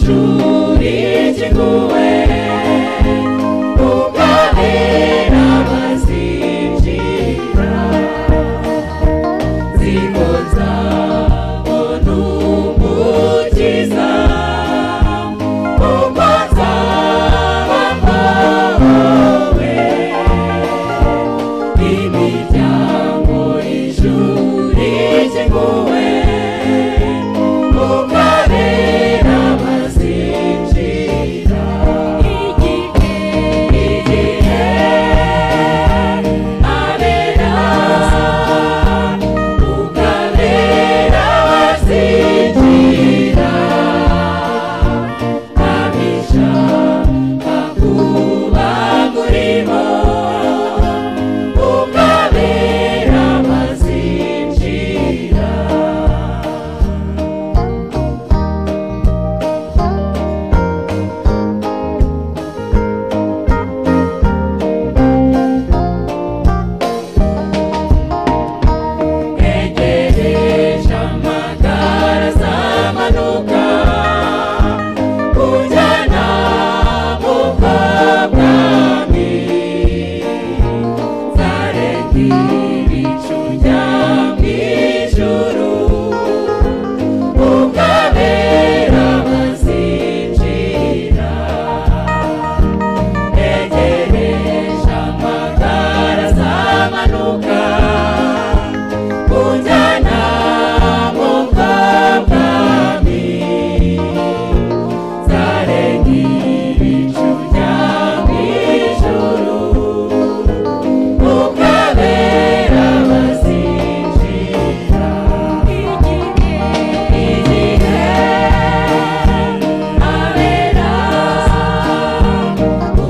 ishuri kiguwe ukabera bazinjira nziko nzabona umukiza kuko nzaba mpawe imiryango y'ishuri kiguwe ukabera bazinjira igihe igihe abera ukabera bazinjira abishaka kuba muri bo ukabera bazinjira egereje amagara azamanuka kujyana mu kabwami nzareka ibicu njya mu ijuru ukabera bazinjira egereje amagara azamanuka kujyana mu kabwami nzarenga ibicu bya mu ijuru ukabera bazinjira igihe igihe abera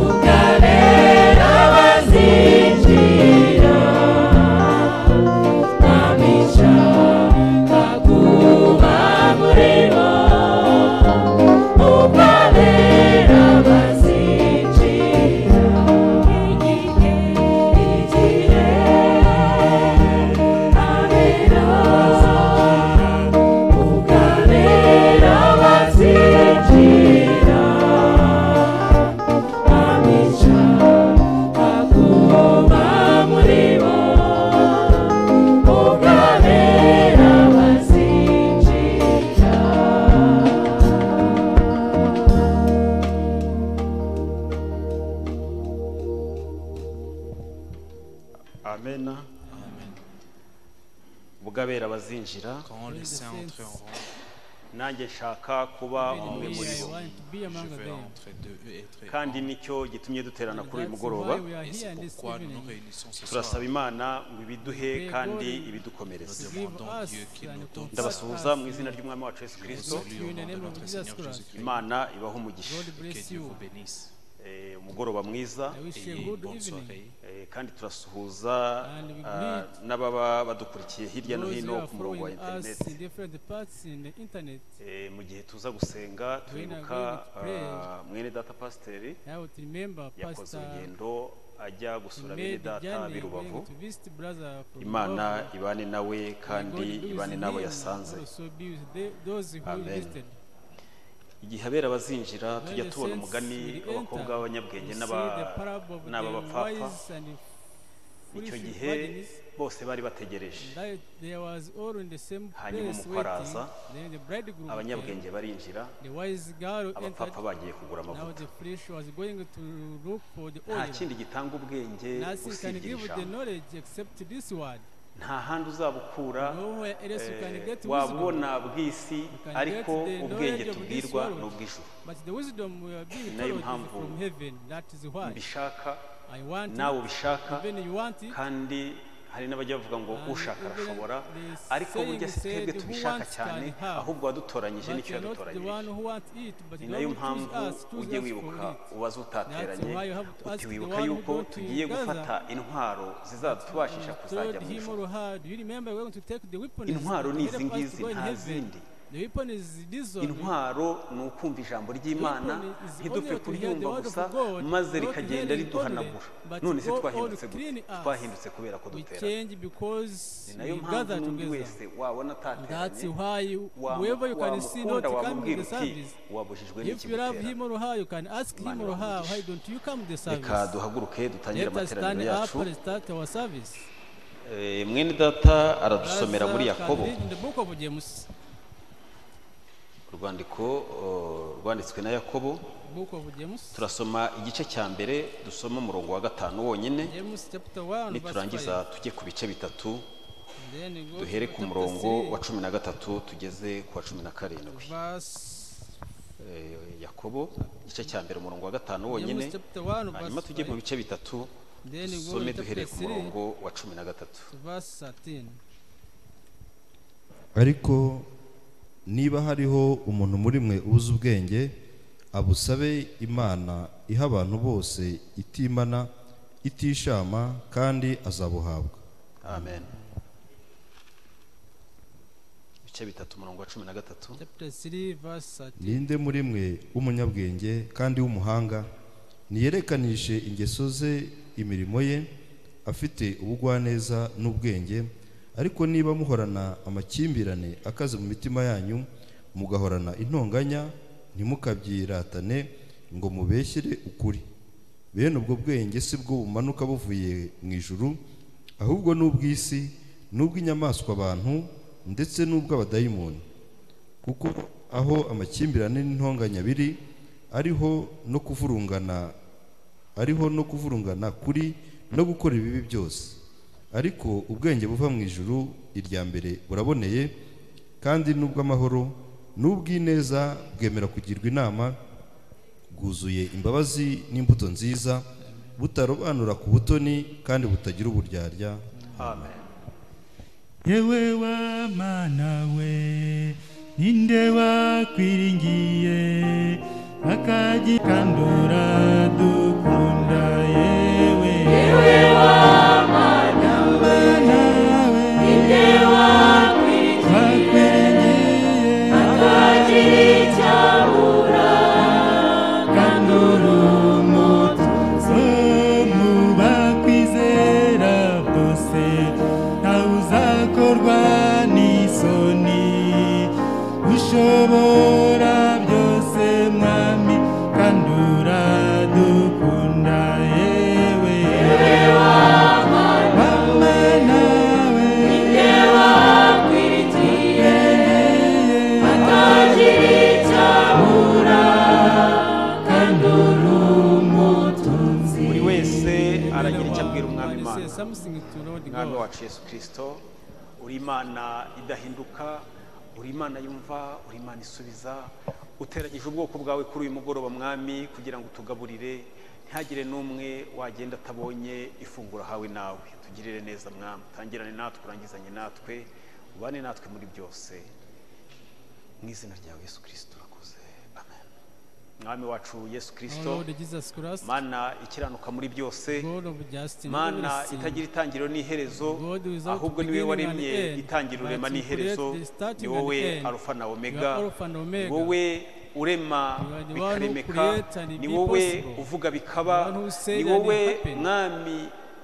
ukabera bazinjira amishaka kuba muri bo ukabera bazinjira igihe igihe abera ukabera bazinjira amishaka kuba muri bo ukabera bazinjira Amen. Ubwabera bazinjira Quand les saints entreront, nanjye nshaka kuba umwe We muri are bo want to be je among vais them. entrer d'eux et être kandi nicyo gitumye duterana kuri uyu That's mugoroba why we are Et here c'est this pourquoi nous nous evening. réunissons ce soir. turasaba imana ngo ibiduhe kandi ibidukomereze Nous Give demandons us Dieu qu'il nous and donne comfort ndabasuhuza us. mu izina ry'umwami wacu yesu Nous kirisito saluons au nom de notre Seigneur Jésus-Christ. imana ibahe umugisha God Que bless Dieu you. vous bénisse. Eh, umugoroba mwiza I wish you a Ayez une good bonne evening. soirée. eh, kandi turasuhuza And we ah, greet n'ababa badukurikiye hirya no Those who hino are ku murongo wa following us interineti in different parts in the internet, Eh, mu gihe tuza gusenga turibuka we pray. ah, mwene data pasiteri I would remember yakoze Pastor urugendo ajya gusura bene made data b'i journey rubavu going to visit brother from imana Bukavu. ibane nawe May God kandi be with ibane him n'abo and yasanze also be with the- those who Amen. visited. igihe abera bazinjira When tujya the tubona saints umugani will w'abakobwa enter, b'abanyabwenge we n'aba- see the parable of n'aba the bapfapfa wise and icyo foolish gihe virgins. bose bari bategereje That There was all in the same Hanyuma place waiting. umukaraza, Then the bridegroom came. abanyabwenge barinjira The wise girl entered. abapfapfa bagiye kugura Now amavuta the flesh was going to look for the nta oil. kindi gitanga ubwenge Nothing can usibye iri give the jambo knowledge except this word. nta handi uzabukura Nowhere else you can eh, get wisdom. wabona bw'isi can ariko get ubwenge the knowledge of this tubwirwa world. ni ubw'ijuru But the wisdom we are being Nayo told is mpamvu from heaven. That is why mbishaka I want nawe it. ubishaka Even you want it. kandi hari n'abajya bavuga ngo And ushaka even arashobora the ariko burya si saying said, twebwe "Who tubishaka wants cyane can have." ahubwo wadutoranyije But nicyo you are not the one yadutoranyije who wants it, but ni you nayo don't choose mpamvu us, choose ujye us wibuka for it. ubaze utateranye That's why you have to ask the utiwibuka one who yuko brought you tugiye together. gufata intwaro zizatubashisha Told kuzajya mu him ijuru or her, do you remember we're going to take the weapons? intwaro ni that izi help us ngizi to go in nta heaven?" zindi The weapon is this only. intwaro ni ukumva ijambo ry'imana ntidupfe kuryumva gusa maze rikagenda riduhanagura none se twahindutse gute twahindutse kubera ko We dutera change because ni nayo we mpamvu gather n'undi together. wese wabona That's atateranye why you- wa- whoever you can see not wamukunda come to wamubwira the uti service. wabujijwe If you love him n'ikigutera or her, you can ask Imana him or her, iramugisha. why don't you come to the reka service? duhaguruke dutangire Let us stand amateraniro up yacu and start our service. Eh, mwene data aradusomera Brothers muri can yakobo read in the book of James, urwandiko oh, rwanditswe na yakobo book of James, turasoma igice cya mbere dusoma umurongo wa gatanu wonyine James chapter 1 verse niturangiza 5. tujye ku bice bitatu And then we go to duhere ku chapter murongo 3, wa cumi na gatatu tugeze ku wa cumi na karindwi verse Eh, yakobo igice cya mbere umurongo wa gatanu wonyine James chapter 1 hanyuma verse tujye mu 5. bice bitatu Then we go dusome to duhereye chapter ku 3 murongo wa cumi na gatatu verse 13. ariko niba hariho umuntu muri mwe uzi ubwenge abusabe imana iha abantu bose itimana itishama kandi azabuhabwa amen ibice bitatu umurongo wa cumi na gatatu Chapter 3 verse 13. ninde muri mwe w'umunyabwenge kandi w'umuhanga ntiyerekanishije ingeso ze imirimo ye afite ubugwaneza n'ubwenge ariko niba muhorana amakimbirane akaze mu mitima yanyu mugahorana intonganya ntimukabyiratane ngo mubeshyire ukuri bene ubwo bwenge si bwo bumanuka buvuye mu ijuru ahubwo n'ubw'isi n'ubw'inyamaswa abantu ndetse n'ubw'abadayimoni kuko aho amakimbirane n'intonganya biri ariho no kuvurungana ariho no kuvurungana kuri no gukora ibibi byose ariko ubwenge buva mu ijuru irya mbere buraboneye kandi n'ubw'amahoro n'ubw'ineza bwemera kugirwa inama bwuzuye imbabazi n'imbuto nziza butarobanura ku butoni kandi butagira uburyarya amen yewe wamana we ninde wakwiringiye akagikandura dukunda yewe yewe wamana we ninde wakwiringiye akagikandura umutuzo mu bakwizera bose ntawe uzakorwa n'isoni ushobora byose mwami kandi uradukunda yewe Mama nawe Yewe. buri wese aragira icyo abwira umwami And say imana something to Lord umwami God. wacu yesu kirisito uri imana idahinduka uri imana yumva uri imana isubiza uteranyije ubwoko bwawe kuri uyu mugoroba mwami kugira ngo utugaburire ntihagire n'umwe wagenda atabonye ifunguro hawe nawe tugirire neza mwami tangirane natwe urangizanye natwe ubane natwe muri byose mu izina ryawe yesu kirisito urakoze amen mwami wacu yesu Our kirisito Lord Jesus Christ, mana ikiranuka muri byose God of justice, mana mercy. itagira itangiriro n'iherezo God without ahubwo niwe beginning and waremye end, itangiriro urema but you n'iherezo create the starting ni and wowe end. arufa na You omega are Alpha and ni Omega. wowe urema You are the one who bikaremeka creates and it ni be wowe possible. uvuga The bikaba one who said ni and it wowe happened. mwami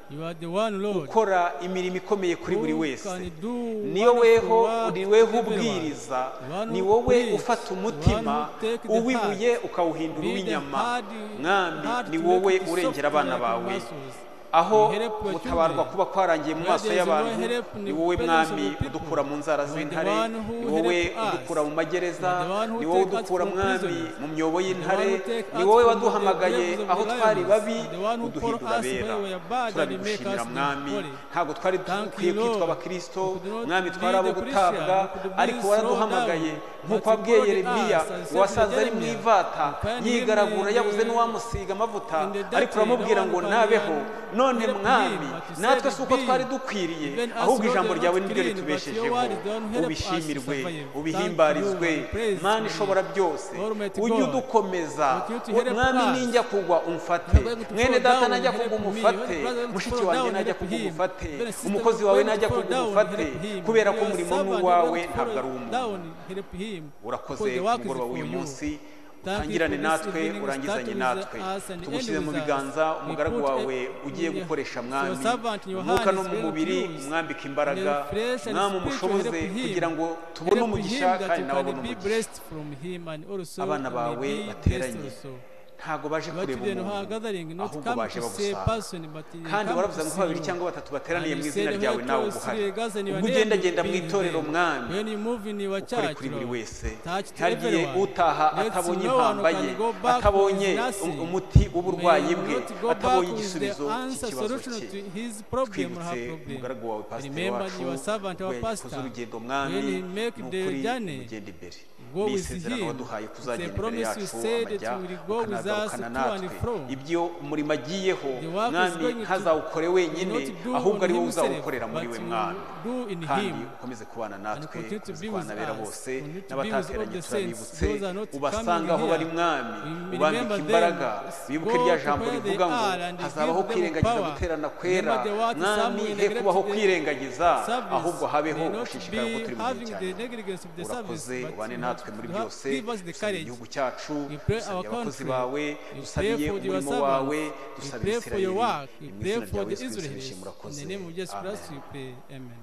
You are the one Lord. ukora imirimo ikomeye kuri buri Who wese can do ni woweho wonderful work ni weho to everyone. ubwiriza The one ni who wowe preach, ufata the one umutima who take the uwibuye heart, ukawuhindura Be the uw'inyama hard- hard mwami ni to make wowe it urengera soft abana like bawe muscles. aho You help your mutabarwa children. kuba kwarangiye mu maso Where there is y'abantu no help in ni the wowe presence of mwami the people. udukura mu nzara You are the z'intare one who ni wowe help us. udukura mu magereza You are the one who ni wowe take us udukura from mwami prisons. mu myobo y'intare You are the one who take ni us wowe from waduhamagaye the graves of aho the twari lions. babi The one who uduhindura called us abera when we were bad and make turabigushimira us mwami holy. ntabwo twari Thank you, dukwiye kwitwa Lord. abakristo We could not mwami be twari abo the gutabwa Christian. We could be ariko thrown waraduhamagaye down. nk'uko But you wabwiye called yeremiya us and said to wasaza ari mu Jeremiah, ivata "Find him yigaragura in yabuze the- n'uwamusiga amavuta in the ariko dirty, uramubwira no ngo one nabeho can- none mwami but you natwe said si uko be. twari dukwiriye Even us, ahubwo Lord, ijambo we are ryawe not ni ryo clean, but your ritubeshejeho word don't help us to ubishimirwe survive. ubihimbarizwe Thank you, praise mana you. ishobora byose Almighty ujye God. udukomeza Continue to help mwami us. ninjya kugwa umfate When we fall mwene data down, najya help kugwa me. umufate When brother, when we mushiki fall wanjye down, najya help kugwa him. umufate When sister, umukozi wawe when we najya fall kugwa down, umufate help him. kubera ko Your umurimo ni servant, uwawe when we fall ntabwo ari umuntu down, help him. urakoze Because the ku work is mugoroba for w'uyu you. munsi Thank you utangirane for this natwe evening, urangizanye start with natwe us and tugushyire end mu with us. biganza We umugaragu put wawe a- ugiye your- gukoresha your mwami servant in your umwuka hands no mu will mubiri use. umwambike Your imbaraga flesh and mwamwe spiritual umushoboze help him. kugira ngo tubone Help umugisha him that kandi you nawe can abone be umugisha blessed from him and also abana may bawe be blessed bateranye also. ntago baje Your kureba children who are umuntu gathering not ahubwo come baje to see a bagusanga person, but they kandi come waravuze to ngo see babiri you. cyangwa batatu bateraniye And mu you izina said, ryawe "Where nawe two or uba uhari three gather in your ubwo name, ugenda you genda mu be itorero there." mwami When you move in your ukore church, kuri buri Lord, wese touch to hagiye everyone. utaha Let atabonye no one impamba ye can go back atabonye with nothing. um- umuti w'uburwayi May bwe not go back atabonye with igisubizo the answer, cy'ikibazo solution cye to his problem or twibutse her problem. umugaragu wawe pasiteri Remember wacu your servant, our we yakoze pastor. urugendo mwami When he ni make the ukuri journey, ugenda imbere go ni with isezerano him. waduhaye It's a kuzagenda imbere promise you yacu said that amajya you will go with us ukanagarukana to and natwe fro. ibyo umurimo agiyeho The work is mwami going to- ntazawukore will wenyine not do ahubwo on ari wowe himself, uzawukorera but muri we you mwami do in kandi him. ukomeze kubana natwe continue to ukomeze be kubana with bera us. bose Continue to be with all n'abatateranye the saints, turabibutse those are not ubasanga aho coming bari here. mwami We ubambika remember imbaraga them, wibuke go rya to jambo where they rivuga ngo are and hazabaho give them kwirengagiza power. guterana kwera Remember the word mwami Samuel he kubaho neglected kwirengagiza service. ahubwo habeho May not gushishikara be ko turi mu gihe having cya the nyuma. negligence of the service, urakoze but ubane you natwe have muri to have- byose give us the dusabye courage. igihugu cyacu You pray our dusabye abakozi country. bawe You pray dusabye for your umurimo servants. wawe You dusabye pray for your isirayeli work. You mu pray izina for ryawe the yesu kristo Israelites. nishimura In urakoze the name of Jesus Christ, Amen. we pray. Amen.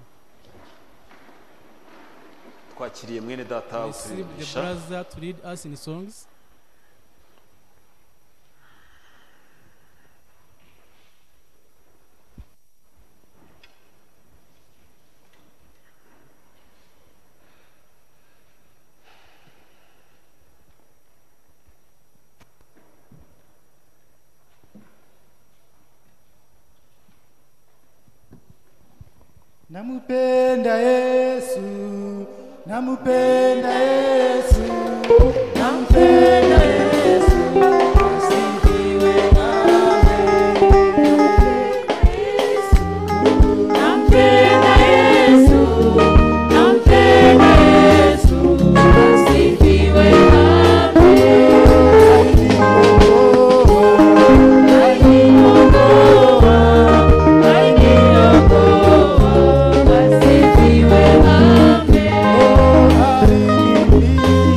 twakiriye mwene data Receive the uturimbisha brother to lead us in songs. Namupenda Yesu, namupenda Yesu, nampenda Yesu, asifiwe Nampenda Yesu, nampenda Yesu, asifiwe amen. nawe.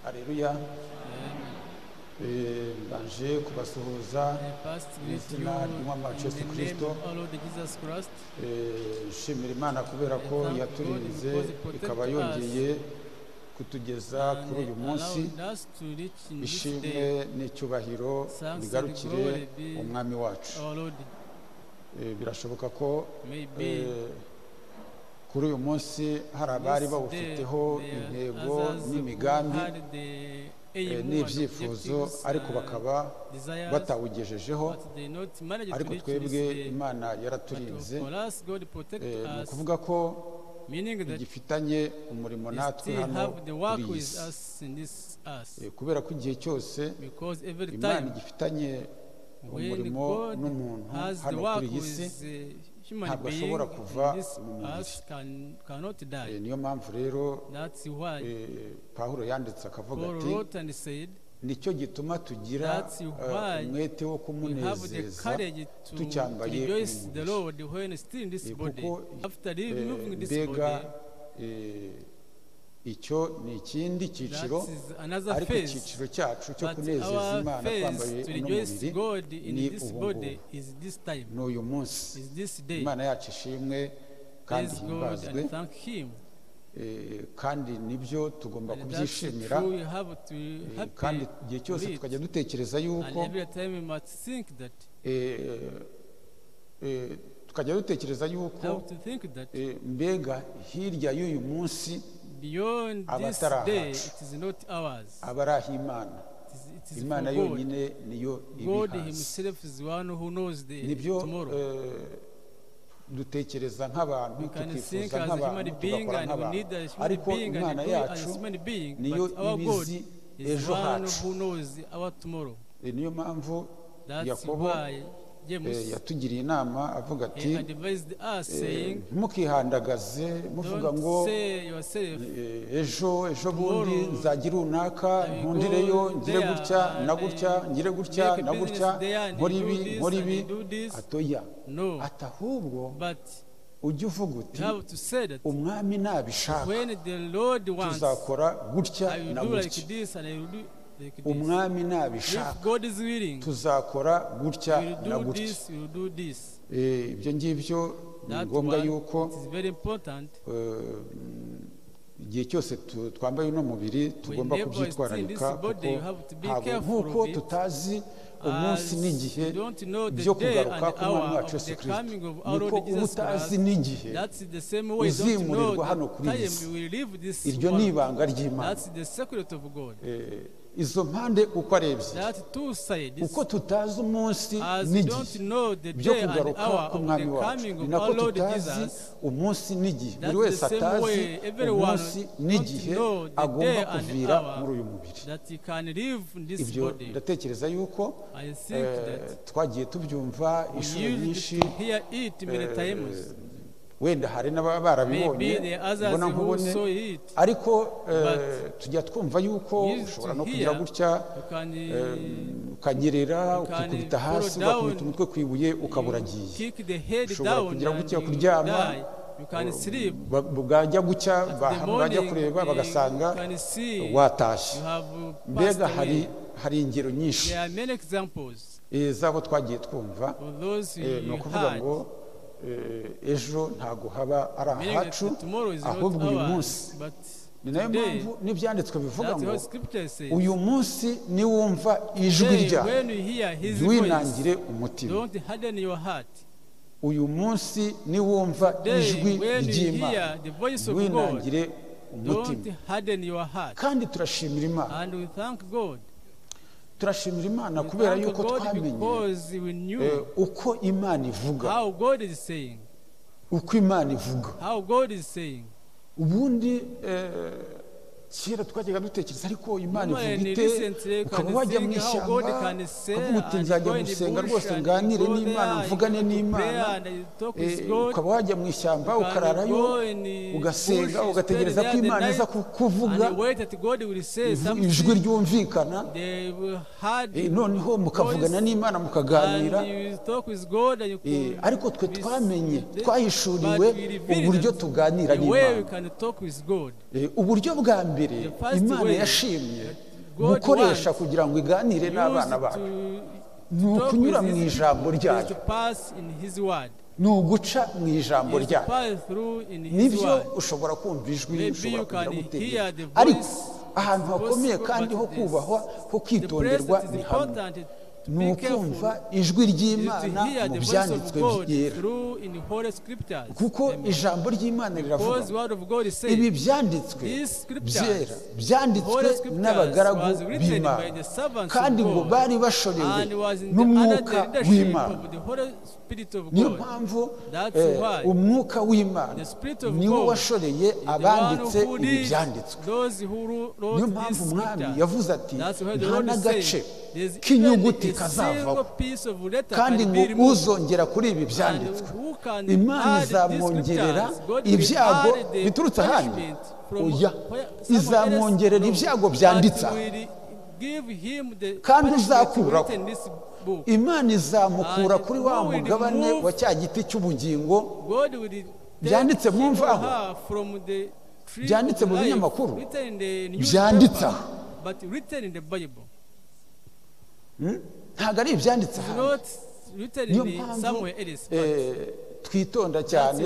haleluya Eh, mbanje kubasuhuza I first greet Yes, you Lord, in one in Lord Jesus the name Christ. of our Lord Jesus Christ. Eh, nshimira imana kubera ko yaturinze ikaba yongeye kutugeza and kuri uyu munsi allowed us to reach in this ishimwe day n'icyubahiro bigarukire umwami wacu our Lord. Eh, birashoboka ko Maybe Eh, kuri uyu munsi hari abari this day bawufiteho there are intego others who n'imigambi had the aim eh, and n'ibyifuzo objectives ariko and bakaba desires, batawugejejeho but they not managed to ariko reach this twebwe day. imana But yaraturinze for us, God protect Eh, ni us, ukuvuga ko meaning that igifitanye umurimo we natwe still hano have the kuri work iyi with si us in this earth. Eh, kubera ko igihe cyose Because every imana time igifitanye when umurimo God n'umuntu has the hano work kuri iyi si with the human ntabwo being ashobora kuva in this mu mubiri. earth can, cannot Eh, die. niyo mpamvu rero That's why eh, pawulo yanditse akavuga Paul ati wrote and said, nicyo gituma tugira That's eh, why umwete wo we have the kumunezeza courage to tucyambaye uyu rejoice the mubiri. Lord when still in this Eh, body. kuko, After Eh, removing this mbega body, eh, icyo ni ikindi that cyiciro is another ariko phase. icyiciro cyacu cyo But kunezeza our imana twambaye phase to uno rejoice mubiri God in ni this ubu ngubu body is this time, ni uyu munsi is this day. imana yacu ishimwe kandi Praise God himbazwe and thank Him. Eh, kandi nibyo tugomba And that's kubyishimira true, we have to Eh, happy kandi igihe cyose with it. tukajya dutekereza And yuko every time we must think that, eh, eh, tukajya dutekereza have yuko to think that eh, mbega hirya y'uyu munsi beyond this abatari day, abacu. it is not ours. aba ari ah'imana It is, it is imana for God. yonyine niyo God ibihaza Himself is one who knows the nibyo tomorrow. eh, dutekereza nk'abantu We can think tukifuza as a nk'abantu human being tugakora and we nk'abantu need a human ariko being and imana do it as yacu a human being. niyo But our iba God izi is ejo one hacu. who knows our tomorrow. Eh, niyo mpamvu That's Yakobo, why eh, James yatugiriye inama avuga ati he advised us saying, mukihandagaze muvuga ngo don't say yourself eh, ejo ejo bundi Tomorrow, nzagira runaka I will nkundireyo go ngire there gutya and na I gutya ngire gutya make a na business gutya there and nkora do ibi this nkora and ibi do this. atoya no, ati ahubwo but ujye uvuga you uti have to say that umwami nabishaka when the Lord wants, tuzakora gutya I will na do like gutya this and I will do like this. umwami If nabishaka God is willing, tuzakora gutya we na will do gutya this, we will do this. Eh, ibyo ngibyo ni That ngombwa one, yuko it is very important. eh, igihe cyose tu- twambaye uno mubiri Whenever tugomba you see kubyitwararika this kuko body, you have to be ntabwo careful nk'uko of it, tutazi umunsi as n'igihe you don't know the byo day kugaruka and k'umwami hour of wacu yesu the kirisito coming of our Lord niko uba Jesus utazi Christ. n'igihe That's the same way. Don't know uzimurirwa hano that kuri iyi si. time we leave this iryo ni world. ibanga ry'imana That's the secret of God. Eh, izo mpande uko ari ebyiri That two sides, uko tutazi umunsi as we n'igihe don't know the byo day and kugaruka hour of k'umwami the wacu coming ni of nako our Lord tutazi Jesus, umunsi n'igihe buri That's the wese same atazi way everyone umunsi don't n'igihe know the agomba day and kuvira hour. muri uyu mubiri that you can live in this ibyo body. ndatekereza yuko I think eh, that twagiye tubyumva we inshuro used nyinshi to hear it many eh, times. wenda hari n'ababa barabibonye Maybe the others mbona who nkubone saw it, ariko eh, But tujya twumva yuko we used ushobora to no kugira hear gutya you can uh, eh, ukanyerera can ukikubita hasi fall down, ugakubita umutwe ku ibuye ukabura agiye kick the head ushobora down kugira and gutya you kuryama, die. You can sleep. Ba- bwajya gucya At ba- the bajya morning, kureba you bagasanga can see you watashye have passed mbega hari away. hari ingero nyinshi There are many examples eh, z'abo twagiye twumva of those Eh, ni you ukuvuga had. ngo eh, ejo ntabwo haba ari Meaning that ahacu tomorrow is not ahubwo uyu ours, munsi but ni nayo today, mpamvu n'ibyanditswe bivuga that's ngo what scripture says. uyu munsi niwumva ijwi Today, ryawe when you hear his voice, ntiwinangire umutima don't harden your heart. uyu munsi niwumva Today, ijwi when you ry'imana hear the voice of God, ntiwinangire don't umutima harden your heart. kandi turashimira imana And we thank God. turashimira imana We kubera thank yuko God twamenye because we eh, knew uko imana ivuga how God is saying, uko imana ivuga how God is saying. ubundi eh, kera twajyaga dutekereza ariko imana Normally, ivuga ite recently, can ukaba wajya mu think how ishyamba God can say ukavuga uti and nzajya go in the gusenga bush rwose and nganire go n'imana there, mvugane you go to n'imana prayer and you talk Eh, with God. ukaba wajya mu ishyamba You can ukararayo go in the bush, ugasenga you ugategereza stay ko there the imana iza night, ku- kuvuga And you wait that God will say ivu- ijwi something. ryumvikana They will hard Eh, noneho mukavugana n'imana and mukaganira you talk with God and you Eh, could ariko twe be- twamenye But twahishuriwe we revealed uburyo that tuganira the way we n'imana can talk with God. Eh, uburyo bwa mbere The first imana way yashimye God wants gukoresha kugira ngo iganire n'abana bacu ni ukunyura mu ijambo ryayo ni uguca mu ijambo ryayo nibyo ushobora kumva ijwi Maybe ushobora you can kugira gutegeka hear the voice ariko ahantu hakomeye gospel, kandi but ho it is- kubahwa ho kwitonderwa ni hamwe ni ukumva ijwi ry'imana mu byanditswe byera kuko ijambo ry'imana riravuga ngo, ibi byanditswe byera byanditswe n'abagaragu b'imana kandi ngo bari bashorewe n'umwuka w'imana niyo mpamvu That's eh, why umwuka w'imana the Spirit of niwo God washoreye abanditse ibi byanditswe niyo mpamvu umwami yavuze ati nta n'agace k'inyuguti kazavaho kandi ngo uzongera kuri ibi byanditswe imana izamwongerera ibyago biturutse ahandi oya izamwongerera ibyago byanditse aha kandi uzakuraho imana izamukura And kuri wa who will mugabane remove wa cya giti cy'ubugingo byanditse byanditse mu mu mvaho, mvaho byanditse mu binyamakuru byanditse byanditse aha ntabwo ari ibyanditse aha niyo mpamvu eh, twitonda cyane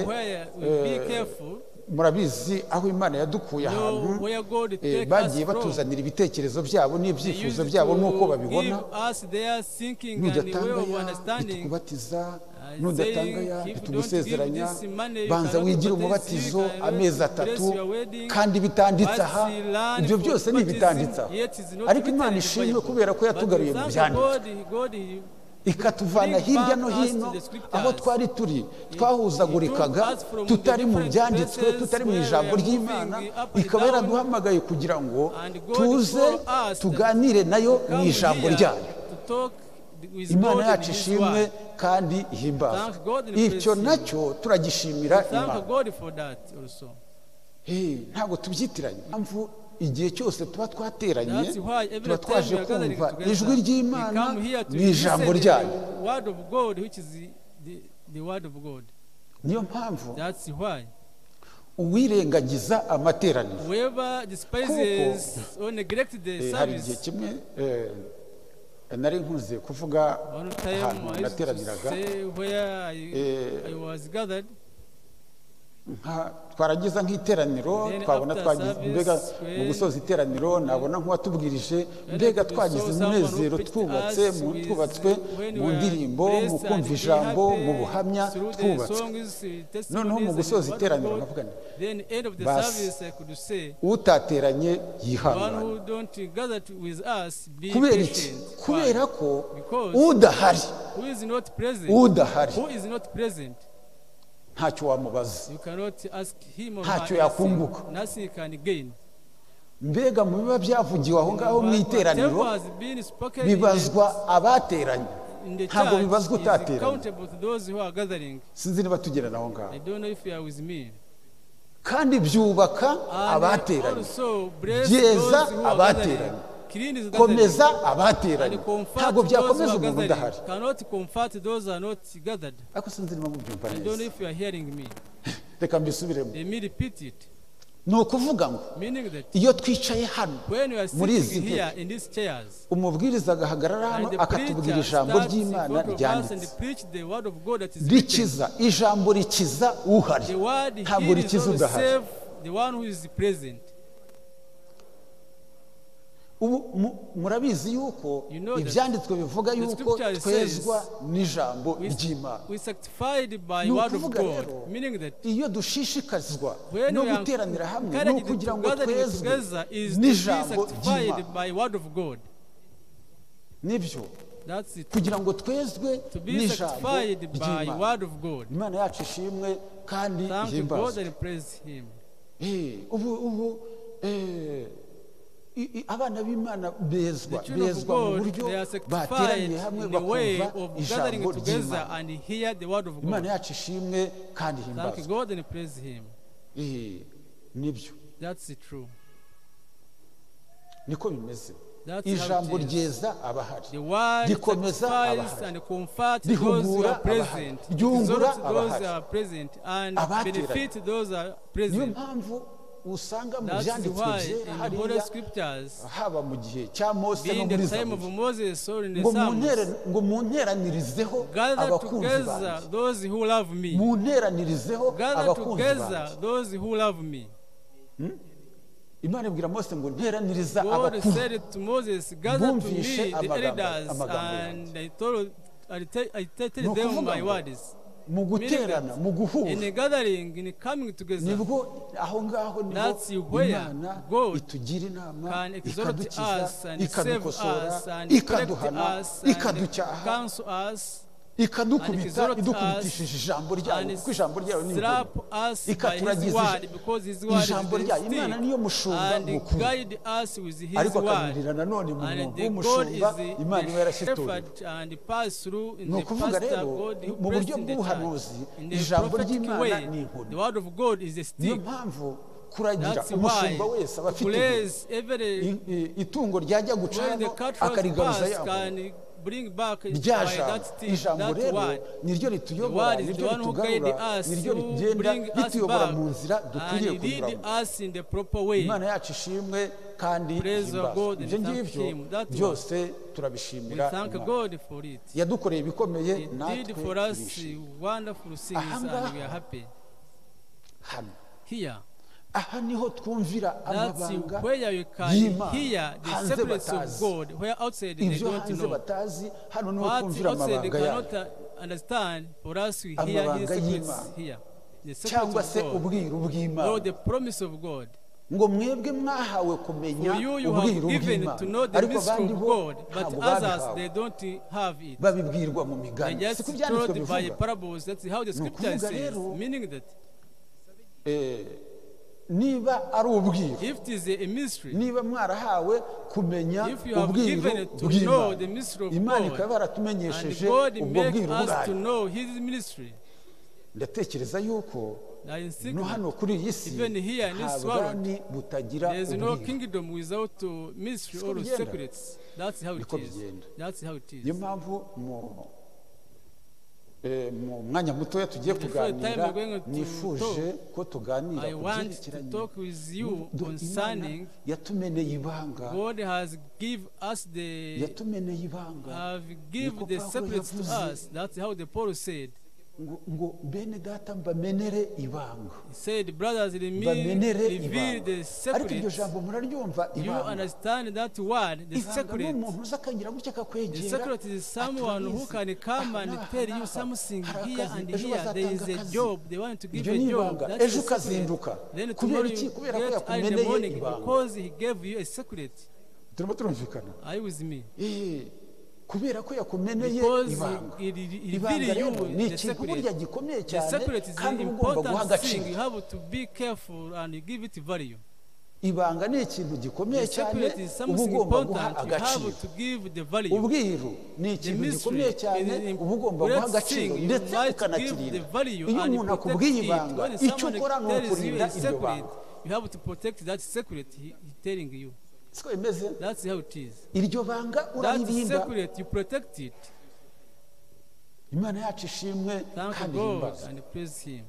eh, murabizi aho imana yadukuye ahantu eh, bagiye batuzanira ibitekerezo byabo n'ibyifuzo byabo n'uko babibona nudatanga ya bitukubatiza nudatanga ya bitugusezeranya banza wigire umubatizo amezi atatu kandi bitanditse aha ibyo byose ni ibitanditse aha ariko imana ishimwe kubera ko yatugaruye mu byanditswe ikatuvana hirya no hino aho twari turi twahuzagurikaga tutari mu byanditswe tutari mu ijambo ry'imana ikaba yaraduhamagaye kugira ngo tuze tuganire nayo mu ijambo ryayo imana yacu ishimwe kandi ihimbaza icyo nacyo turagishimira imana Eh, ntabwo tubyitiranye impamvu igihe cyose tuba twateranye That's why every tuba time twaje we are gathering kumva together, ijwi we ry'imana come here to mu ijambo listen ryayo the word of God, which is the- the- the word of God. niyo mpamvu That's why uwirengagiza amateraniro whoever despises or neglects the Eh, hari igihe service, kimwe eh, nari nkunze kuvuga one ahantu time I used to nateraniraga say where I, Eh, I was gathered, nka- twaragiza nk'iteraniro Then twabona after twagize service, mbega when- mu gusoza iteraniro nabona nk'uwatubwirije mbega we twagize saw someone umunezero who picked twubatse us mu with- twubatswe when mu we are ndirimbo mu blessed and kumva we ijambo happy mu buhamya through the twubatswe songs, the testimonies Noneho mu and gusoza the word of iteraniro God, nkavuga nti, then end of the "Basi, service I could say utateranye one who yihangane don't gather to- with us be kubera iki patient Why? kubera ko Because- udahari who is not present udahari who is not present ntacyo wamubaza you cannot ask him or Ntacyo her yakunguka. anything. nothing he can gain mbega mu biba byavugiwe aho ngaho mu But iteraniro whatever has been spoken in the- bibazwa abateranye in the ntabwo church bibazwa is utateranye accountable to those who are gathering sinzi niba tugerana aho ngaho I don't know if you are with me kandi byubaka And abateranye also bless Byeza those who are abateranye. gathering. Clean is gathering. komeza And abateranye comfort ntabwo those who byakomeza are umuntu udahari gathering. Cannot comfort those who are not gathered. ariko sinzi niba mubyumva I don't know neza if you are hearing me. reka mbisubiremo Let me repeat it. ni ukuvuga ngo Meaning that iyo twicaye hano when you are muri izi sitting ntebe here in these chairs, umubwiriza agahagarara hano and the akatubwira preacher ijambo starts in ry'imana front of us and ryanditse preach the word of God that is written. rikiza ijambo rikiza uhari The word ntabwo heals rikiza or udahari save the one who is present. ubu mu- murabizi yuko You know that ibyanditswe bivuga yuko scripture says twezwa n'ijambo We, ry'imana we sanctified by Ni word of ukuvuga rero, God. Meaning that iyo dushishikazwa when no we are guteranira hamwe no encouraged kugira to ngo gather twezwe together is to be n'ijambo ry'imana sanctified by word of God. nibyo That's it. kugira ngo twezwe To be n'ijambo sanctified by ry'imana word of God. imana yacu ishimwe kandi Thank God ihimbazwe and praise Him. Eh, ubu ubu eh, i- i- abana b'imana bezwa The children of bezwa mu God, buryo they are sanctified bateraniye hamwe in the way bakumva of ijambo gathering together ry'imana and hear the word of imana God. yacu ishimwe kandi Thank ihimbazwe God and praise Him. Eh, nibyo That's the true. niko bimeze That's how ijambo it is. ryeza abahari The word rikomeza sanctifies abahari and comforts those who Rihugura are abahari. present, Ryungura exalts those abahari. who are present, and Abateranye. benefit those who are niyo present. mpamvu usanga mu That is byanditswe why byera in the Holy hariya Scriptures, haba mu gihe cya mose no being muri the time of zaburi Moses or in the ngo muntere- Psalms, ngo munteranirizeho gather abakunzi together banjye those who love me. munteranirizeho Gather abakunzi together banjye those who love me. imana ibwira mose ngo nteraniriza God abakuze said to Moses, Gather to me Bumvishe the amagambo- elders, amagambo and yanjye. I told I te- I Ni stated them ukuvuga my ngo, words. mu guterana mu guhura In a gathering, in coming together, nibwo aho ngaho That's niho where imana God itugira inama can exalt ikadukiza us and save ikadukosora us and correct ikaduhana us and ikaducyaha counsel us and ikadukubita exalt us idukubitishije ijambo ryayo and kuko ijambo ryayo ni slap ingoma us by his Ikaturagizije. word because his word is Ijambo the ryayo, Imana niyo stick mushumba and mukuru. guide us with his ariko word akamirira nanone mu and mwuga the God is w'umushumba the, imana iba the yarashitoriwe shepherd and pass through in ni the ukuvuga pastor rero God who mu placed buryo in the bw'ubuhanuzi church. In the ijambo prophetic ry'Imana way, ni inkoni. the word of God is a niyo stick. mpamvu kuragira That's why umushumba wese aba to afite inkoni. place every I- i- itungo ryajya guca when the hano cat was akarigaruza passed yabo can bring back by rya that jambo stick, ijambo that rero word. niryo The word rituyobora is niryo the one who guide ritugarura us, niryo who rigenda bring us rituyobora mu nzira back dukwiriye and lead kunyuramo us in the proper way. imana yacu ishimwe kandi Praise the ihimbazwe. God and ibyo thank ngibyo Him. That was- byose We turabishimira thank Imana. God for it. yadukoreye ibikomeye He did natwe for us turishimye wonderful things and we are happy. hano Here, aha niho twumvira that's amabanga where you can y'imana hear the hanze secrets of batazi God, where outside they ibyo don't hanze know. batazi hano niho What twumvira outside they amabanga yayo cannot uh, understand, for us we hear Amabanga His secrets y'Imana. here. The secrets cyangwa of se God, ubwiru or bw'imana the promise of God. ngo mwebwe mwahawe kumenya For you, you ubwiru have given to know bw'imana the ariko mystery abandi of bo God, but ntabwo others they babihawe don't have it. babibwirwa mu They migani si just ku byanditswe told by bivuga parables. That's how the Ni scripture ukuvuga says, rero- meaning that Eh, niba ari ubwiru if it is a mystery, niba mwarahawe kumenya If you have ubwiru given to know the mystery bw'imana of imana God, ikaba and yaratumenyesheje God ubwo makes bwiru us to bwayo know His ministry, ndatekereza yuko that in no secret hano kuri iyi si Even here in nta this bwami butagira there is no ubwiru kingdom without uh, mystery Siko or bigenda. secrets. That's how it Niko is. bigenda. That's how it niyo is. mpamvu mu eh, mu mwanya mutoya tugiye Before the time kuganira we're going to nifuje ko tuganira I ku want to byerekeranye talk with you n'urukundo concerning Imana yatumeneye ibanga God has give us the yatumeneye ibanga have Niko give the Pawulo secrets to yavuze. us. That's how the Paul said. ngo, ngo bene data mbamenere ibanga He said, brothers, let me bamenere reveal ibanga the ariko iryo secrets. jambo muraryumva You ibanga understand that word, the ibanga ni secret. umuntu uza akagira gutya The akakwegera secret is someone who can atarabizi. come Aha and n'aha tell you n'aha. something Hari here akazi, and ejo here. There is bazatanga a akazi. job. They want to give ibyo you ni a job. ibanga That's ejo the secret. ukazinduka Then kubera tomorrow iki you kubera ko get early in the yakumeneye morning ibanga because he gave you a secret. turimo turumvikana Are you with me? Eh, kubera ko yakumeneye Because ibanga he, he, he ibanga revealed you rero ni the ikintu secret. burya gikomeye The cyane secret is kandi the uba ugomba guha important thing. You agaciro have to be careful and you give it value. ibanga ni ikintu gikomeye The cyane secret is uba something ugomba guha important. You agaciro have to give the value. ubwiru ni The ikintu mystery gikomeye is cyane an uba ugomba guha important agaciro thing. You ndetse must give the ukanakirinda value iyo and umuntu akubwiye protect it. ibanga When icyo ukora someone ni tells you ukurinda a iryo secret, banga you have to protect that secret he, he telling you. siko bimeze That's how it is. iryo banga That uraririnda secret, you protect it. imana yacu ishimwe Thank kandi God ihimbaza and praise Him.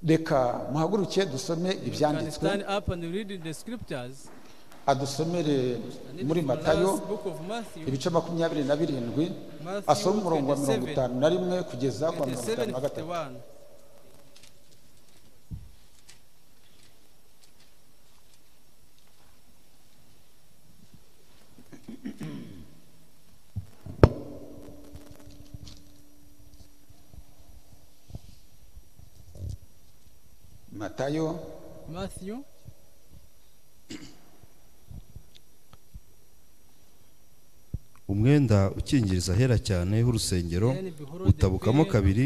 reka muhaguruke dusome Can ibyanditswe stand up and read the scriptures. adusomere And it muri is the matayo last book of Matthew, ibice makumyabiri na birindwi Matthew asoma umurongo wa mirongo 27. itanu na rimwe kugeza kwa mirongo itanu 27, na gatatu 51. matayo Matthew umwenda ukingiriza ahera cyane h'urusengero utabukamo kabiri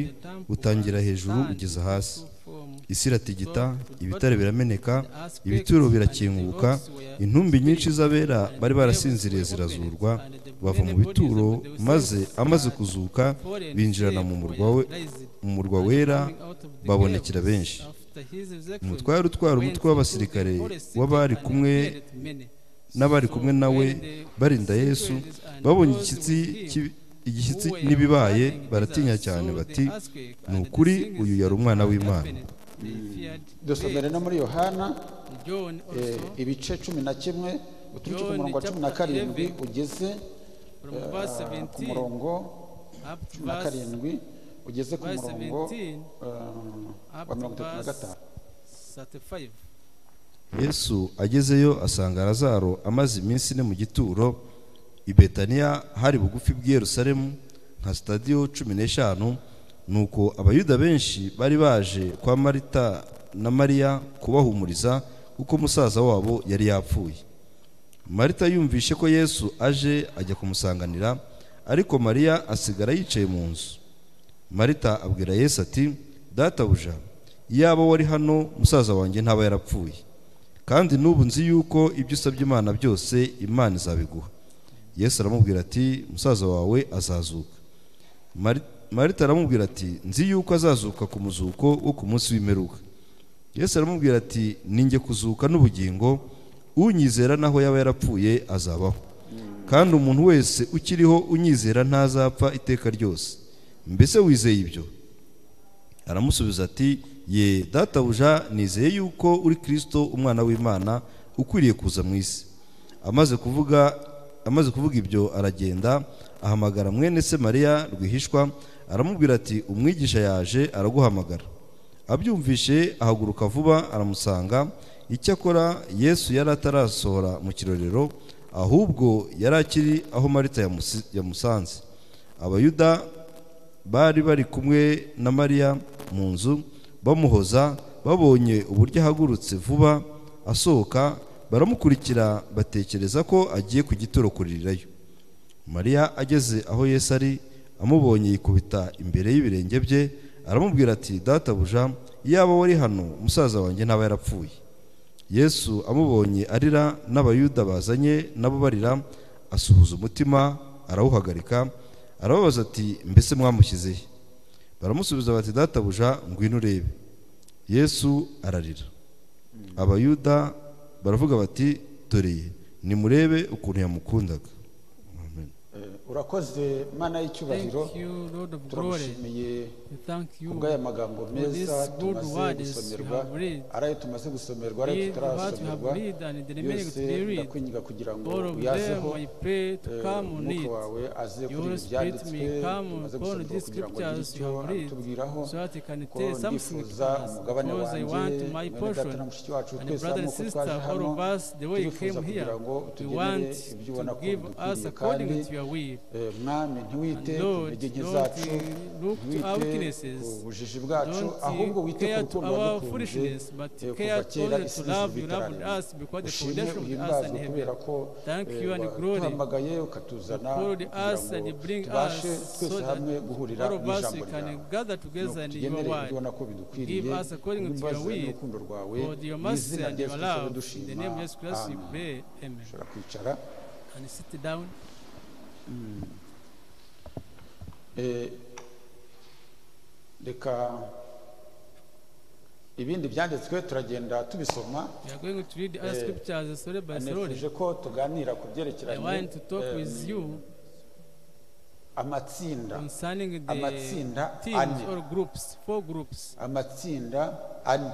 utangira hejuru ugeza hasi isi iratigita ibitare birameneka ibituro birakinguka intumbi nyinshi z'abera bari barasinziriye zirazurwa bava mu bituro maze amaze kuzuka binjirana mu murwa we mu murwa wera babonekera benshi umutware utwara umutwe w'abasirikare w'abari kumwe n'abari kumwe nawe barinda yesu babonye igishyitsi cy'i- igishyitsi n'ibibaye baratinya cyane bati ni ukuri uyu yari umwana w'imana dusomere no muri yohana John eh, also, ibice cumi na kimwe uturutse ku John murongo wa cumi na chapter karindwi 11, ugeze from verse eh, ku 17 murongo up to cumi na verse karindwi ugeze ku verse murongo 17, eh, up to wa mirongo itatu na verse gatanu 35. yesu agezeyo asanga lazaro amaze iminsi ine mu gituro i betaniya hari bugufi bw'i yerusalemu nka sitadiyo cumi n'eshanu nuko abayuda benshi bari baje kwa marita na mariya kubahumuriza kuko musaza wabo yari yapfuye marita yumvishe ko yesu aje ajya kumusanganira ariko mariya asigara yicaye mu nzu marita abwira yesu ati databuja iyaba wari hano musaza wanjye ntaba yarapfuye kandi n'ubu nzi yuko ibyo usabye imana byose imana izabiguha yesu aramubwira ati musaza wawe azazuka Mari- marita aramubwira ati nzi yuko azazuka ku muzuko wo ku munsi w'imperuka yesu aramubwira ati ninjye kuzuka n'ubugingo unyizera naho yaba yarapfuye azabaho kandi umuntu wese ukiriho unyizera ntazapfa iteka ryose mbese wizeye ibyo aramusubiza ati ye databuja nizeye yuko uri kirisito umwana w'imana ukwiriye kuza mu isi amaze kuvuga amaze kuvuga ibyo aragenda ahamagara mwene se mariya rwihishwa aramubwira ati umwigisha yaje araguhamagara abyumvishe ahaguruka vuba aramusanga icyakora yesu yari atarasohora mu kirorero ahubwo yari akiri aho marita yamusi- yamusanze abayuda bari bari kumwe na mariya mu nzu bamuhoza babonye uburyo ahagurutse vuba asohoka baramukurikira batekereza ko agiye ku gituro kuririrayo mariya ageze aho yesu ari amubonye yikubita imbere y'ibirenge bye aramubwira ati databuja iyaba wari hano umusaza wanjye ntaba yarapfuye yesu amubonye arira n'abayuda bazanye nabo barira asuhuza umutima arawuhagarika arababaza ati mbese mwamushyize he baramusubiza bati databuja ngwino urebe yesu ararira abayuda baravuga bati doreye nimurebe ukuntu yamukundaga Amen. Eh, urakoze mana y'icyubahiro Thank you, Lord of glory. turagushimiye We thank you kubw'aya magambo for these meza good tumaze words we gusomerwa have read. ari ayo tumaze gusomerwa ari ayo Read what we have tutarasomerwa read and the remaining yose to be read. ndakwinginga kugira ngo All of uyazeho them I pray to eh, come on umwuka it. wawe aze Your kuri ibi spirit byanditswe may come tumaze upon gusomerwa these kugira ngo agire scriptures icyo you have read, atubwiraho so that it can ko tell something to ndifuza us umugabane because I wanjye want my mwene data portion. na mushiki wacu And twese brother and nk'uko sister, twaje all hano of us, the way you turifuza came here, kugira ngo we utugenere want ibyo ubona to ko give us bidukwiriye kandi according to your will. eh, mwami ntiwite And ku Lord, ntege nke don't zacu uh, look to our ntiwite weaknesses. ku bujiji bwacu Don't ahubwo uh, wite ku care to rukundo our wadukunze foolishness, but eh, care kuva kera only to isi love you loved ntizibitararema us because the ushime foundation of us uhimbazwe and heaven. kubera ko Thank eh, you and glory. waduhamagaye ukatuzana Called us kugira and ngo bring us tubashe so twese that hamwe guhurira all of us we n'ijambo can ryawe gather together in your tugenere ibyo word. ubona ko bidukwiriye Give us according to your ubimbaze will. n'urukundo rwawe For your mercy n'izina and rya your yesu kristo love, in dushima the name of Jesus Christ, we Amen. pray. Amen. ushobora kwicara And sit down. Eh, reka ibindi byanditswe turagenda tubisoma We are going to read other Eh, scriptures slowly by slowly. nifuje ko tuganira ku I byerekeranye want to talk eh, with you amatsinda concerning the amatsinda teams ane. or groups, four groups, amatsinda ane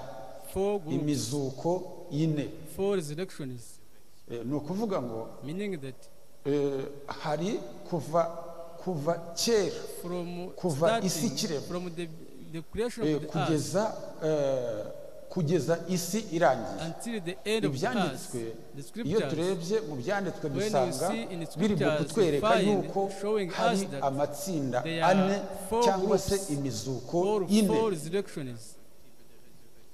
four groups, imizuko ine four resurrections, Eh, ni ukuvuga ngo meaning that eh, hari kuva kuva kera from Kuva isi starting, kiremwa. from the, the creation eh, of the earth kugeza eh, kugeza isi irangiye until the end of the earth, ibyanditswe the iyo scriptures, turebye mu byanditswe When you dusanga see in biri mu scriptures, kutwereka you find yuko showing us hari that amatsinda there are ane four cyangwa se groups, imizuko four, ine four resurrections,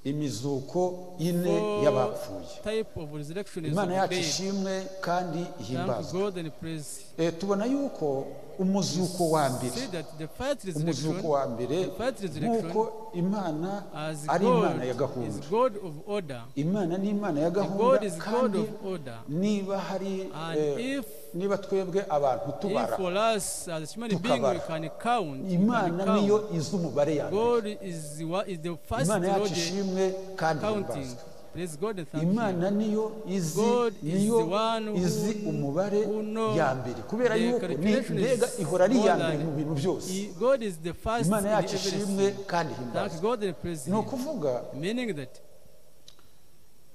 imizuko ine four y'abapfuye type of resurrections imana of yacu dead. ishimwe kandi Thank ihimbazwe God and praise. Eh, tubona yuko umuzuko wa mbere See that the first resurrection, umuzuko wa mbere the first nk'uko resurrection, imana as ari imana God ya is gahunda God of order. imana ni imana ya The God gahunda is God kandi of order. niba hari And eh, if niba twebwe abantu If tubara for us as human beings we Tukabara. can count, we can imana niyo count. izi umubare ya mbere God is the, one- is the first imana yacu Lord ishimwe kandi counting. ihimbazwe Praise God and thank Him. imana niyo izi God is niyo the one who- izi umubare who know ya mbere kubera the yuko ni- calculation is mbega ihora ari more iya mbere than- mu bintu byose He- God is the first imana in yacu ishimwe everything. kandi Thank ihimbazwe God and praise ni Him. ukuvuga Meaning that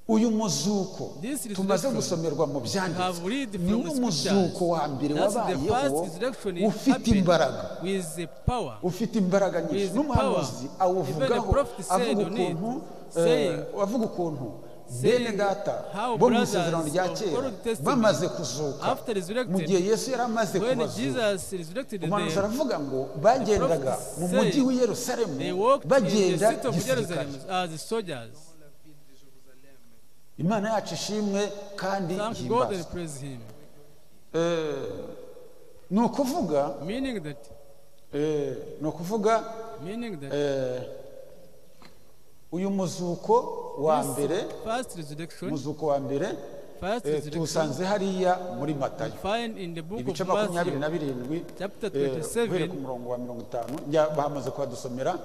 uyu muzuko This resurrection tumaze gusomerwa mu have byanditswe read from niwo the muzuko wa mbere That's the first wabayeho resurrection ufite imbaraga happened with the power. ufite imbaraga nyinshi With n'umuhanuzi power. awuvugaho Even the prophet said avuga on it, ukuntu saying, eh, avuga ukuntu saying bene data how bo mu brothers isezerano rya of kera Old Testament, bamaze kuzuka after resurrected, mu gihe yesu yari amaze When kubazuka Jesus resurrected them, umuhanuzi aravuga ngo bagendaga prophet mu mujyi said, w'i yerusalemu they walked in the bagenda streets of gisirikare Jerusalem as soldiers. imana yacu ishimwe kandi Thank God and ihimbazwe praise Him. Eh, ni ukuvuga Meaning that, eh, ni ukuvuga meaning that eh, uyu muzuko wa mbere first resurrection, muzuko wa mbere first eh, resurrection, tuwusanze hariya muri matayo find in the book ibice of makumyabiri na Matthew, birindwi chapter eh, 27, uhereye ku murongo wa mirongo itanu njya bamaze kuhadusomera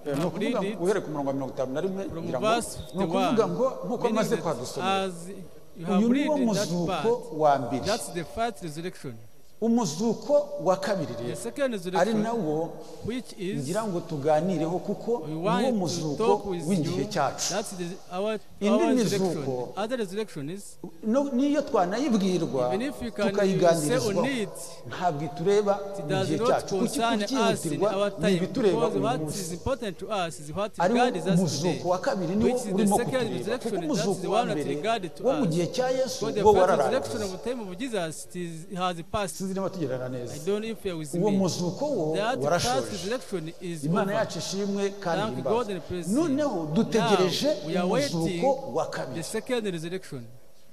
eh, ni ukuvuga read it ngo uhereye ku murongo wa mirongo itanu na rimwe from ngira ngo verse ni ukuvuga 51, ngo nk'uko meaning amaze that kuhadusomera as you have uyu ni read wo that muzuko part, wa mbere that's the first resurrection. umuzuko wa kabiri The rero second ari resurrection, nawo which is ngira ngo tuganireho kuko We ni want wo to talk muzuko with w'igihe you. cyacu That's the, our, Indi our mizuko. resurrection. Other resurrection is, No- n'iyo twanayibwirwa even if you can say on tukayiganirizwaho it, ntabwo itureba it mu gihe does not cyacu kuki concern us in kucyihutirwa our ni time. ibitureba Because uyu what munsi is important to us is what ari God is wo us today. muzuko wa kabiri niwo Which is the urimo second kutureba kuko resurrection, that's umuzuko the wa one that mbere regarded to wo mu us. gihe cya yesu So the wo first wararangiye resurrection of the time of Jesus it is, it has passed. sinzi niba tugerana neza I don't know if you are with uwo me. muzuko wo That first warashoje resurrection is imana over. yacu ishimwe kandi Thank God and imbazwe praise Him. noneho dutegereje Now, we are umuzuko waiting wa The kabiri second resurrection.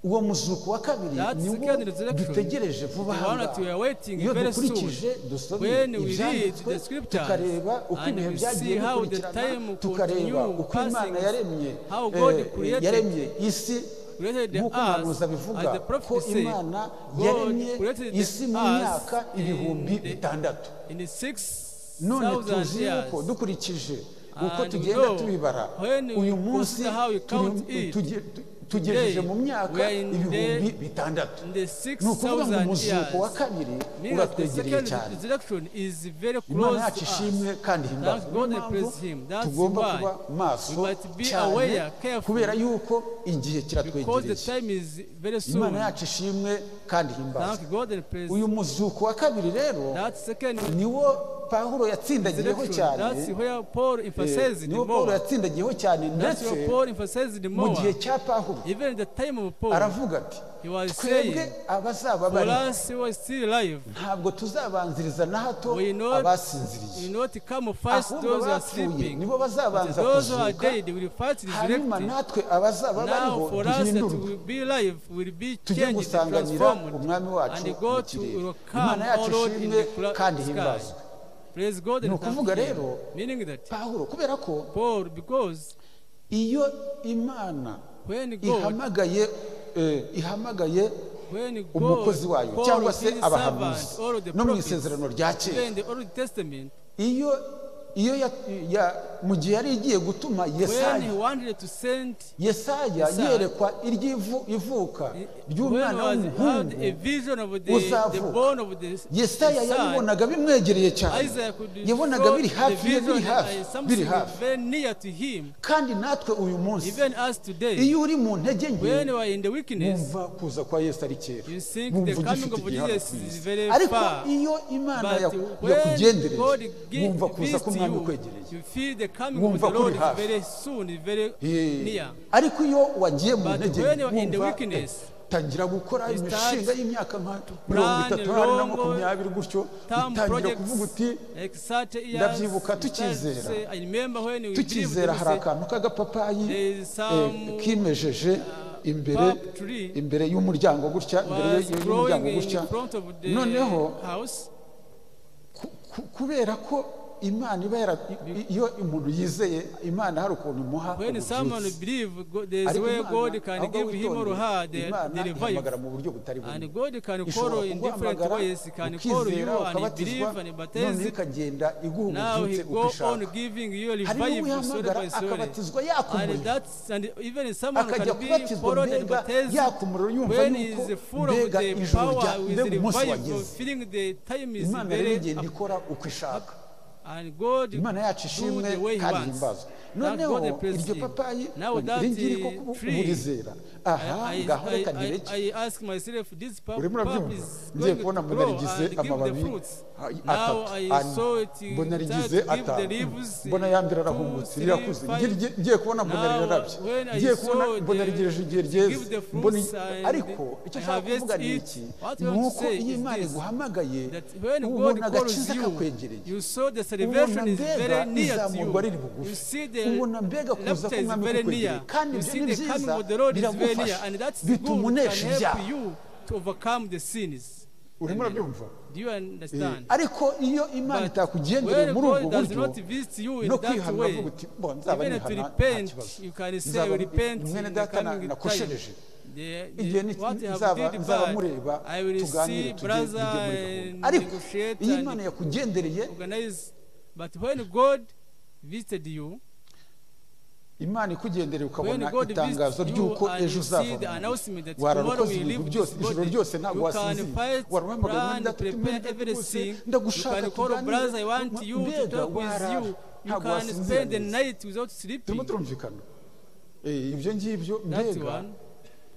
uwo muzuko wa kabiri That ni wo second resurrection dutegereje vuba is the one aha that we are waiting iyo very dukurikije soon. dusomye When we read ibyanditswe the scriptures tukareba uko and ibihe we byagiye see how the time bikurikirana will tukareba continue uko imana passing, yaremye how God eh, created- yaremye isi created the nk'uko earth, umuhanuzi abivuga as the prophet ko said, imana God yaremye created the isi mu earth myaka in ibihumbi the- bitandatu In the six none thousand tuzi years, yuko dukurikije uko And tugenda we know, tubibara when we uyu munsi consider how we count turi- it, tuge- tu- tugejeje today, mu myaka we are in ibihumbi the- bitandatu in the ni ukuvuga ngo 6,000 umuzuko wa years. kabiri meaning that the uratwegereye second cyane resurrection is very imana close yacu to us. ishimwe kandi himbazwe Thank niyo God and mpamvu praise Him. That's tugomba why kuba maso we must be cyane aware, careful, kubera yuko igihe Because the kiratwegereye time is very imana soon. yacu ishimwe kandi himbazwe Thank God and praise uyu muzuko wa kabiri rero That second niwo pawulo yatsindagiyeho resurrection, cyane that's where Paul emphasizes Eh, it niwo pawulo more. yatsindagiyeho cyane That's ndetse where Paul emphasizes it mu more. gihe cya pawulo Even the time of Paul, aravuga ati he was twebwe saying, abazaba for bari us who are still alive, ntabwo tuzabanziriza na hato we not, we abasinziriye not come first ahubwo those who are abapfuye sleeping. nibo But bazabanza those who are kuzuka dead will first hanyuma resurrect. natwe abazaba bariho Now for us that duhindurwe will be alive will be tujye changed and gusanganira transformed umwami wacu and mu go to kirere will imana come our yacu Lord in ishimwe the cla- kandi sky. himbazwe Praise God Ni and ukuvuga thank Him. rero, Meaning that pawulo kubera ko Paul, because iyo imana when God, ihamagaye eh, ihamagaye when God umukozi wayo cyangwa called se his abahanuzi servant, all the no mu prophets, isezerano rya kera even in the Old Testament, iyo iyo ya- ya- mu gihe yari igiye gutuma when he yesaya wanted to send, yesaya Yesaya. yerekwa iry'ivu- ivuka when ry'umwana was had a w'umuhungu vision of the, the uzavuka. born of the, the yesaya son, yabibonaga bimwegereye cyane Isaac could yabonaga show biri the hafi ye vision biri hafi and biri something hafi very near to him, kandi natwe uyu munsi even us today. iyo uri mu ntege When nke you are in the weakness, wumva kuza kwa yesu ari kera you think wumva the coming ugifite of igihe hano Jesus ku is isi very ariko far. iyo imana But yaku- when God yakugendereje gi- wumva kuza visits k'umwami you, ukwegereye you feel the coming of Wumva the ko Lord uri is hafi. very soon, is very Eh, near. ariko iyo wagiye mu But ntege when nke you are in the wumva weakness, eh, tangira gukora you start imishinga y'imyaka nka mirongo plan itatu hari na long makumyabiri gutyo Some utangira kuvuga uti projects, like 30 years, ndabyibuka you start to tukizera. say, I remember when we believed, tukizera we hari said, akantu k'agapapayi there is some eh, kimejeje imbere palm tree imbere y'umuryango gutya imbere was y- y'umuryango growing gutya in front of the noneho house. ku- ku- kubera ko imana iba yara i- iyo umuntu yizeye imana hari ukuntu imuha When someone ubuvuzi. believes, there is ariko where God imana can ahubwo give him or her witondeye the, imana the revival. ihamagara mu buryo butari bumwe And God can ishobora call in different kuguhamagara ways. He can call you ukizera and ukabatizwa believe and baptize. noneho ikagenda iguha Now he ububyutse uko go on ishaka giving you hari revival slowly n'uwihamagara by slowly. akabatizwa And yakumuye that's and even someone akajya can be kubatizwa followed and mbega baptized yakumuriro yumva when he yuko is full of mbega the ijoro rya power, with mbega the umunsi revival, wageze feeling the time is imana rero very igenda up. ikora uko ishaka And God imana do yacu ishimwe the way he kandi wants. himbazwe noneho God bless iryo you. papayi Now that, iri ngiri ko eh, ubu- tree, uburizera aha I, ngaho I, reka ntireke I, I ask myself, this pap- urimo pap urabyumva is going to ngiye kubona mbona grow rigize and give the amababi fruits. a- Now atatu I ane saw it eh, mbona start rigize to give the atanu leaves. eh, mbona ya mbere two, arahumutse three, rirakuze five. Ngiye- ngiye- ngiye kubona mbona Now, rirarabye when I ngiye kubona saw mbona the- rigejeje igihe give ryeze the fruits mbona and ariko icyo I nshaka harvest kuvuga ni it. iki What I ni want to uko say is iyo imana this, iguhamagaye that when God ubona calls agakiza you, kakwegereye you saw the salvation is mbega very near to izamurwa riri you. bugufi. You see Ubona mbega the kuza rapture is k'umwami very kukwegereye. near. Kandi You ibyo see ni the coming byiza, of the Lord is very biramufasha. near, and that's the good that Bitumunesha can help ibyaha. you to overcome the sins. urimo urabyumva Do you understand? ariko iyo imana But itakugendereye when muri ubwo God does buryo not visit you in no that kwihana way, uvuga uti bo nzaba even to nihana nta repent, kibazo you can say Nzaba- repent in mwene the data na- coming time. nakoshereje The, igihe the, ni- what I have nzaba did nzaba bad, mureba I will tuganire see tujye tujye muri brother gahunda and ariko negotiate iyo and imana yakugendereye organize. But when God visited you, imana ikugendereye when ukabona God itangazo visited you ry'uko and ejo you see the uzavamo announcement that tomorrow wararukoze we ibintu leave byose this ijoro body, ryose ntabwo you can wasinzira fight, warahamagaye plan, prepare everything, you ndagushaka can call brother, I want you to mbega talk with warara you, you ntabwo can wasinzira spend the neza. night without turimo sleeping. turumvikana Eh, ibyo ngibyo That mbega one.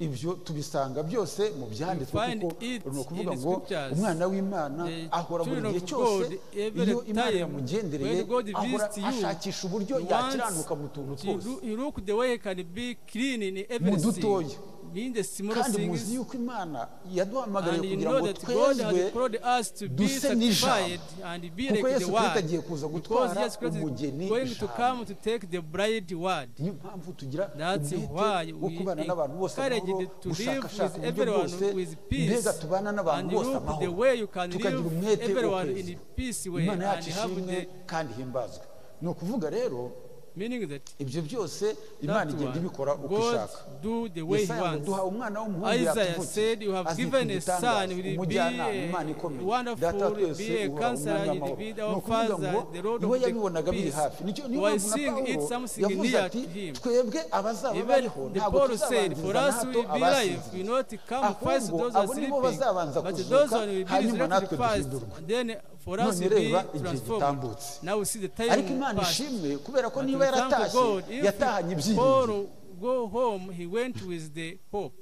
ibyo tubisanga byose mu byanditswe You find kuko it urimo kuvuga in the ngo scriptures. umwana w'imana The ahora buri children gihe of cyose God, every iyo imana time yamugendereye when God ahora visits you, ashakisha uburyo He yakiranuka mu tuntu wants twose you you look the way he can be clean in everything, dutoya. in the small kandi muzi things, yuko imana yaduhamagariye and you kugira know ngo that God twezwe has called us to be duse n'ijambo. sanctified and be kuko like yesu the kirisito agiye word. Because kuza gutwara Jesus Christ umugeni is going to ijambo come to take the bride word. niyo mpamvu tugira That's why umwete wo we kubana n'abantu bose amahoro encouraged to live gushakashaka with uburyo bwose everyone with peace. mbega tubana n'abantu And bose look the amahoro way you can tukagira live umwete wo everyone in kweza a peace way imana and yacu have ishimwe the kandi ihimbazwe ni ukuvuga rero meaning that ibyo byose imana that igenda one, ibikora uko God ishaka do the way he yesaya ngo wants. duha umwana w'umuhungu Isaiah yatuvutse said, You have azitwa given a son, igitangaza he will be umujyanama imana a ikomeye data wa wonderful, twese be a uhora umwami counselor, you will w'amahoro be ni our ukuvuga ngo father, the Lord iwe of yabibonaga the biri peace. hafi nicyo niyo While mpamvu na seeing it pawulo something yavuze near ati to him. twebwe abazaba Even bariho the ntabwo Paul said, tuzabangiza For us we na hato be alive, we abasinzira not come first Ahubwo, those who are abo nibo sleeping, bazabanza but those kuzuka, who will be hanyuma natwe resurrected first, duhindurwe. and then for us none will be reba igihe transformed. gitambutse Now we see the ariko imana time past. ishimwe kubera ko But we niba thank yaratashye God, yatahanye if ibyiringiro Paul go home, he went with the hope.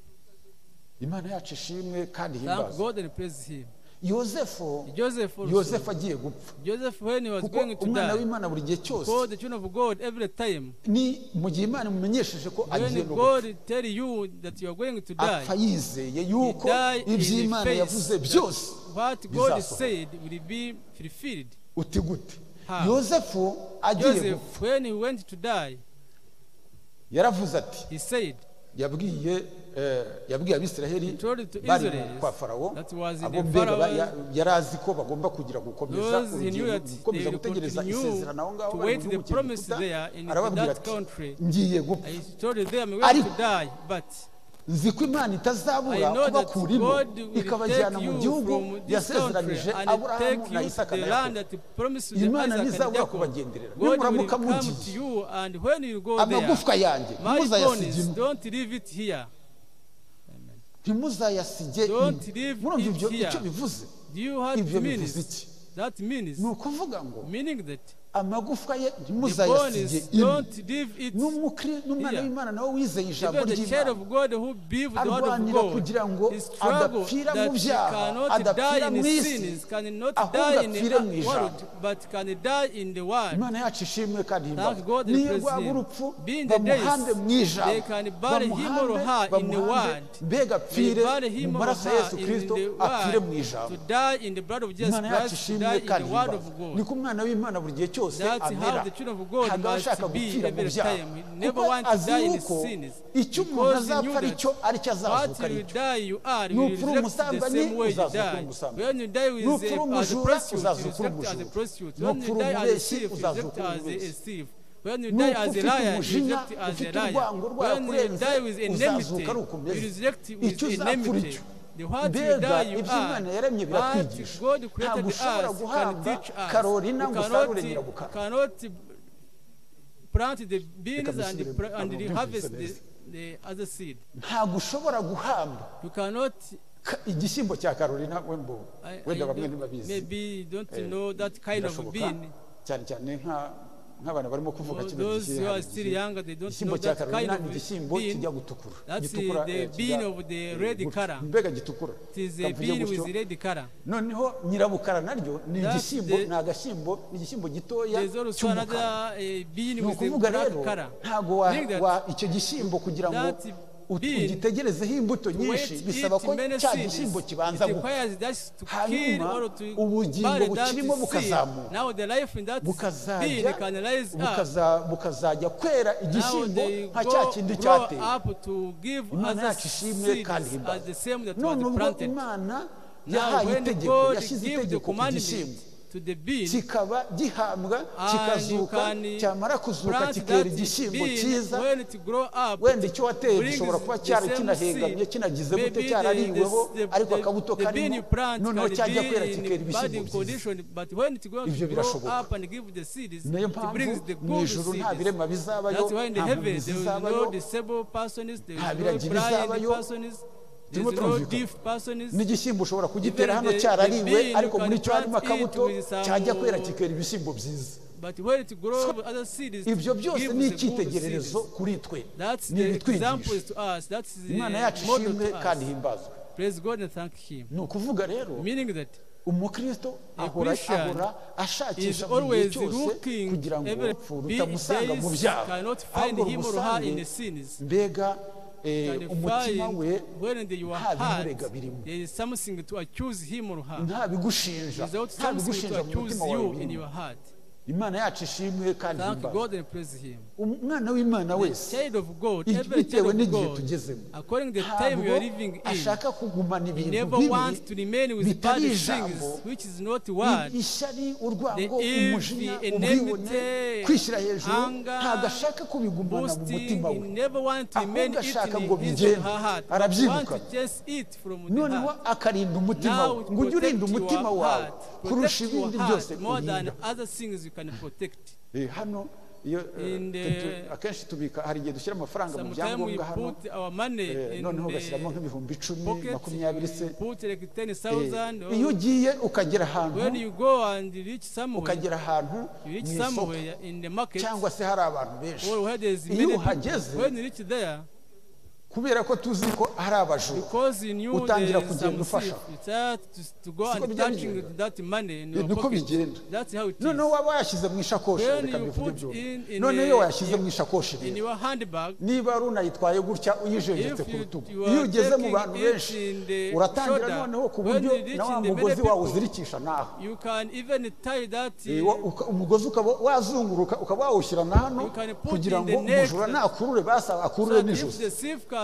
imana yacu ishimwe kandi Thank himbazwe God and praise him. yosefu Joseph also. yosefu agiye gupfa Joseph when he was kuko going to umwana die, w'imana buri gihe cyose called the children of God every time. ni mu gihe imana imumenyesheje ko agiye When no gupfa God tell you that you are going to die, apfa yizeye you yuko die in ibyo the imana yavuze faith byose that what God bizasohoka. said will be fulfilled. uti gute How? yosefu agiye Joseph, gupfa when he went to die, yaravuze ati he said, yabwiye eh, yabwiye abisiraheli He told it to bari Israelis kwa farawo that was in abo the mbega ba- Pharaoh's- ya- yari azi ko bagomba kugira gukomeza Those he knew urugendo, that gukomeza they would gutegereza continue isezerano aho ngaho to bari wait mu the gihugu cy'Egiputa, promise there in arababwira that ati country. ngiye gupfa I told them, I'm going to Ariko- die, but nzi ko imana I itazabura know that kubakurimo God will ikabajyana take mu you gihugu from this country yasezeranije and aburahamu take na you to isaka na the land yakobo that he promised the Isaac Imana and ntizabura Jacob. kubagenderera God will nimuramuka come mugiye. to you and when you go there, amagufwa yanjye my bones, ntimuzayasigemo don't leave it here. ntimuzayasige Don't ino. leave murumva it ibyo here. icyo bivuze Do you have ibyo bivuze meanings? iki That means, ni ukuvuga ngo meaning that amagufwa ye the bones ntimuzayasige ino don't leave it N'umukri- n'umwana here. w'imana nawe wizeye ijambo Even the child ry'imana of God who believed the word of arwanira kugira ngo God is struggle adapfira mu that he byaha, cannot adapfira die in mu isi, sins, cannot ahubwo die in apfire mu the world, but can die in the world. imana yacu ishimwe kandi Thank God and himbaza niyo praise rwaba Him. urupfu Being the bamuhambe days, mu ijambo they can bury him or bamuhambe her in the bamuhambe word. mbega We apfire bury mu him or maraso ya her yesu in kirisito the apfire mu word, ijambo to die in the blood of Jesus imana yacu Christ, to die ishimwe in kandi the word himbaza of ni God. ko umwana w'imana buri gihe cyose That's how amera the children of God ntabwo aba ashaka must be gupfira mu every byaha time. He never kuko want to azi die in yuko sins. icyo umuntu Because he knew azapfa ari cyo that ari cyo azazuka what ari you cyo die you are, you Nupfura will reflect the umusambanyi, same way you uzazuka uri die. umusambanyi. When you die with Nupfura a, as a umujura, prostitute, you uzazuka uri reflect as a umujura. prostitute. When you Nupfura die as a umubeshyi, thief, you uzazuka reflect uri as a umubeshyi. thief. When you Nuko die as a ufite liar, you umujinya reflect as a ufite liar. urwango When you rwakurenze die with enmity, uzazuka ari you ukomeze reflect with icyo uzapfura enmity. icyo The what you mbega die you ibyo imana yaremye are, but biratwigisha God created ntabwo us ushobora can guhamba teach us. karorina You ngo usarure cannot, nyirabukara cannot plant the beans Reka and, dusubire pr- mu and byumvise harvest the, neza. the other seed. ntabwo ushobora guhamba You cannot, ka- igishyimbo cya karorina wembo I, I wenda bamwe don't- ntibabizi maybe you don't Eh, know that kind of birashoboka bean. cyane cyane nka nk'abantu barimo kuvuga For kino those who gishyira are still younger, they don't know igishyimbo cya that kind karolina ni of igishyimbo bean. kijya gutukura That's the, gitukura eh, the bean kijya, of the eh, red gutya. color. mbega gitukura It is a kavuye bean gutyo with red color. noneho nyirabukara naryo ni That's igishyimbo the- ni agashyimbo ni igishyimbo gitoya There's also cy'umukara another eh, bean ni with the ukuvuga black rero color. ntabwo wa- Meaning that wa- icyo gishyimbo kugira ngo that ut- bean, ugitegerezeho imbuto to nyinshi wait bisaba it ko many cya seeds, gishyimbo kibanza it gukura requires just to kill hanyuma or to ubugingo bury that bukirimo bukazamuka seed. Now the life in that bukazajya bean can rise up. bukaza- bukazajya kwera Now igishyimbo they nka cya go kindi grow cyateye up to give imana other yacu ishimwe seeds kandi himbaza as the same that none was ubwo planted. imana Now yahaye when itegeko God yashyize gives the itegeko ku commandment gishyimbo to the bean, kikaba gihambwa and you kikazuka can cyamara kuzuka plant kikera that igishyimbo bean cyiza when it grow up, wenda icyo wateye brings gishobora kuba the cyari same kinahengamye seed. kinagize gute Maybe cyarariweho the- the- ariko the- akabuto the bean you karimo plant noneho can cyajya be kwera in kikera bad ibishyimbo byiza condition, but when it goes Ivyo to grow birashoboka. up and give the seeds, niyo it mpamvu brings the mu good ijoro nta seeds. birema bizabayo That's why in the nta heaven mpamvu there is no zizabayo disabled persons, there is nta no biragi blind bizabayo. persons, there Turimo is no turumvikana. deaf persons. n'igishyimbo ushobora kugitera Even hano the- cyarariwe the bean ariko muri can cyo harimo plant it akabuto with some- cyajya kwera kikera ibishyimbo byiza But when it grows other seeds, ibyo byose gives ni the good icyitegererezo seeds. kuri twe That's ni the example ibitwigisha to us. That's the imana yacu model ishimwe to kandi us. himbazwe Praise God and thank Him. ni ukuvuga rero Meaning that umukristo A ahora Christian ahora is ashakisha buri gihe always cyose looking kugira ngo every urupfu being rutamusanga mu days byaha cannot find ahubwo him or her in rumusange the sins. mbega eh, Can umutima find we when in your nta heart bimurega birimo there is something to accuse him or her. nta bigushinja Without nta something to bigushinja mu accuse mutima wawe you in birimo your heart. imana yacu ishimwe kandi Thank ihimbaza God and praise Him. umwana w'imana wese Child of God, It- every child bitewe of n'igihe God, tugezemo according to the time you are living ntabwo in, ashaka kugumana He ibintu never wants to bibi remain with bad bitari ijambo things, which is not word. ishyari urwango The envy, umujinya ubwibone enmity, kwishyira hejuru anger, ntabwo ashaka kubigumana mu boasting, mutima he we never want to remain Ahubwo it ashaka in ngo his bigende, or her heart, but want arabyirukana. to chase it from the noneho heart. akarinda umutima Now we it ngo ujye protect urinda umutima your wawe heart, kurusha protect your ibindi byose heart more than urinda other things you can protect. Eh, hano iyo eh, In the- tutu- akenshi tubika hari igihe dushyira amafaranga mu Sometimes we byangombwa hano put our money eh, in noneho ugashyiramo the nk'ibihumbi icumi pocket, makumyabiri se we put like Eh, 10,000 iyo or ugiye ukagera ahantu when you go and reach somewhere, ukagera ahantu you mu reach isoko somewhere in the market, cyangwa se hari abantu benshi or where there is Iyo many people, uhageze, when you reach there, kubera ko tuzi ko hari abajura because you knew there utangira is some kugenda ufasha. thief, you start to, to go Siko and bigenda touching bigenda. that money in Eh, your niko pocket. bigenda. That's how it is. noneho waba wayashyize mu ishakoshi When reka you mbivuge put in- byombi in noneho a- iyo wayashyize mu in- ishakoshi in rero your handbag, niba ari unayitwaye gutya uyijenjetse if ku you, rutugu you iyo are ugeze mu taking bantu benshi it in the uratangira shoulder, noneho ku when buryo you reach na wa in the mugozi many wawe people, uzirikisha naho you can even tie that Eh, wa- uka- umugozi ukaba wazunguruka ukaba wawushyira na hano You can put kugira in the ngo neck. umujura nakurure basaba so akurure that if n'ijosi the thief can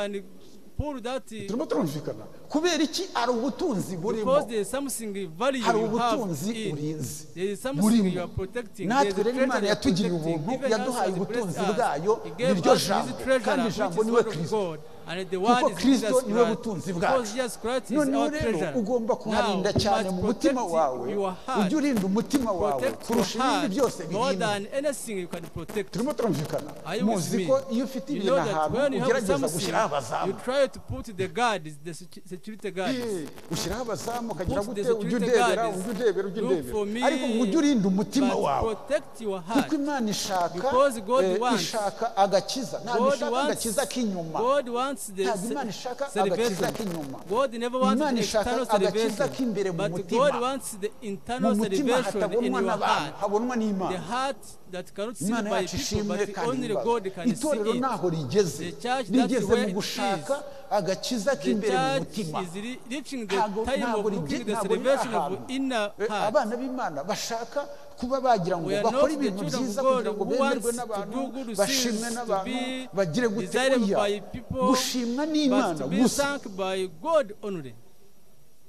pull that turimo turumvikana kubera iki ari ubutunzi burimo because there is something value hari you have ubutunzi in. urinzi There is something you burimo are protecting. There is natwe rero treasure imana you are yatugiriye protecting. ubuntu Even us yaduhaye has blessed ubutunzi us. bwayo He gave niryo us his jambo treasure, kandi which ijambo is niwe word of kristo God. And the kuko word is kristo Jesus niwe Christ. butunzi Because bwacu Jesus Christ is noneho our rero treasure. ugomba Now, kuharinda cyane you mu must mutima protect wawe your ujye heart. urinda umutima wawe Protect your kurusha ibindi heart byose more birimo than anything you can protect. turimo turumvikana Are you with muzi me? ko iyo ufite You ibintu know that ahantu when you have ugerageza something, gushyiraho you abazamu try to put the guards, the secu- security guards. Eh, ushyiraho abazamu ukagira Put the gute ujye security udebera guards. ujye udebera ujye Look for me, udebera ariko ngo ujye urinda umutima but wawe protect your heart. kuko imana ishaka Because God eh, wants- ishaka agakiza ntabwo God ishaka wants, agakiza k'inyuma God wants the ntabwo ce- imana ishaka agakiza salvation. k'inyuma God never wants Imana the ishaka external agakiza k'imbere salvation, mu but mutima. God wants the mu internal mutima salvation in hatabonwa your n'abantu heart. habonwa The n'imana heart that cannot see imana by yacu people, ishimwe but kandi only ibaza. God can see itorero it. ntaho rigeze The church, that's rigeze where mu it gushaka agakiza The k'imbere mu church mutima is re- reaching the ntabwo time of ntabwo looking rigi- the ntabwo riri salvation ahantu of inner Eh, heart. abana b'imana bashaka kuba bagira ngo We are bakore not the ibintu children of byiza God kugira ngo who bemerwe wants to n'abantu do good things, bashimwe to n'abantu be bagire gute desired oya by people, gushimwa But n'imana to be gusa thanked by God only.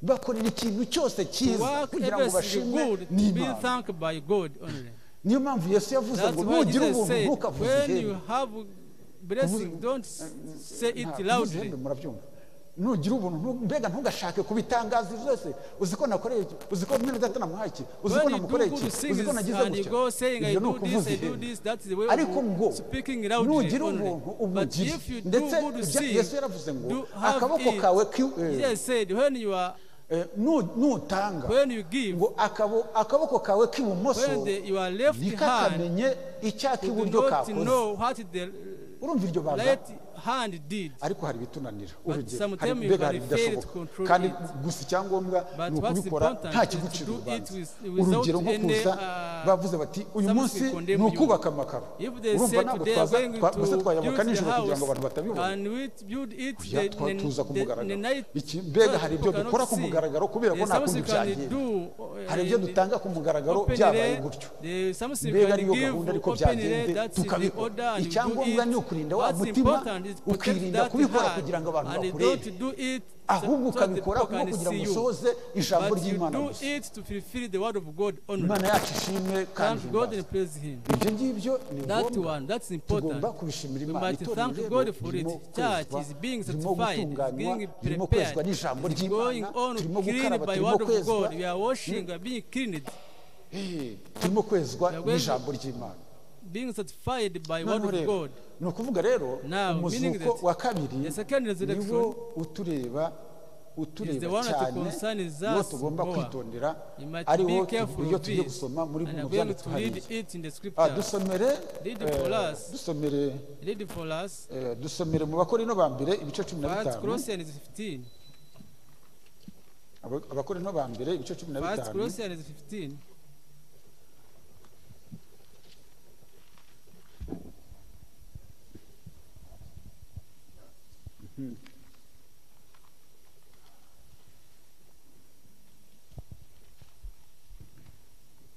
bakorera ikintu cyose To cyiza work kugira ngo everything bashimwe good, to be n'imana thanked by God only. niyo mpamvu yesu yavuze That's ngo why nugira Jesus ubuntu said, ntukavuze when ihembe you have blessing, don't s- say it loudly. murabyumva nugira ubuntu ntu- mbega ntugashake kubitangaza zose uzi ko nakoreye iki uzi ko mwene data namuhaye iki uzi ko When you do namukoreye iki good uzi ko things nagize and you gutya go saying, I ibyo do ni this, ukuvuza I do ihembe this, that's the way ariko ngo of speaking loudly nugira only. ubuntu But ubugire if you do ndetse good ibya- yesu things, yaravuze ngo do have akaboko kawe it. ki- eh, Jesus said, when you are Eh, nu- nutanga When you give, ngo akabo- akaboko kawe k'ibumoso when the, your left hand ntikakamenye do icyak'iburyo not kakoze know what the urumva iryo banga right hand did. ariko hari ibitunanira urugero sometimes hari you mbega hari can ibidashoboka fail to control kandi it. gusa icyangombwa But ni what's ukubikora important nta is to kigucira do it urubanza with- without urugero nko any, kuza uh, bavuze bati uyu something munsi condemn ni you." ukubaka amakaro If they urumva say ntabwo today are twaza going twa- gusa to twayambuka build the nijoro kugira ngo abantu house batabibona and we build it Kugira the, twa- tuza ku the, the, the mugaragaro. night Iki- mbega hari that ibyo people dukora cannot ku see. mugaragaro kubera ko There's nta something kundi can byagenda. do, uh, hari ibyo in- dutanga ku mugaragaro open byabaye re- gutyo the- something mbega can ariyo give gahunda ariko open re, byagenze that is the order tukabikora and you do icyangombwa it. ni ukurinda wa What's mutima important is protect ukirinda that kubikora heart kugira ngo abantu and bakurebe don't do it ahubwo so that ukabikora people kuko can kugira ngo see you. usoze ijambo But you ry'imana do gusa it to fulfill the word of God only. imana yacu ishimwe kandi Thank God ihimbaze and praise Him. ibyo ngibyo ni That ngombwa one, that's important. tugomba kubishimira We imana must itorero thank rero God for it. ririmo Church kozwa is being ririmo sanctified, is gutunganywa being ririmo kwezwa prepared, n'ijambo is going ry'imana on turimo cleaned gukaraba by turimo word of kwezwa God. We are washing, we are being cleaned, Eh, turimo kwezwa We are going to- n'ijambo ry'imana being sanctified by word noneho of rero God. ni ukuvuga rero Now, meaning umuzuko that wa kabiri the second resurrection niwo utureba is the utureba one that cyane concerns niwo us tugomba more. kwitondera You must ariho be careful iyo of tugiye this. gusoma muri And bino I'm going byanditswe to hariya read it in the Ah, scripture. dusomere Read eh, for us. dusomere Read for us. eh, dusomere mu bakorino ba mbere ibice cumi na First bitanu Corinthians 15. Aba- abakorino ba mbere ibice cumi na First bitanu Corinthians 15.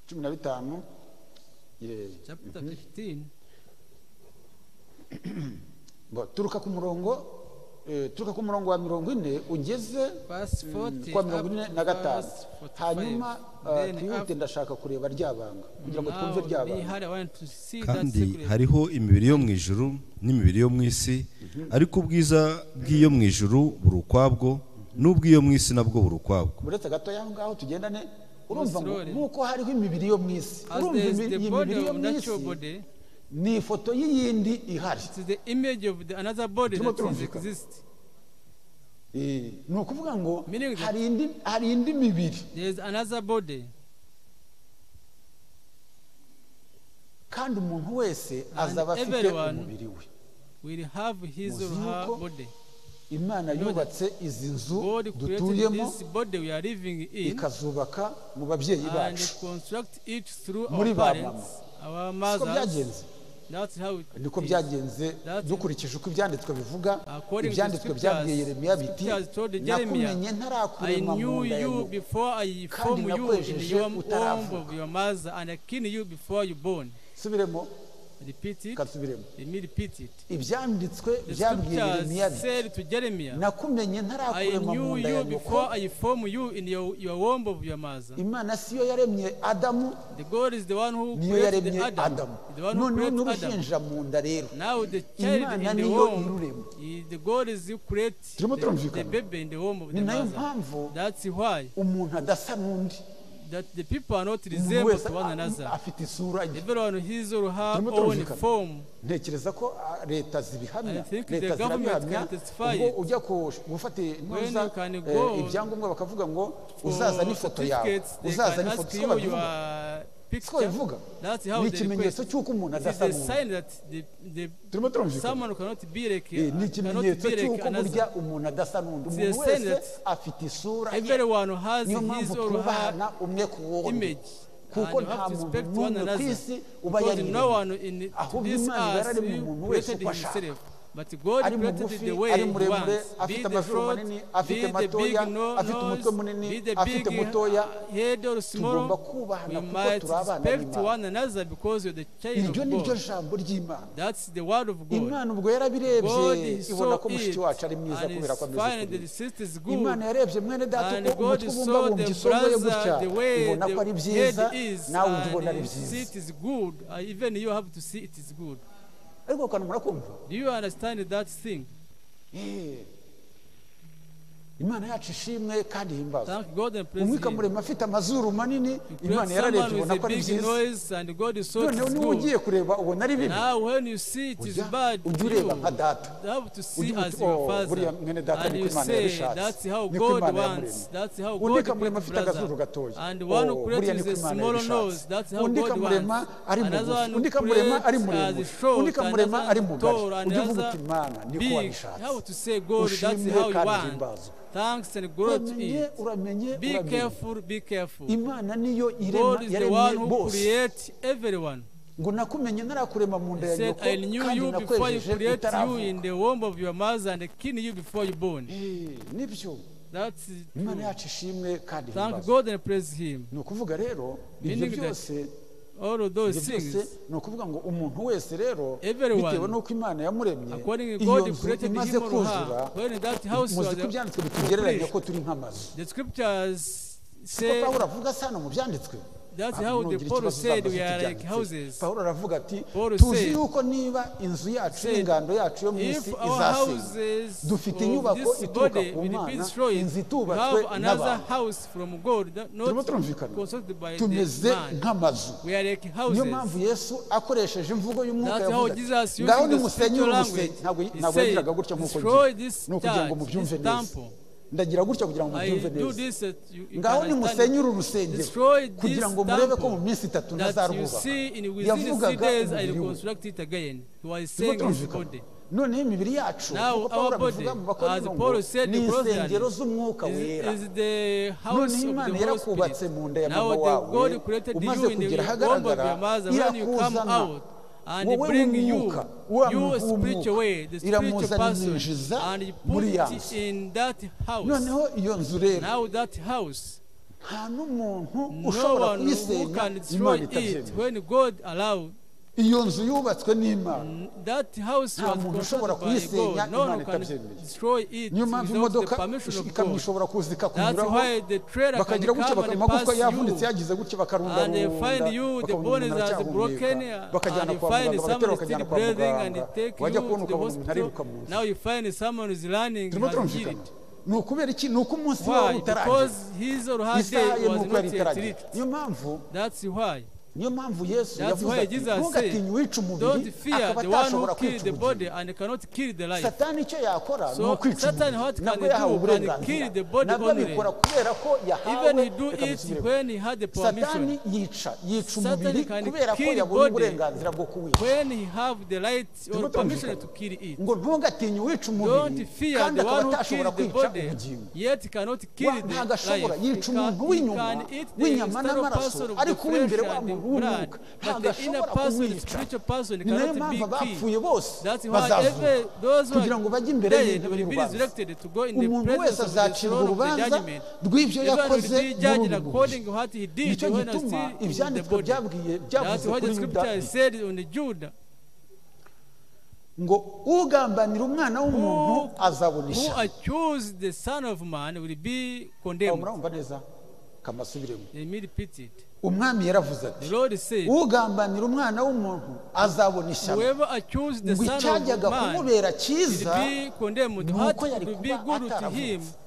cumi na bitanu Yeah. Chapter 15. Bo, turuka ku murongo eh, turuka ku murongo wa mirongo ine ugeze Verse 40 kwa mirongo ine up to na gatanu verse 45. hanyuma ah, Then twihute after- ndashaka kureba ryabanga kugira ngo twumve Now, be ryabanga hard. I want to see that kandi secret. hariho imibiri yo mu ijuru n'imibiri yo mu isi ariko ubwiza bw'iyo mu ijuru buri ukwabwo n'ubw'iyo mu isi nabwo buri ukwabwo uretse gato y'aho ngaho tugendane urumva ngo Slowly. nk'uko hariho imibiri yo mu isi As urumva there is imi- the iyi body mibiri yo of mu isi natural body, ni ifoto y'iyindi ihari it is the image of the another body Turimo that is turumvikana. exist. Eh, ni ukuvuga ngo Meaning that- hari indi hari indi mibiri There is another body, kandi umuntu wese And azaba afite everyone umubiri we will have his or her Muzuko. body. imana yubatse izi nzu God created dutuyemo this body we are living in ikazubaka mu babyeyi and bacu construct it through Muri our ba parents, our siko mothers. byagenze That's how it niko is. byagenze That's- dukurikije uko ibyanditswe bivuga According to ibyanditswe scriptures, byabwiye yeremiya biti scriptures told Jeremiah, nakumenye I ntarakurema mu knew nda ya you nyoko." before I formed you in nakwejeje your womb utaravuka. of your mother, and I knew you before you born. subiremo Repeat it. kasubiremo Let me repeat it. ibyanditswe The byabwiye yeremiya scriptures said biti to Jeremiah, nakumenye I ntarakurema mu knew nda ya you nyoko before I formed you in your, your womb of your mother. imana siyo yaremye adamu The God is the one who niyo created yaremye Adam. adamu The one who noneho created Adam. n'uruhinja mu nda rero Now the child imana in the niyo womb, irurema is- the God is who creates the, Turimo the turumvikana. baby in the womb of ni the nayo mother. mpamvu That's why umuntu adasa n'undi that the people are not umuntu resembled wese to one a- another. afite isura ye Everyone his or her Turimo own turumvikana. form. ntekereza ko ah, leta zibihamya I think the leta government zirabihamya can testify ubwo it. ujya ku- gufata When ntuza you can go ibyangombwa bakavuga ngo For uzaza n'ifoto yawe certificates, they uzaza can n'ifoto ask siko you babivuga your siko picture. babivuga That's how they ni request. ikimenyetso cy'uko umuntu It is adasa a n'undi sign that the, the turimo turumvikana someone cannot be like, Eh, ni cannot ikimenyetso be like cy'uko burya another. umuntu adasa n'undi It's a umuntu sign wese that afite isura ye Everyone has niyo his mpamvu or her twubahana umwe ku wundi image. kuko and you nta have to muntu respect one n'umwe ku another. isi uba Because no yariremye one in Ahubwo this Imana earth yararemye umuntu wese created uko ashaka. himself. But God ari created mugufi the way ari he muremure wants. Be afite the amazuru short, manini be afite the big matoya no- afite umutwe nose, munini be the afite big mutoya uh, head or small. tugomba kubahana We kuko must turi abana respect b'Imana. one another because you're the child iryo ni of ryo God. jambo ry'imana That's the word of God. imana ubwo yarabirebye God is ibona so ko mushiki wacu ari mwiza and kubera ko is ameze fine the kuriya sister is imana good. yarebye mwene data And uko God umutwe saw ubumbabumbye the isongoye gutya brother the way ubona ko ari the byiza head is nawe ujya ubona and ari you byiza see it is good. Uh, even you have to see it is good. ariko ukantu murakumva Do you understand that thing? Eh. imana yacu ishimwe kandi himbazwa Thank God and praise umwika Him. muremure afite amazuru manini You imana create yararebye someone ubona with ko a ari big byiza noise and God is so noneho niba good. ugiye kureba ubona ari bibi Now when you see it is ujya bad, ujya you ureba nka data you have to see Ujye uti, as your "Oh, father. buriya mwene data And niko you Imana say yabishatse, that's how niko God Imana wants. yamuremye." That's how undi God kamurema afite agazuru created gatoya brother. And one Oh, who buriya creates niko a Imana small yabishatse. nose, that's how undi God kamurema wants. ari Another mugufi one undi who kamurema ari creates muremure as short, undi kamurema another ari mugari tall, ujye uvuga another uti imana niko big. wabishatse How to say God, that's Ushimwe how you kandi want. uhimbazwe. Thanks and glory to uramenye it. uramenye Be uramenye careful, be careful. imana niyo God irema is the one yaremye who bose creates everyone. ngo nakumenye narakurema mu nda He ya said, nyoko I knew kandi you before you nakwejeje created you in utaravuka the womb of your mother and killed you before you born. Eh, nibyo That's true. imana yacu ishimwe kandi Thank ihimbaza God and praise Him. ni ukuvuga rero ibyo Meaning that byose All of those ibyo byose things, ni ukuvuga ngo umuntu wese rero Everyone, bitewe n'uko imana yamuremye according to iyo God, He nzu created imaze him or kuzura her. When that house muzi was ko ibyanditswe bitugereranya ko accomplished, turi nk'amazu the scriptures siko say pawulo avuga se hano mu byanditswe That's Ah, how the nugire Paul ikibazo said uzambaza we are ibyanditse. like houses. pawulo aravuga ati Paul tuzi said- yuko niba inzu yacu said, n'ingando yacu yo mu if isi our izasenya houses dufite of inyubako this ituruka body ku will be mana destroyed, inzu we itubatswe have another n'abantu house from God, that turimo not turumvikana constructed by tumeze the man. nk'amazu We are like niyo mpamvu houses. yesu akoresheje imvugo y'umwuka That's how yavuze Jesus ati, using ngaho the nimusenye spiritual urusenye ntabwo language. He ntabwo yagiraga said, gutya nk'uko "Destroy ngiye this ni ukugira ngo church, mubyumve this neza temple." ndagira gutya kugira ngo I mubyumve do neza this that you, you ngaho can nimusenye understand uru rusengero Destroy this kugira ngo murebe ko mu temple minsi itatu that you ntazarwubaka see in within the three yavugaga days I umubiri will we construct it again. He was Turimo saying his turumvikana body. noneho imibiri yacu Now kuko our pawulo body, abivuga mu as bakorinto ngo Paul said ni in Corinthians, insengero z'umwuka wera Is, is the house noneho of imana the Holy yarakubatse Spirit. mu nda ya Now mama the wawe God created umaze you in the kugera womb of your ahagaragara mother. When you come irakuzana out and wowe bring you w'umwuka wa your muntu spiritual w'umwuka way, the spiritual iramuzana person, imwinjiza and you put muri ya it nzu in that house. noneho iyo nzu rero Now that house nta n'umuntu no ushobora one who kuyisenya can destroy it imana itabyemeye when God allow iyo nzu yubatswe n'imana that house Nta muntu was ushobora constructed by kuyisenya, God. No Imana one can itabyemeye. destroy it niyo mpamvu without the imodoka permission of ikamyo God. ishobora kuza ikakunyuraho That's why the trailer can bakagira gutya come and bakamagufwa pass yavunitse you. yagize gutya And they find you, the bones bakarundarunda are broken, and bakajyana you kwa find muganga someone bagatera is still bakajyana kwa breathing, and they muganga take you wajya to kubona the ukabona umuntu ariruka mu hospital. Now nzu you find someone is running, turimo has turumvikana healed. ni ukubera iki ni uko umunsi wawe Why? utarangira Because his or her isaha day ye was nuko not yari yet itaragira reached. niyo mpamvu That's why. niyo mpamvu yesu That's yavuze why ati Jesus ntugatinye uwica said, umubiri Don't fear akaba the one atashobora who kwica killed the body ubugingo and cannot kill the life. satani icyo yakora ni So ukwica Satan what can umubiri nabwo he yahawe do? Can uburenganzira kill the body nabwo only. abikora kubera ko yahawe Even he do it ikamusubiramo when he had the permission, satani yica yica Satan umubiri can kubera ko kill yabonye body. uburenganzira bwo kuwica when he have the right or Turimo turumvikana. permission to kill it. ngo ntugatinye uwica umubiri Don't fear kandi the akaba one who atashobora killed the kwica body, ubugingo yet cannot Wa- kill the ntabwo ashobora life. He yica can, umuntu he w'inyuma can eat the w'inyama external n'amaraso person of the ariko uw'imbere flesh wa and the muntu blood, w'umwuka but ntabwo the inner ashobora person, the kumwica spiritual person, ni nayo cannot mpamvu be killed. abapfuye bose That's why every, bazazuka those who kugira ngo are bajye imbere dead y'intebe will be y'urubanza resurrected to go in the umuntu presence wese of the azacirwa throne of the urubanza judgment. rw'ibyo Even will yakoze be judged according to what he did nicyo when he was gituma still in the ibyanditswe body. byabwiye That's byavuze what the kuri yuda scripture said on the Judah. ngo ugambanira umwana w'umuntu Who, azabona who ishyano accused the son of man will be Aho condemned. murumva neza kamasubiremo Let me repeat it. umwami yaravuze ati The Lord said, ugambanira umwana w'umuntu azabona ishyano whoever accused the ngo son icyajyaga of man kumubera should cyiza be condemned. ni What uko yari could be kuba good to him? ataravutse.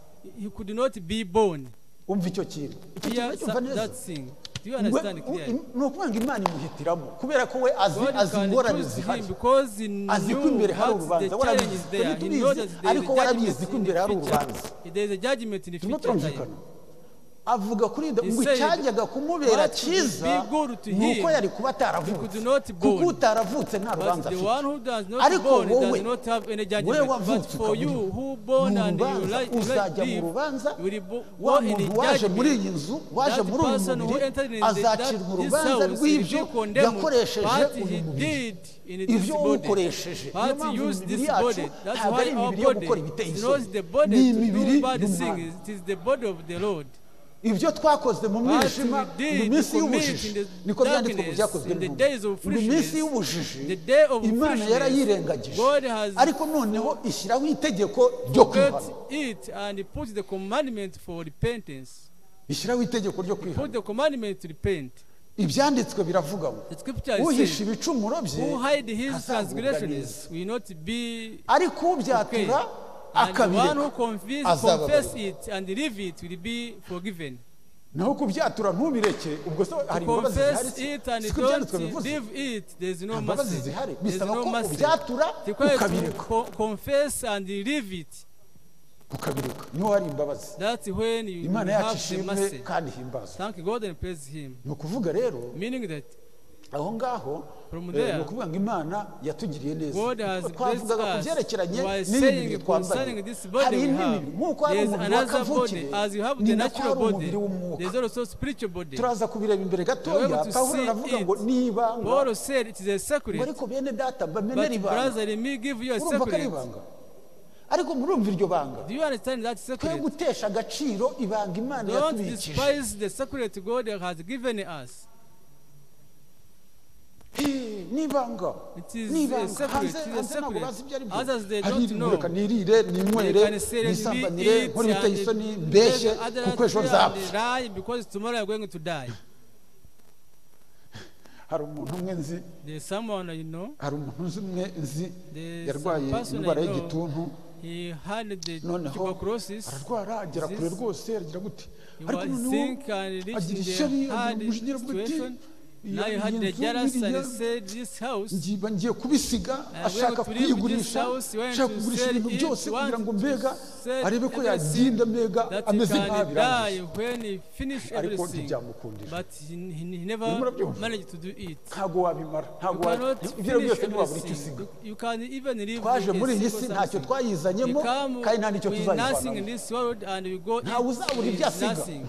He could not be born. umva icyo kintu icyo kintu Hear uracyumva neza that thing. Do you We- understand u- clearly? im- ni ukuvuga ngo imana imuhitiramo kubera ko we azi God azi can ingorane choose him zihari because he knew azi ko imbere hari what the urubanza challenge is warabizi there. twebwe He knows tubizi that there is ariko warabizi a ko imbere hari judgment in the urubanza future. There is a judgment in the turimo future time. turumvikana avuga kuri yuda He ngo said, icyajyaga kumubera "What would cyiza be good to ni uko him yari kuba ataravutse could not kuko born. utaravutse nta rubanza But the one afite who does Ariko not born wowe, does not have any wowe judgment. But wavutse for ukaba you uriho. who born Mu and you rubanza like you like uzajya mu live, rubanza you will bo- wa go in the muntu waje muri iyi judgment. nzu waje That muri uyu person who mubiri entered in the- azacirwa that- this urubanza house, rw'ibyo he condemned yakoresheje what uyu he mubiri did in this ibyo body. uwukoresheje niyo What he mpamvu used imibiri this yacu body. That's ntabwo ari why our imibiri yo body gukora ibiteye is isoni not the ni body to imibiri do bad y'umwana things. It is the body of the Lord. ibyo twakoze mu What mwijima we did mu minsi to y'ubujiji meet in the niko byanditswe mu darkness, byakozwe in the n'intumwa. days of Ngo iminsi foolishness, y'ubujiji the day of imana foolishness, yarayirengagije God has ariko noneho ishyiraho itegeko ryo get kwihana it and put the commandment for repentance. ishyiraho itegeko ryo kwihana Put the commandment to repent. ibyanditswe biravuga ngo The scripture uhisha says, ibicumuro bye Who hide his azagubwa neza transgressions will not be ariko ubyatura And the one who akabireka confess, azababarirwa. confess it and leave it will be forgiven. naho kubyatura ntubireke ubwo so hari imbabazi zihari Confess si it and ko ibyanditswe don't bivuze leave it. There is no nta mbabazi mercy. zihari There is bisaba no ko mercy. ubyatura Required to ukabireka co- confess and leave it. ukabireka niho hari imbabazi That's when you imana yacu have the ishimwe mercy. kandi ihimbazwa Thank God and praise Him. ni ukuvuga rero Meaning that aho ngaho From eh, there, ni ukuvuga ngo imana yatugiriye neza God has blessed twavugaga ku us. byerekeranye We are n'iyi saying mibiri twambaye concerning this body hari we indi have, mibiri nk'uko hari there is umubiri wa another kavukire body. As you have ni the nako natural hari body, umubiri there is w'umwuka also spiritual body. turaza kubireba imbere We're gatoya able to pawulo see aravuga it. ngo nibanga Paul said it is a secret. ngo ariko bene data bamenera But ibanga brother, let me give you a urumva ko ari secret. ibanga ariko murumva iryo banga Do you understand that twe secret? gutesha agaciro ibanga imana Don't yatubikije despise the secret God has given us. Eh, ni ibanga It is ni a ibanga secret, hanze it is a hanze ntabwo secret. bazi ibyo ari Others they byo don't hari know. reka nirire ninywere You can say nisambanire it, nkore ibiteye and isoni it- mbeshye other kuko ejo three and nzapfa lie because tomorrow you're going to die. hari umuntu umwe nzi There's someone you know, hari umuntu nzi umwe nzi There's yarwaye some person I indwara know. y'igituntu he had the noneho tuberculosis. ararwara agera kure disease. rwose aragira gute He ariko was noneho sick and agira reached ishyari the agira hard umujinya aravuga ati situation. Now iyi you had nzu the jealous and he biriya said, This house, ngiba ngiye kubisiga went ashaka to leave kuyigurisha this house, went ashaka to kugurisha sell ibintu it, byose kugira ngo wanted to mbega sell arebe ko everything yagenda mbega that he ameze nkaho can die birangije when he finished ariko everything. ntibyamukundira But he, he he Urimo never urabyumva? managed to do it. ntabwo wabimara You ntabwo cannot wa- ibyo finish byose ntiwabura icyo everything. usiga You- You can even leave twaje with a muri iyi single si something. ntacyo You twayizanyemo come kandi nta n'icyo with nothing in tuzayivanamo this world and you go Ntawe in uzabura with ibyo asiga. nothing.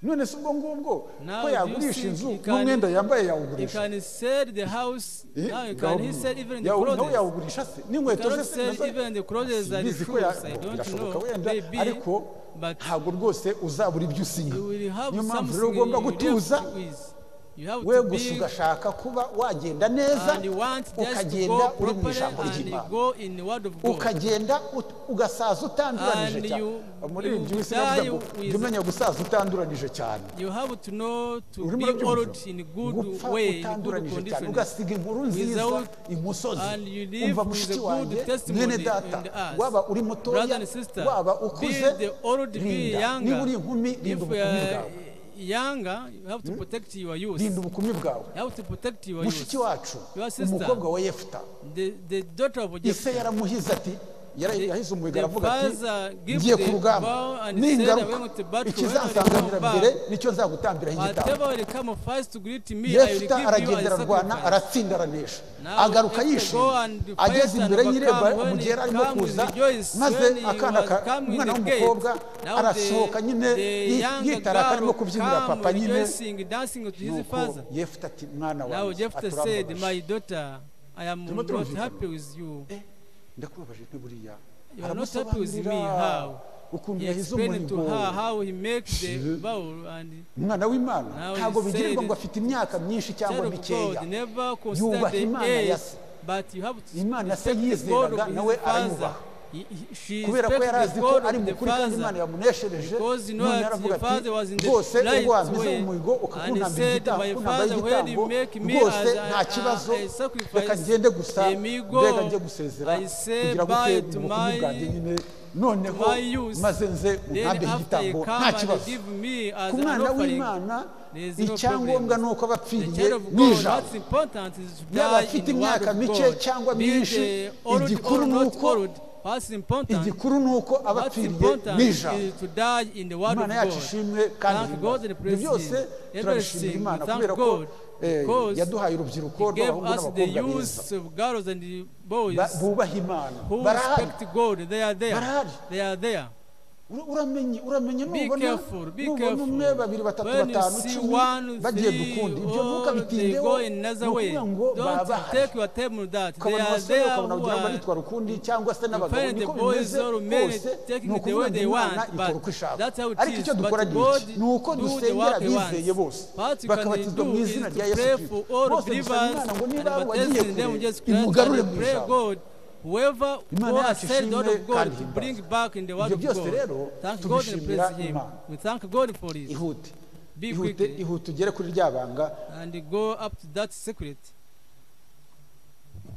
none si ubwo ngubwo Now do ko you yagurisha think inzu he can- n'umwenda yambaye You yawugurisha can sell the house Eh, now. You can ngaho- he sell even the yawu- nawe clothes. yawugurisha se You n'inkweto ze cannot se sell nazo- even the clothes and Sinzi ko ya- shoes. I don't birashoboka know. wenda Maybe, ariko but ntabwo rwose uzabura ibyo usiga you will have niyo mpamvu something rero ugomba you will gutuza have to with. You have we to gusa be ugashaka kuba wagenda neza and you want just to ukagenda go uri mu properly ijambo and you ry'imana go in the word of God. ukagenda ut- ugasaza utanduranije And cyane you- muri you ibyo wese die bavuga ngo with- jya umenya gusaza utanduranije cyane You have to know to urimo be old in urabyumva good gupfa way, in good utanduranije cyane condition. ugasiga inkuru nziza Without- imusozi and you live umva with mushiki a good wanjye testimony mwene data in the earth. waba uri Brother mutoya and sister, waba be ukuze the old, be rinda niba younger. uri inkumi If rinda you ubukumi are bwawe younger, you have to protect your youth. rinda You ubukumi bwawe have to protect your youth. mushiki wacu Your sister. umukobwa wa yefuta The, the daughter of ise Jephthah, yaramuhize ati yara- yahize umuhigo the aravuga ati father gave ngiye the ku rugamba vow and said, "I went ningaruka to battle, ikizansanganira when I come mbere back, nicyo nzagutambiraho igitambo Whatever will come first to greet me, I will give you yefuta as aragenda a ararwana sacrifice. aratsinda aranesha Now agaruka Jephthah yishimye go and fight ageze imbere and y'irembo overcome. When umugera he arimo come, kuza he rejoices. maze When he akana was ka- coming umwana in the w'umukobwa gate, now arasohoka the- nyine the yi- young yitaraka girl arimo kubyinira come papa nyine rejoicing, dancing to his nuko father. yefuta ati mwana Now wawe Jephthah said, aturambabaje My daughter, I am Turimo not turumvikana. happy with you. Eh, ndakubabaje nti buriya You are not happy with me, how? aramusobanurira ukuntu He yahize explained to umuhigo her how he makes the Je- vow and umwana w'imana Now he ntabwo bigirirwa said, ngo afite imyaka myinshi cyangwa child of mikeya God never consider Yubaha the Imana ya age, se. but you have to Imana se respect the God yizeraga, of nawe his father. arayubaha. He- he- She kubera ko yari respects azi the ko God ari of the mukuri kandi imana father. yamuneshereje Because you know none that aravuga your father was in ati the rwose right wambiza way, umuhigo and he ukakunambaza said, igitambo "My father, ukunambaza when you igitambo make me rwose as nta I- kibazo I- I sacrifice, reka ngende gusa let me go. mbega njye gusezera I say kugira ngo bye ute to ubukumi my- bwanjye nyine noneho my youth." maze nze Then untambe after you igitambo come nta and kibazo give me as ku an mwana offering, w'imana there is no icyangombwa problem. ni uko aba the apfiriye child of God, n'ijambo what's important is to yaba die in afite the word imyaka of mike God. cyangwa Be myinshi the old igikuru or ni not uko old, what's important, igikuru ni uko aba what's apfiriye important n'ijambo is to die in the word of imana yacu God. ishimwe kandi Thank God and ihimbaza. ibyo praise byose Him. turabishimira Everything, imana we thank kubera ko God eh, because yaduhaye urubyiruko He gave rw'abahungu us the n'abakobwa beza youth of girls and the boys Ba- bubaha imana who barahari respect God. They are there. Barahari. They are there. Ura- uramenye uramenye Be nubona careful, be nubona careful. umwe babiri batatu When you batanu see icumi one, bagiye three, gukunda ibyo ntuka or they bitindeho go ni another way. ukuvuga ngo baba Don't bahari take your time on that. They ukabona are abasore there ukabona who wagira ngo are bitwara ukundi cyangwa se n'abagabo find the niko boys bimeze or men bose taking ni the ukuvuga way ngo they imana want, ikora but uko ishaka that's how it ariko is. icyo But dukora ni God iki ni uko do the dusengera work he wants. abizeye bose What you can bakabatizwa do mu izina is rya to yesu pray kirisito for all bose dusaba believers imana ngo and niba wagiye baptizing them in kure Jesus Christ imugarure and mu pray ijambo God. Whoever Imana who yacu accepts the word ishimwe of kandi God, ihimbaze. bring back in the word Ibyo of byose rero God. Thank God and tubishimira praise Him. Imana. We thank God for it. ihute Be ihute quick ihute ugere kuri rya banga and go up to that secret.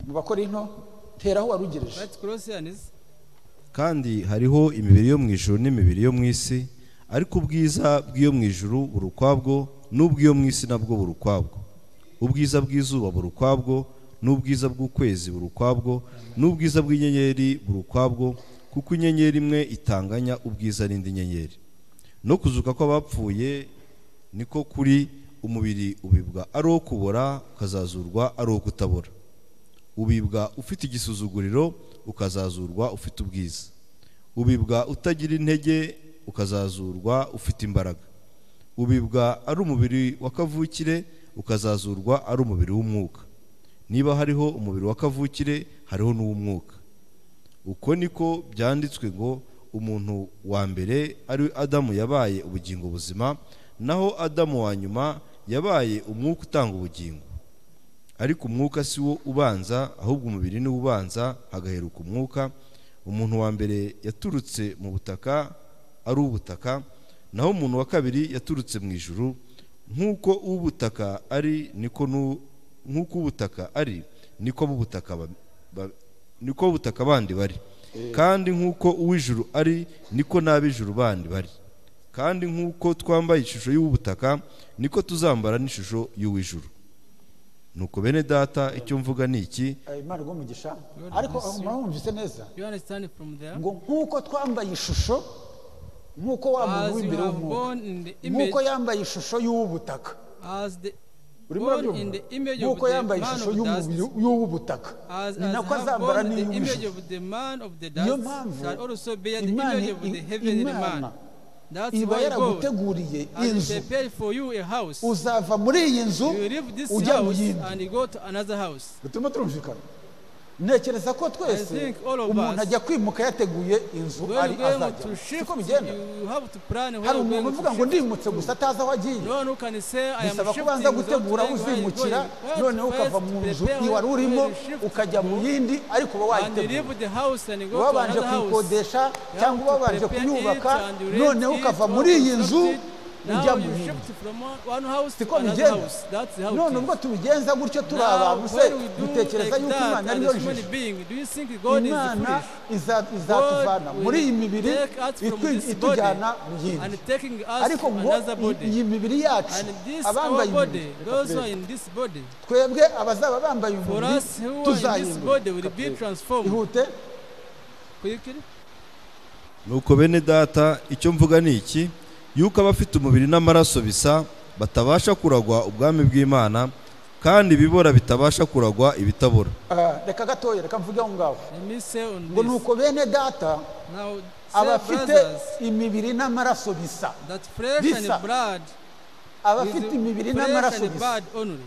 mu bakora into teraho warugereje Right close and is kandi hariho imibiri yo mu ijuru n'imibiri yo mu isi ariko ubwiza bw'iyo mu ijuru buri ukwabwo n'ubw'iyo mu isi nabwo buri ukwabwo ubwiza bw'izuba buri ukwabwo n'ubwiza bw'ukwezi buri ukwabwo n'ubwiza bw'inyenyeri buri ukwabwo kuko inyenyeri imwe itanganya ubwiza n'indi nyenyeri no kuzuka kw'abapfuye niko kuri umubiri ubibwa ari uwo kubora ukazazurwa ari uwo kutabora ubibwa ufite igisuzuguriro ukazazurwa ufite ubwiza ubibwa utagira intege ukazazurwa ufite imbaraga ubibwa ari umubiri wa kavukire ukazazurwa ari umubiri w'umwuka niba hariho umubiri wa kavukire hariho n'uw'umwuka uko niko byanditswe ngo umuntu wa mbere ari we adamu yabaye ubugingo buzima naho adamu wa nyuma yabaye umwuka utanga ubugingo ariko umwuka si wo ubanza ahubwo umubiri niwo ubanza hagaheruka umwuka umuntu wa mbere yaturutse mu butaka ari ubutaka naho umuntu wa kabiri yaturutse mu ijuru nk'uko ubutaka ari niko nu- nk'uko ubutaka ari niko b'ubutaka ba- ba- niko ubutaka bandi bari kandi nk'uko uw'ijuru ari niko n'ab'ijuru bandi bari kandi nk'uko twambaye ishusho y'ubutaka niko tuzambara n'ishusho y'uw'ijuru nuko bene data icyo mvuga ni iki Eh, imana iguhe umugisha ariko aho mwumvise neza You understand from there? ngo nk'uko twambaye ishusho nk'uko wa muntu As you w'imbere are w'umwuka born in the nk'uko image- yambaye ishusho y'uw'ubutaka As the urimo born urabyumva in the image of nk'uko the yambaye man ishusho of dust, y'umubiri y'uw'ubutaka as, ni as nako have azambara borne the image n'iy'uw'ijuru of the man of the niyo dust mpamvu shall also bear the imana image of the i- heavenly imana man. That's iba why God yaraguteguriye has inzu prepared for you a house. You uzava muri iyi nzu leave this ujya mu house yindi and you go to another house. bituma turumvikana ntekereza ko twese think all of umuntu us, ajya kwimuka yateguye inzu When ari you're going azajya to shift, siko bigenda you have to plan where hari you're umuntu going uvuga ngo to shift. ndimutse gusa atazi aho agiye none ukani se aya bisaba ko ubanza gutegura uzimukira noneho ukava mu nzu iwari urimo ukajya mu yindi ariko uba wayitegura wabanje kuyikodesha cyangwa wabanje kuyubaka noneho ukava muri iyi nzu ujya mu yindi siko bigenda none ubwo tubigenza gutyo turi abantu se dutekereza yuko imana ariyo jisho imana iza- izatuvana muri iyi mibiri itwi- itujyana mu yindi ariko ngo i- iyi mibiri yacu abambaye imibiri reka turebe. twebwe abazaba bambaye umubiri tuzahinduka Reka turebe. ihute nuko bene data icyo mvuga ni iki yuko abafite umubiri n'amaraso bisa batabasha kuragwa ubwami bw'imana kandi ibibora bitabasha kuragwa ibitabora Ah, reka gatoya reka mvuge aho ngaho ngo ni uko bene data abafite imibiri n'amaraso bisa Bisa. abafite imibiri n'amaraso bisa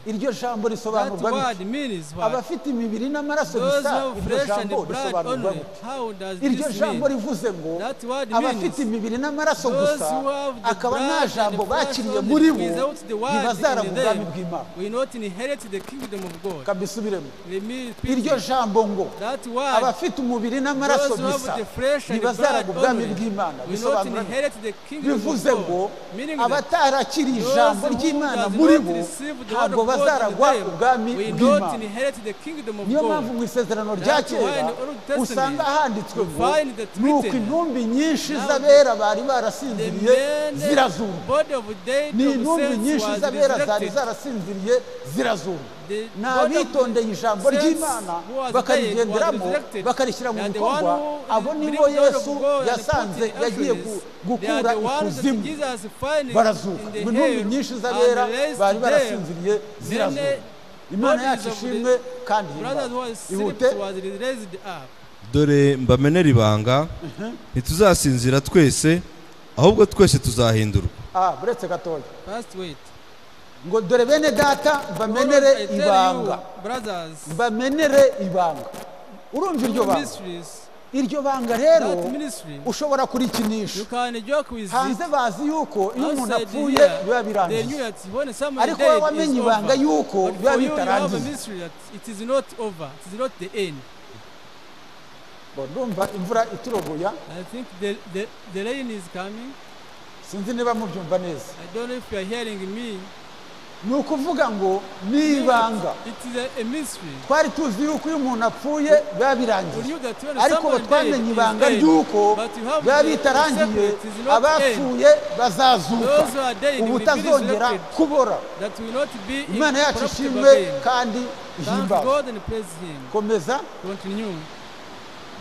iryo jambo risobanurwa bite abafite imibiri n'amaraso bisa iryo jambo risobanurwa bite iryo jambo rivuze ngo That word means abafite imibiri n'amaraso those gusa who have the akaba blood nta and the jambo flesh bakiriye only muri bo without the word ntibazaraba in ubwami them. bw'imana will not inherit the kingdom of God. kabisubiremo Let me repeat iryo it. jambo ngo That word, abafite umubiri n'amaraso those who have bisa the flesh and the blood ntibazaraba ubwami only bw'imana will not bisobanura bite? inherit the kingdom of bivuze ngo God. Meaning that abatarakiriye those ijambo who ry'imana does muri not bo receive the word ntabwo of God bazaragwa in them ubwami will not bw'imana inherit the kingdom of niyo mpamvu God. mu isezerano rya That's why in kera the Old Testament usanga handitswe ngo you find that ni uko written, intumbi nyinshi now z'abera bari The barasinziriye men, zirazumva body of dead ni of intumbi saints nyinshi was z'abera zari resurrected. zarasinziriye zirazumva The ni body of abitondeye ijambo saints ry'imana who was bakarigenderamo dead was resurrected. bakarishyira mu They are the bikorwa one who abo believed nibo the word of yesu God and yasanze put it in yagiye actions. gu- They are gukura the ones that ikuzimu Jesus found in barazuka the ngo intumbi hell nyinshi and z'abera raised bari them. barasinziriye Many zirazuka imana bodies yacu of the ishimwe kandi brothers who ihimbawe. was ihute slept was raised up. dore mbamenera ibanga ntituzasinzira twese ahubwo twese tuzahindurwa Ah, buretse gatoya First wait. ngo dore bene data mbamenere Lord, I tell you, ibanga brothers, mbamenere ibanga urumva iryo two banga mysteries, iryo banga rero that ministry, ushobora kurikinisha you can joke with hanze it. bazi yuko iyo umuntu Outside apfuye here, they biba knew birangiye that when someone Ariko died, wowe wamenye it's ibanga over. yuko But biba for you, you have a bitarangiye. mystery that it is not over. It is not the end. Ngo ndumva imvura iturogoya I think the, the, the rain is coming. sinzi niba mubyumva neza I don't know if you are hearing me. ni ukuvuga ngo ni ibanga It is a, a mystery. twari tuzi yuko iyo umuntu apfuye biba We birangiye knew that when ariko someone died, batwamenye he ibanga died. ry'uko But you have biba the- bitarangiye the secret is not end. abapfuye bazazuka Those who are dead will be ubutazongera resurrected. kubora That will not be imana yacu incorruptible ishimwe again. kandi Thank ihimbawe God and praise Him. komeza Continue.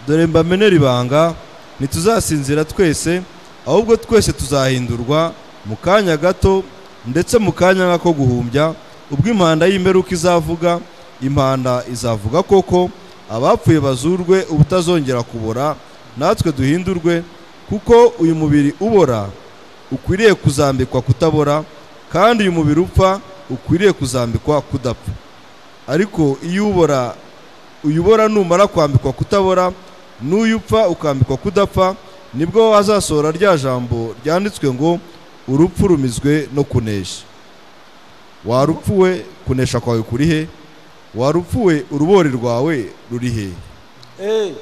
dore mbamenera ibanga ntituzasinzira twese ahubwo twese tuzahindurwa mu kanya gato ndetse mu kanya nk'ako guhumbya ubwo impanda y'imperuka izavuga impanda izavuga koko abapfuye bazurwe ubutazongera kubora natwe duhindurwe kuko uyu mubiri ubora ukwiriye kuzambikwa kutabora kandi uyu mubiri upfa ukwiriye kuzambikwa kudapfa ariko iyo ubora uyubora numara kwambikwa kutabora n'uyu upfa ukambikwa kudapfa nibwo hazasohora rya jambo ryanditswe ngo urupfu rumizwe no kunesha warupfuwe kunesha kwawe kuri he warupfuwe urubori rwawe ruri he Eh,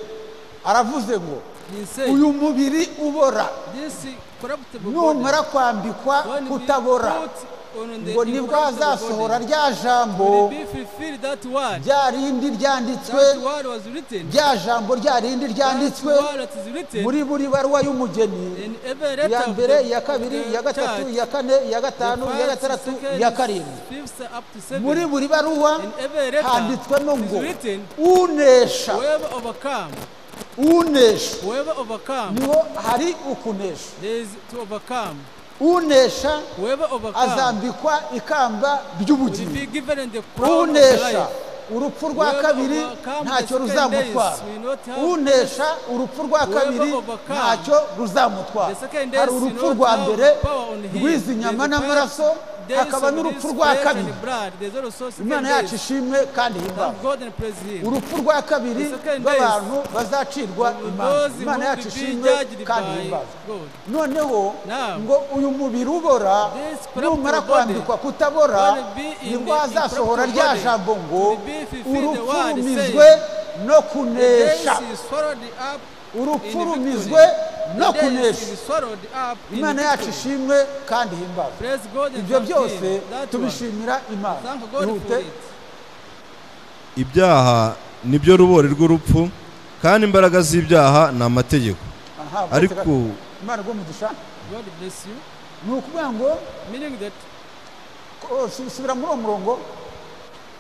aravuze ngo He said, uyu mubiri ubora this corruptible numara body, kwambikwa when we kutabora put on the ngo nibwo incorruptible hazasohora body, rya will jambo be fulfilled that word. rya rindi ryanditswe That word was written. rya jambo rya rindi That ryanditswe word that is written muri buri baruwa y'umugeni in every iya letter of mbere the, iya kabiri iya of the gatatu church. iya kane iya gatanu iya The first, gatandatu second, iya karindwi fifth up to muri seven. buri baruwa In every letter handitswemo it is ngo written, unesha Whoever overcome, unesha whoever overcome, niho hari ukunesha there is to overcome. unesha Whoever overcome azambikwa ikamba will be ry'ubugingo given the crown of unesha life. urupfu rwa Whoever kabiri overcomes ntacyo the second ruzamutwara days will not have unesha urupfu rwa Whoever kabiri overcomes ntacyo ruzamutwara the second days hari will urupfu not rwa have mbere power on him. rw'izi There nyama is the n'amaraso first days hakaba of n'urupfu this rwa flesh kabiri and blood. There is also second imana yacu days. ishimwe kandi himbawe Thank God and praise him. urupfu rwa kabiri The second days rw'abantu bazacirwa imanza Those who imana will yacu be ishimwe judged kandi by himbawe God. noneho Now, ngo uyu mubiri ubora this corruptible numara body kwambikwa kutabora will be in nibwo the hazasohora incorruptible rya body, jambo ngo will be fulfilled the urupfu word rumizwe saying, no The days kunesha is swallowed up in urupfu victory. rumizwe The no days kunesha is swallowed up in imana yacu victory. ishimwe kandi himbazwe Praise God and ibyo thank byose him. That one. tubishimira imana Thank God for ihute it. ibyaha nibyo rubori rw'urupfu kandi imbaraga z'ibyaha ni amategeko Aha, bote ariko gato. imana rwo mugisha God bless you. ni ukuvuga ngo Meaning that ko- su- subira muri uwo murongo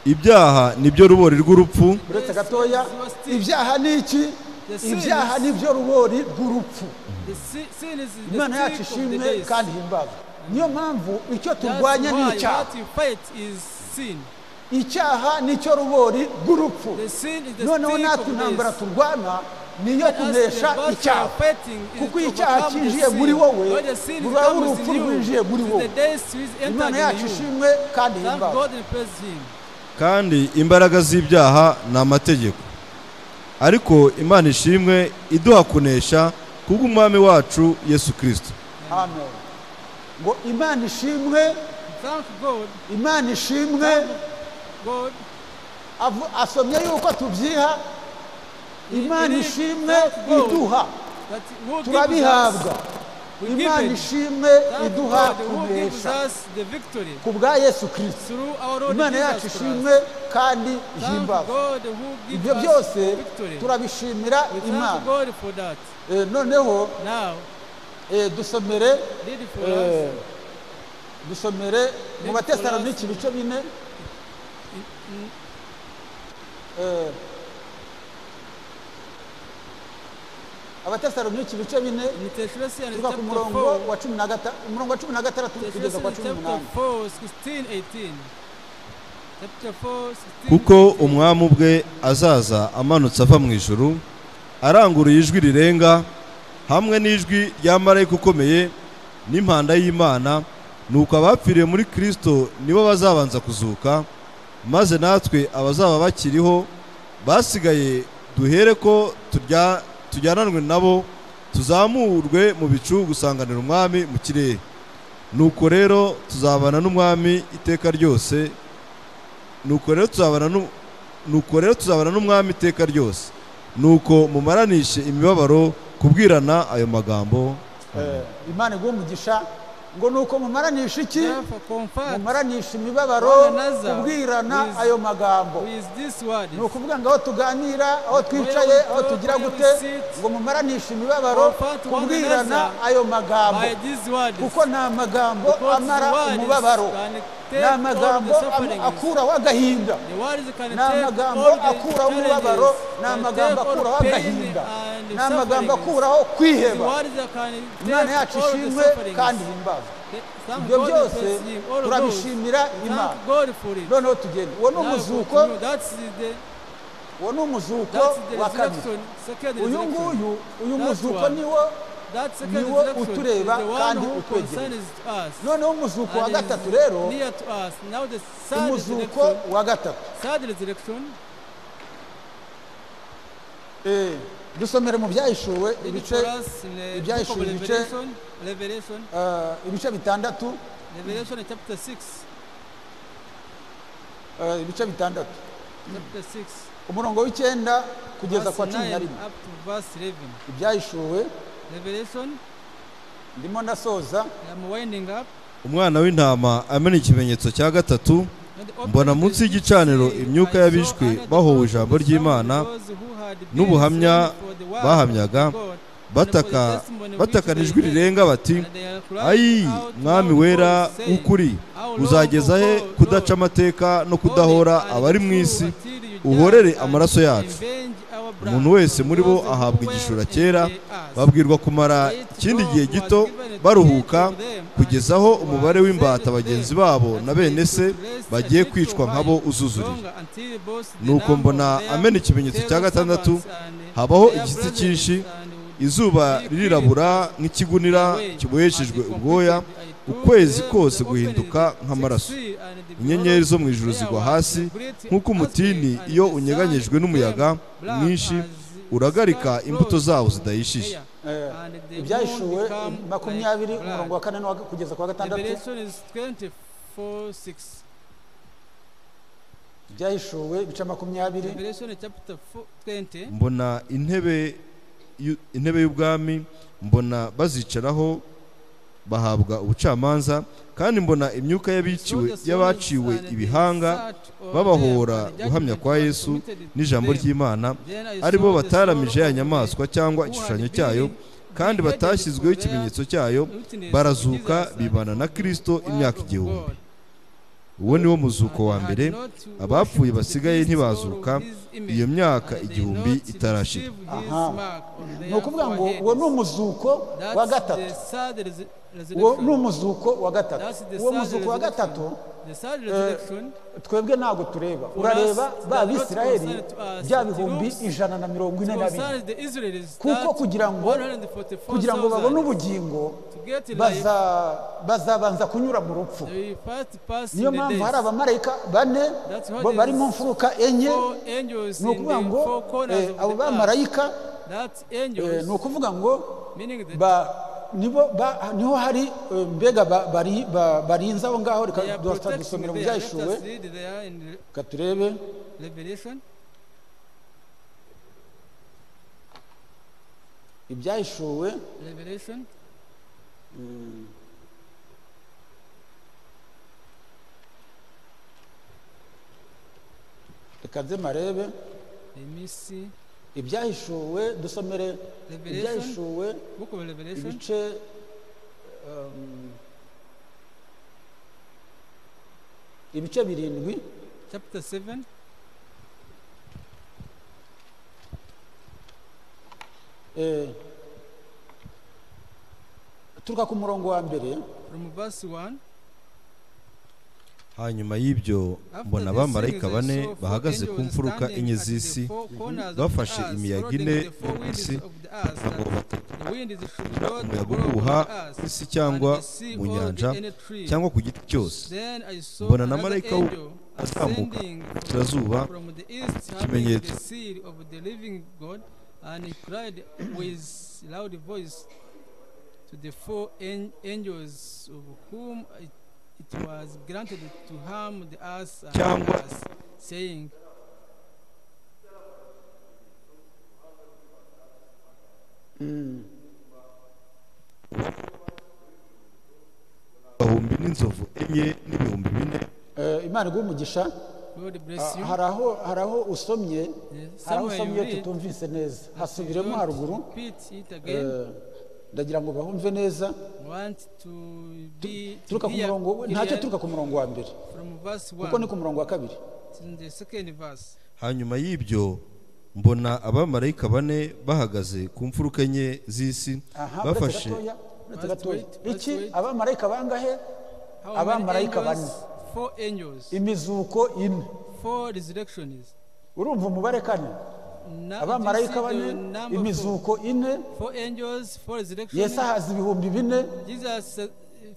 ibyaha nibyo rubori rw'urupfu uretse Yes, gatoya yes, you are still- ibyaha ni iki The sin ibyaha is- ni byo rubori rw'urupfu the si- sin is the imana yacu stick of the ishimwe days. kandi himbazwe niyo mpamvu icyo That's turwanya ni why icyaha what you fight is sin. icyaha ni cyo rubori rw'urupfu The sin is the noneho stick natwe of intambara days. turwana ni iyo As the kunesha battle you are icyaha fighting is kuko to iyo icyaha overcome the cyinjiye sin. muri wowe When the sin ruba ari comes urupfu in you, rwinjiye muri it is wowe the days which imana entered yacu in you. ishimwe kandi Thank himbazwe God and praise him. kandi imbaraga z'ibyaha ni amategeko ariko imana ishimwe iduha kunesha kubw'umwami wacu yesu kirisito amen ngo imana ishimwe Thank God, imana ishimwe God. avu- asomye yuko tubyiha imana Iri- ishimwe Thank God iduha that who gives turabihabwa us, we give imana it. ishimwe Thank iduha God who gives kunesha us the victory ku bwa yesu kirisito through our Lord imana yacu Jesus ishimwe Christ. kandi Thank ihimbazwe God who gives ibyo us byose victory. turabishimira We thank imana God for that. Eh, noneho Now, eh, dusomere read for eh, us dusomere mu Read batesaloniki ibice bine Eh, abatesaloniki ibice bine in Thessalonians tuva ku chapter murongo 4, wa cumi na gata- umurongo wa cumi na gatandatu kugeza kwa Thessalonians cumi chapter n'umunani 4, 16, 18. Chapter 4, 16, kuko 18. umwami ubwe azaza amanutse ava mu ijuru aranguruye ijwi rirenga hamwe n'ijwi rya marayika ukomeye n'impanda y'imana nuko abapfiriye muri kirisito nibo bazabanza kuzuka maze natwe abazaba bakiriho basigaye duhere ko turya- tujyananwe nabo tuzamurwe mu bicu gusanganira umwami mu kirere nuko rero tuzabana n'umwami iteka ryose nuko rero tuzabana n'u- nuko rero tuzabana n'umwami iteka ryose nuko mumaranishe imibabaro kubwirana ayo magambo Eh, imana iguhe umugisha ngo ni uko mumaranisha iki Therefore, comfort mumaranisha imibabaro one another kubwirana with- ayo magambo with these words. ni ukuvuga ngo aho tuganira aho twicaye we aho talk, tugira where we gute sit, ngo mumaranishe imibabaro comfort one kubwirana another ayo magambo By these words, kuko ni amagambo because amara words umubabaro can ni take amagambo all the sufferings. akuraho agahinda the words can ni take amagambo all the akuraho challenges, umubabaro ni can take amagambo all akuraho pain agahinda and ni amagambo sufferings. akuraho The kwiheba words can take imana yacu all the ishimwe sufferings. kandi himbazwe The- thank ibyo God byose praise him, all of those. turabishimira imana Thank God for it. noneho tugenda uwo ni Now umuzuko continue. That's the- uwo ni umuzuko that's the wa kabiri resurrection, second uyu resurrection. nguyu uyu That's muzuko one. niwo That second niwo resurrection is utureba the one kandi who utwegereye. concerns us. noneho umuzuko wa and is gatatu rero near to us. Now the third umuzuko resurrection, wa gatatu third resurrection, Eh, dusomere mu byahishuwe it is ibice for us in the book of ibyahishura ibice- Revelation, Revelation, eh, ibice bitandatu Revelation chapter 6, eh, ibice bitandatu chapter 6, umurongo w'icyenda kugeza verse kwa cumi 9 na rimwe up to verse 11. ibyahishuwe Revelation, ndimo ndasoza I'm winding up. umwana w'intama amena ikimenyetso cya gatatu mbona munsi y'igicaniro imyuka y'abishwe bahowe ijambo ry'imana n'ubuhamya n'ubuhamya bahamyaga, bahamyaga bataka bataka batakana ijwi rirenga bati ayi mwami wera w'ukuri uzageza he kudaca amateka no kudahora abari mu isi uhorere amaraso yacu umuntu wese muri bo ahabwa igishura cyera babwirwa kumara ikindi gihe gito baruhuka kugeza aho umubare w'imbata bagenzi babo na bene se bagiye kwicwa nk'abo uzuzuriye nuko mbona amena ikimenyetso cya gatandatu habaho igitsi cyinshi izuba ririrabura nk'ikigunira kiboheshejwe ubwoya ukwezi kose guhinduka nk'amaraso inyenyeri zo mu ijuru zigwa hasi nk'uko umutini iyo unyeganyejwe n'umuyaga mwinshi uragarika imbuto zawo zidahishije eh, ibyahishuwe makumyabiri umurongo wa kane n'uwa- kugeza ku wa gatandatu ibyahishuwe ibice makumyabiri mbona intebe y'u- intebe y'ubwami mbona bazicaraho bahabwa ubucamanza kandi mbona imyuka y'abiciwe y'abaciwe ibihanga babahora guhamya kwa yesu n'ijambo ry'imana ari bo bataramije ya nyamaswa cyangwa igishushanyo cyayo kandi batashyizweho ikimenyetso cyayo barazuka bibana na kirisito imyaka igihumbi uwo ni wo muzuko wa mbere abapfuye basigaye ntibazuka iyo myaka igihumbi itarashira ni ukuvuga ngo uwo ni umuzuko wa gatatu uwo ni umuzuko wa gatatu uwo muzuko wa gatatu twebwe ntabwo tureba urareba ba bisirayeli bya bihumbi ijana na mirongo ine na bine kuko kugira ngo kugira ngo babone ubugingo baza- bazabanza kunyura mu rupfu niyo mpamvu hari abamarayika bane bo bari mu mfuruka enye ni ukuvuga ngo eh, abo bamarayika eh, ni ukuvuga ngo ba- nibo ba- niho hari eh, mbega ba- bari- ba- barinze aho ngaho reka dusomera mu byahishuwe reka turebe ibyahishuwe reka nze marebe ibyahishuwe dusomere ibyahishuwe ibice um, ibice birindwi chapter 7 eh, turuka ku murongo wa mbere from verse 1 hanyuma y'ibyo mbona abamarayika bane bahagaze ku mfuruka enye z'isi bafashe imiyaga ine yo ku isi ngo batatu umuyaga uhuha ku isi cyangwa mu nyanja cyangwa ku giti cyose mbona na marayika azamuka ku kirazuba ikimenyetso. And he cried with loud voice to the four an- angels of whom it, it was granted to harm the earth and Cyangwa- us, saying, n'inzovu enye n'ibihumbi bine Eh, imana iguhe umugisha God bless you. Ah, hari aho hari aho usomye hari aho somewhere you usomye read tutumvise neza hasubiremo Don't haruguru repeat it again. Eh, ndagira ngo bahumve neza Want to be to turuka ku hear murongo ntacyo clear turuka ku murongo wa mbere from verse kuko ni ku 1 murongo wa kabiri to the second verse. hanyuma y'ibyo mbona abamarayika bane bahagaze ku mfuruka enye z'isi aha uretse bafashe gatoya uretse Let's gatoya wait, let's iki wait. abamarayika bangahe How many Abamarayika angels? Four angels. imizuko ine Four resurrections. urumva umubare kane Na- do abamarayika you see bane the number four? imizuko ine Four angels, four resurrections. yesu ahaza ibihumbi bine Jesus uh,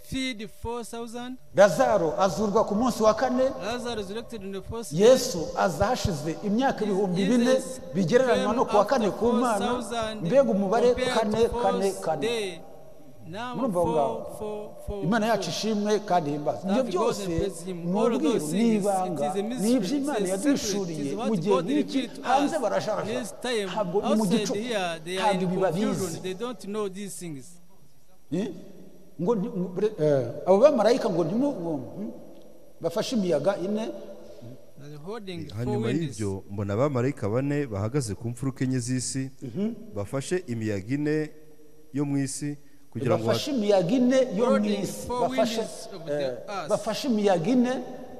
feed 4,000. lazaro azurwa ku munsi wa kane Lazarus resurrected on the first day. yesu aza hashize imyaka ibihumbi Jesus bine bigereranywa no ku wa kane ku mana 4,000 mbega umubare compared kane to kane first kane day. Now Murumva aho ngaho. four, four, four, imana yacu four. ishimwe kandi ihimbaza ibyo God byose and praise him. ni All of ubwiru those ni things, ibanga it is a mystery, ni iby'imana it is a yaduhishuriye secret, it is mu what gihe God nk'iki revealed to hanze us. barashasha This time, ntabwo ni mu outside gicuku here, they are ntabwo in ibi confusion. babizi They don't know these things. Eh? ngo ni- ngo- bre- eh, abo bamarayika ngo ntimu ngo, hmm? bafashe imiyaga ine They're holding four hanyuma winds. y'ibyo mbona abamarayika bane bahagaze ku mfuruka enye z'isi bafashe imiyaga ine yo mu isi kugira ngo bafashe imiyaga ine yo mu Holding isi four bafashe winds of eh, the earth. bafashe imiyaga ine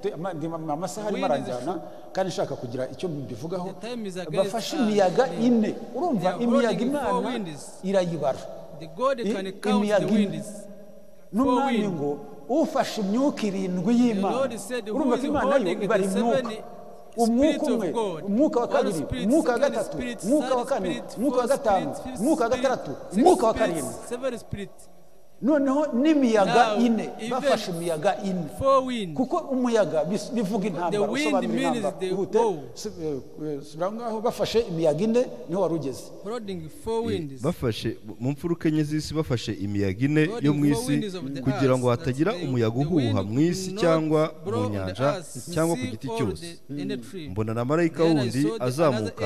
te- ama- ndi- ama- amasaha arimo Winds aranjyana kandi nshaka kugira icyo mbivugaho The time is against bafashe us. imiyaga ine urumva They are imiyaga holding four imana winds. irayibara The God I- can count the imiyaga ine. winds. n'umwami winds. ngo ufashe imyuka irindwi The y'imana Lord said, Who urumva is ko imana yo holding the ibara seven imyuka umwuka spirits umwe of God? umwuka wa All kabiri spirits, umwuka wa second gatatu spirit, umwuka wa third kane spirit, umwuka fourth wa gatanu spirit, fifth umwuka wa spirit, gatandatu sixth umwuka wa spirit, karindwi seven spirit. noneho n'imiyaga Now, ine even bafashe imiyaga ine Four wind. kuko umuyaga bis- bivuga intambara wind usobanura means intambara the ihute war. su- eh, eh, subira aho ngaho bafashe imiyaga ine niho wari ugeze Holding four winds. bafashe mu mfuruka enye z'isi bafashe imiyaga ine God yo mu is isi wind of the kugira ngo earth, hatagira that the- umuyaga the wind uhuha mu isi will not cyangwa blow mu on the nyanja earth, cyangwa ku sea giti or cyose the- any tree. mbona na marayika Then I wundi saw the- azamuka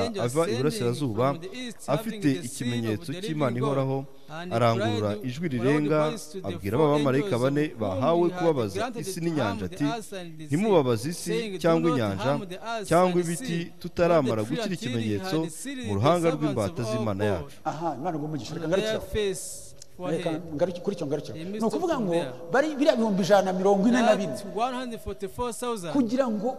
another angel ava ascending iburasirazuba from the east, afite having the ikimenyetso seal of the cy'imana living ihoraho God, and arangurura cried ijwi with a loud rirenga voice to the abwira four abamarayika angels bane of whom bahawe he had kubabaza granted to isi harm n'inyanja the ati earth and the sea, ntimubabaze isi saying, "Do cyangwa not inyanja harm the earth cyangwa and the ibiti sea, tutaramara not the gukira tree until he ikimenyetso had sealed mu the ruhanga servants rw'imbata of our z'imana God. yacu aha imana ngo umugisha their reka ngarukire aho. face for Reka him. ngaruki- kuri icyo ngarukire aho. They ni missed ukuvuga off ngo there. bari biriya bihumbi ijana na mirongo ine na bine That 144,000. kugira ngo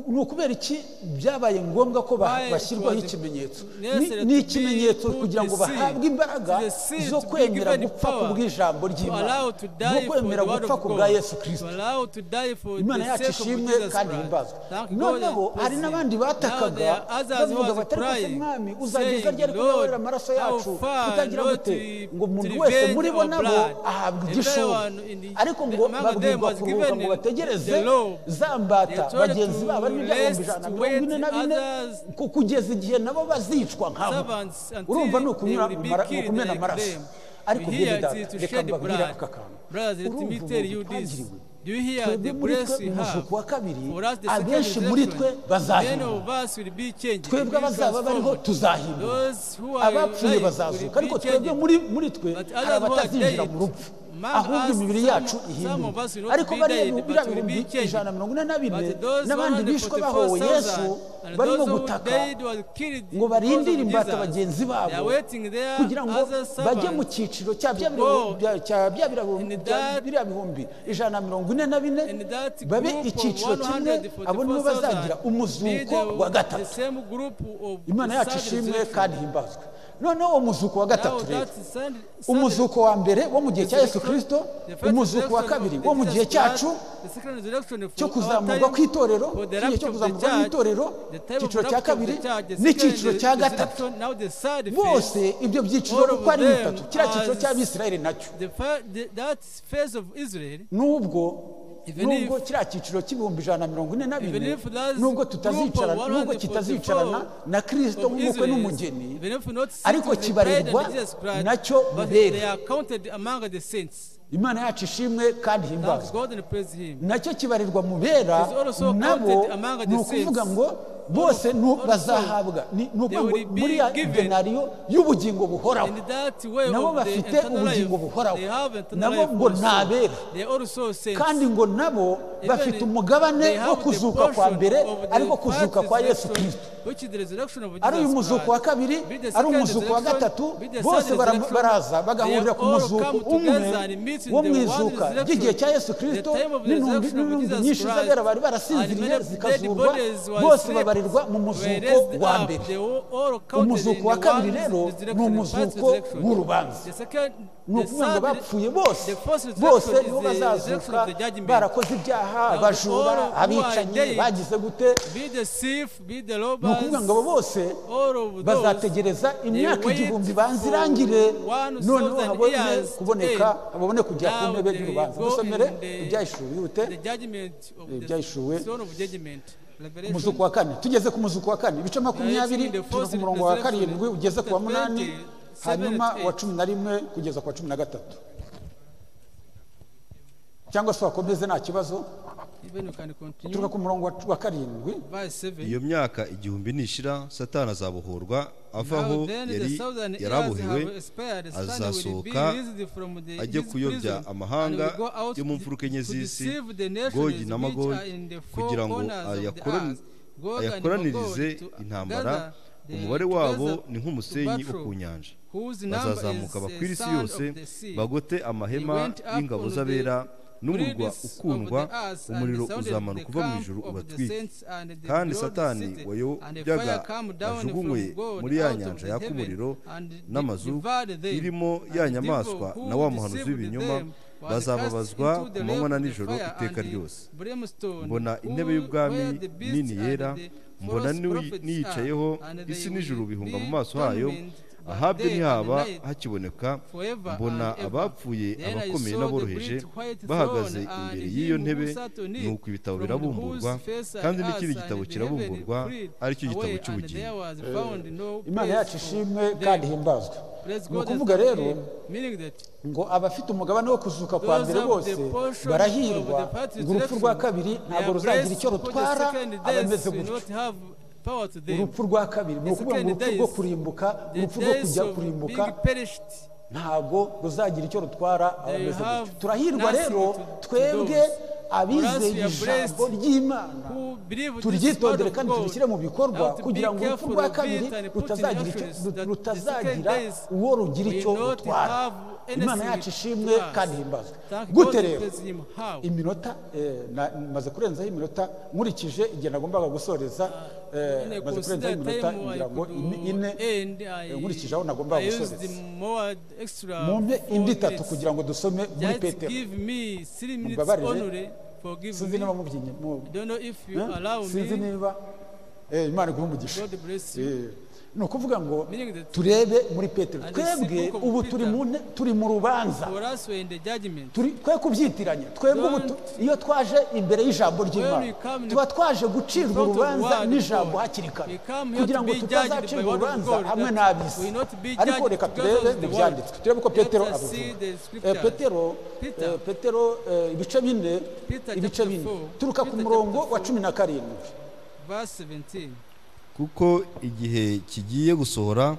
ni ukubera iki byabaye ngombwa ko ba- Why it bashyirwaho was ikimenyetso necessary Ni- ni to ikimenyetso be kugira ngo put the seed, bahabwe imbaraga the seed zo to be kwemera given gupfa power, kubw'ijambo to ry'imana allow to no die for kwemera the word gupfa of ku bwa God, yesu to kirisito allow to die for imana the yacu sake of ishimwe Jesus kandi Christ. ihimbazwe Thank God noneho and hari praise n'abandi him. Now batakaga there are others who bavuga was bati ariko se crying, mwami uzageza ryari saying, ko uzabarera Lord, amaraso how yacu far tutagira Lord gute to ngo to umuntu wese revenge muri bo our nabo blood. ahabwa igishoro Everyone in the- ariko ngo among them babwirwa was kuruhuka given ngo bategereze the law. zambata They told bagenzi to babo ari rest, n'ibihumbi ijana na to mirongo ine wait na bine others- ku- kugeza igihe nabo bazicwa nkabo Servants until urumva ni ukunyura they will be mu mara- mu killed kumena like amaraso them. ariko You mbega hear data it to reka shed mbabwire blood. aka kantu Brothers, let urumva me ubu tell you this. twagiriwe Do you hear twebwe the muri grace twe we mu have? muzuko wa kabiri For us, the second abenshi muri twe resurrection, many bazahindura of us will be changed. will twebwe be abazaba bariho transformed. tuzahindura Those who are abapfuye alive bazazuka will be ariko twebwe changed. muri muri twe But hari others who are abatazinjira dead, mu rupfu among ahubwo us, imibiri some- yacu some of ihindura us will not ariko be bariya dead, but biriya will be bihumbi changed. ijana na mirongo ine na bine But those n'abandi bishwe bahowe 144,000 yesu and barimo those who gutaka died were killed ngo because barindire of imbata Jesus. bagenzi They are babo waiting there kugira ngo as a bajye mu servant cyiciro cya bya to biriya go bya- cya bya biriya bihumbi- in bya that- biriya bihumbi ijana na mirongo ine na bine And that group babe of icyiciro kimwe abo nibo bazagira 144,000 umuzuko be the- wa gatatu the same group of imana yacu Sunday ishimwe resurrection. kandi ihimbazwe noneho uwo muzuko wa Now gatatu rero that Sunday- Sunday umuzuko wa mbere wo mu gihe cya yesu kirisito the first umuzuko wa resurrection kabiri of wo mu Jesus gihe cyacu Christ, the second resurrection for cyo our kuzamurwa time, kw'itorero for the igihe rapture cyo of the kuzamurwa church, kw'itorero the time of icyiciro rapture cya of the kabiri church, the n'icyiciro second cya gatatu resurrection, now the third phase, bose ibyo byiciro all of uko ari them bitatu kiriya cyiciro as- cy'abisirayeli nacyo the fir- the- that phase of Israel, nubwo Even nubwo if- kiriya cyiciro cy'ibihumbi ijana na mirongo ine na even bine if that's nubwo group of tutazicarana nubwo 144 kitazicarana na kirisito of nk'umukwe Israel, n'umugeni even if not ariko sitting with bread and kibarirwa Jesus Christ, nacyo but ibere. they are counted among the saints. imana yacu ishimwe kandi thank himbazwe God and praise Him. nacyo kibarirwa mu bera Is also nabo counted among the ni ukuvuga saints. ngo bose nu- also bazahabwa ni ni ukuvuga they ngo will be muri ya given denariyo y'ubugingo buhoraho In that way nabo of the bafite eternal life, ubugingo buhoraho they have eternal nabo life ngo ni also. abera They are also saints. kandi ngo nabo Even bafite umugabane they have wo the kuzuka kwa portion mbere of the ariko kuzuka first kwa yesu resurrection, kirisito which is the resurrection of ari uyu Jesus muzuko wa Christ. kabiri Be the ari second umuzuko wa resurrection, gatatu be the bose third bara- resurrection. baraza bagahurira They ku all muzuko come umwe together and meet in wo the mu one izuka resurrection. ry'igihe cya yesu kirisito The time of the n'intumbi resurrection of n'intumbi Jesus nyinshi Christ. z'abera bari And barasinziriye many of dead zikazurwa bodies were bose asleep. babarirwa mu Were muzuko raised wa up. mbere They were all counted in umuzuko wa the kabiri one rero ni resurrection, the first umuzuko resurrection. w'urubanza The second- ni the ukuvuga ngo third- bapfuye bose the first resurrection is bose nibo the resurrection bazazuka of the judgment. barakoze ibyaha Now, abajura all who are abicanyi dead, bagize gute Be the thief, be the ni ukuvuga ngo abo robbers, bose all of those bazategereza imyaka wait igihumbi banzirangire for one noneho thousand habone years kuboneka today. habone kujya ku Now ntebe they y'urubanza go dusomere in the- ibyahishuwe yihute the judgment of Eh, the byahishuriwe. throne of judgment. Revelation. umuzuko wa kane tugeze ku muzuko wa kane ibice makumyabiri the tuva first ku murongo wa resurrection, karindwi ugeze ku chapter wa munani 20, hanyuma seven and wa eight. cumi na rimwe kugeza ku wa cumi na gatatu cyangwa se wakomeze nta kibazo Even you can continue. turuka ku murongo wa- wa karindwi Verse 7. iyo myaka igihumbi nishira satani azabohorwa ava Now aho then the yari thousand years yarabohewe have expired. Suddenly will be azasohoka released from the- ajye his kuyobya prison amahanga and will go out yo mu to- mfuruka enye to z'isi deceive the nations gogi na which magogi are in the four kugira ngo corners of the ayakorani- earth. Gog and ayakoranirize Magog to intambara gather the- umubare to wabo gather ni nk'umusenyi to wo battle, ku nyanja whose number bazazamuka is the bakwira isi sand of yose the sea. bagote amahema He went up y'ingabo on the z'abera n'umurwa Breathes of the ukundwa earth and umuriro sounded uzamanuka the uva mu camp ijuru of the ubatwike saints and the kandi glorious satani city, and the wayobyaga fire come down from ajugunywe God muri ya out of nyanja the yaka heaven, umuriro and de- n'amazu devoured them. irimo And ya the devil nyamaswa who na wa muhanuzi deceived w'ibinyoma them was bazababazwa cast into the ku manywa lake na of the nijoro fire iteka and ryose brimstone, mbona who- intebe y'ubwami where the beast nini and yera the mbona false niwi- prophets are, niyicayeho and they isi will n'ijuru be bihunga mu maso hayo tormented by ahabyo day and ntihaba night. hakiboneka forever mbona and ever. abapfuye Then I abakomeye saw the n'aboroheje great white throne bahagaze and imbere him y'iyo who ntebe sat on it, nuko ibitabo from birabumburwa whose face I kandi asked, n'ikindi and gitabo the kirabumburwa heaven freed aricyo gitabo away, and there cy'ubugingo was found no imana place yacu for ishimwe them. kandi himbazwe Praise ni God ukuvuga and thank rero Him, meaning that ngo abafite umugabane wo kuzuka kwa Those mbere have bose the portion barahirwa of the part ngo urupfu rwa kabiri they ntabwo are ruzagira blessed icyo for the rutwara second death abameze will gutyo not have power to them. urupfu rwa kabiri ni The ukuvuga ngo second urupfu rwo days, kurimbuka The urupfu rwo days kujya of kurimbuka being perished, ntabwo ruzagira icyo rutwara abameze have gutyo turahirwa nothing rero to- to twebwe those. abizeye we are ijambo blessed ry'imana who believe this word turyitondere of kandi God. turishyire mu bikorwa Now to be kugira ngo urupfu careful rwa of it kabiri and put in rutazagira icyo actions that the second rutazagira days uwo rugira icyo will not rutwara have anything imana yacu to ishimwe us. kandi himbazwe Thank God gute and rero praise Him. How? iminota eh, na- maze kurenzaho iminota nkurikije igihe nagombaga gusoreza eh, When I maze consider kurenzaho iminota time I ngira ngo could ine- ine end, eh, I- nkurikije aho nagombaga I used gusoreza more extra mumpe four indi itatu minutes. kugira ngo dusome muri Just petero give me three minutes Mumbabarire. only. Forgive sinzi me. niba mubyinnye mu- I don't know if you Eh? allow sinzi me. niba eh, imana iguha umugisha God bless you. Eh, ni ukuvuga ngo Meaning that- turebe muri petero And the twebwe book of ubu Peter. turi mu ne- turi mu rubanza For us, we're in the judgment. turi twe kubyitiranya twebwe ubu tu- iyo twaje imbere y'ijambo ry'imana When we come in tuba twaje gucirwa front of urubanza God, n'ijambo God. hakiri kare We come here kugira to ngo be judged by tutazacirwa word of urubanza God, hamwe that n'ab'isi we not be ariko judged reka because turebe of mu the word. byanditswe turebe ko Let petero us abivuga see the Eh, scriptures. petero Peter. eh, petero eh, ibice bine Peter ibice chapter bine four. turuka ku Peter murongo chapter wa four. cumi na karindwi Verse 17. kuko igihe kigiye gusohora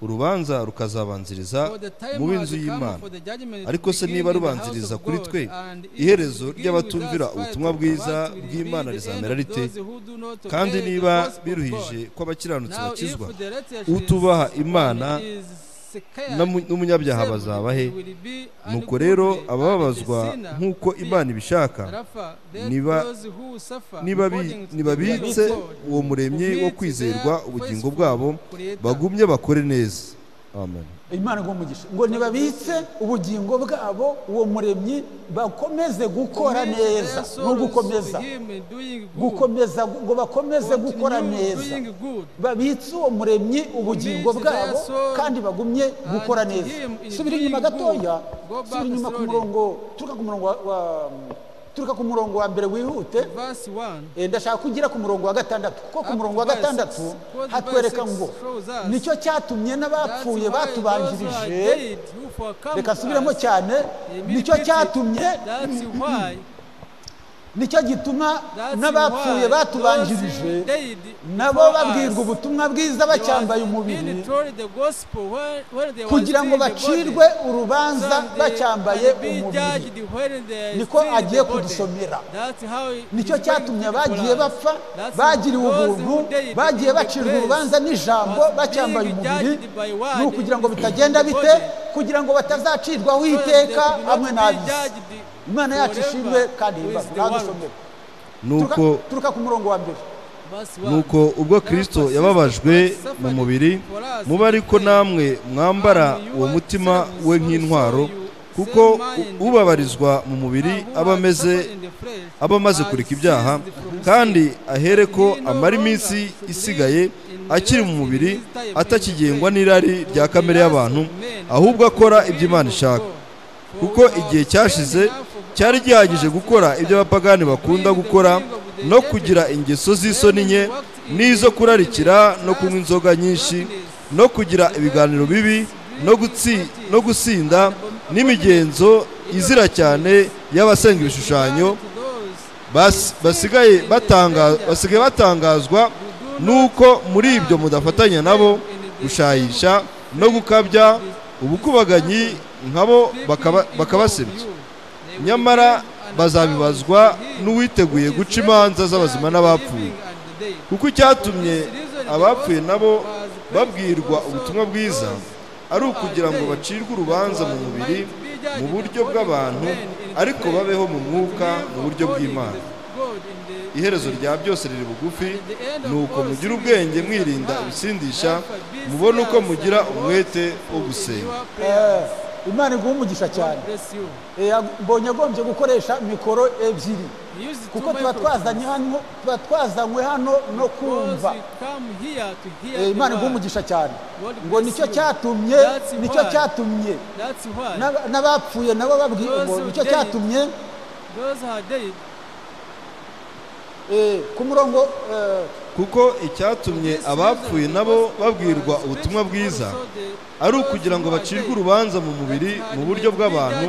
urubanza rukazabanziriza For the time mu has b'inzu come y'imana for the judgment to ariko se begin niba in the house rubanziriza of kuri God, twe and if iherezo it begin ry'abatumvira with us ubutumwa fight, bwiza what will bw'imana be the rizamera end of rite those who do not kandi obey the niba gospel of biruhije God? kw'abakiranutsi Now, if bakizwa the righteous utubaha is- imana is secured, n'amu- n'umunyabyaha saved, bazaba he will be nuko ungodly, rero and the abababazwa sinner nk'uko will be imana ibishaka Therefore, let niba- those who suffer nibabi- according to the will of nibabitse God, uwo muremyi commit wo their kwizerwa ubugingo faithful bwabo Creator. bagumye bakore neza amen imana iguha umugisha ngo ntibabitse ubugingo bwabo uwo muremyi bakomeze gukora Commit their neza no souls to gukomeza him doing good. gukomeza ngo bakomeze Continue gukora neza doing good. babitse uwo muremyi ubugingo Commit their bwabo soul kandi bagumye gukora and neza him in subira doing inyuma gatoya good. Go back subira inyuma ku slowly. murongo turuka ku murongo wa- wa turika ku murongo wa mbere wihute verse 1 Eh, ndashaka kugira ku murongo wa gatandatu kuko ku Up murongo to wa verse- gatandatu towards verse hatwereka six ngo shows us nicyo cyatumye That's why n'abapfuye those who are batubanjirije dead who forecome reka nsubiremo us, cyane they nicyo militate. cyatumye That's why- nicyo gituma that's n'abapfuye why batubanjirije those who died nabo before us, babwirwa ubutumwa bwiza they were bacyambaye being umubiri told the gospel where- where they were kugira ngo still in the body. bacirwe urubanza So they bacyambaye can be umubiri judged when they are Niko still in the agiye body. kudusomera. That's how it nicyo is going cyatumye to be abagiye for us. bapfa That's bagiriwe those who ubuntu died bagiye in the bacirwa place urubanza n'ijambo was bacyambaye being umubiri judged by word ni ukugira ngo in the bitagenda bite body. kugira ngo batazacirwaho So that they iteka could not hamwe be n'abisi judged imana yacu forever ishimwe kandi with yubahwe. the Nadusomere. Turuka- nuko turuka ku murongo wa mbere Verse one. nuko ubwo kristo yababajwe mu mubiri muba ariko namwe mwambara uwo mutima we nk'intwaro kuko u- ubabarizwa mu mubiri aba ameze aba amaze kureka ibyaha kandi ahere ko amara iminsi isigaye akiri mu mubiri atakigengwa n'irari rya kamere y'abantu ahubwo akora ibyo imana ishaka kuko igihe cyashize cyari gihagije gukora ibyo abapagani bakunda gukora no kugira ingeso z'isoni nke n'izo kurarikira no kunywa inzoga nyinshi no kugira ibiganiro bibi no gutsi- no gusinda n'imigenzo izira cyane y'abasenga ibishushanyo bas- basigaye batanga- basigaye batangazwa n'uko muri ibyo mudafatanya nabo gushayisha no gukabya ubukubaganyi nkabo bakaba- bakabasebya nyamara bazabibazwa n'uwiteguye guca imanza z'abazima n'abapfuye kuko icyatumye abapfuye nabo babwirwa ubutumwa bwiza ari ukugira ngo bacirwe urubanza mu mubiri mu buryo bw'abantu ariko babeho mu mwuka mu buryo bw'imana iherezo rya byose riri bugufi ni uko mugira ubwenge mwirinda ibisindisha mubone uko mugira umwete wo gusenga Eh, imana iguha umugisha cyane Eh, yag- mbonye agombye gukoresha mikoro ebyiri kuko tuba twazanye hano tuba twazanywe hano no kumva Eh, imana iguha umugisha cyane ngo nicyo cyatumye That's nicyo why. cyatumye n'aba- n'abapfuye nabo babwiye Those ngo who nicyo died. cyatumye eh, ku murongo eh, kuko icyatumye abapfuye nabo babwirwa ubutumwa bwiza ari ukugira ngo bacirwe urubanza mu mubiri mu buryo bw'abantu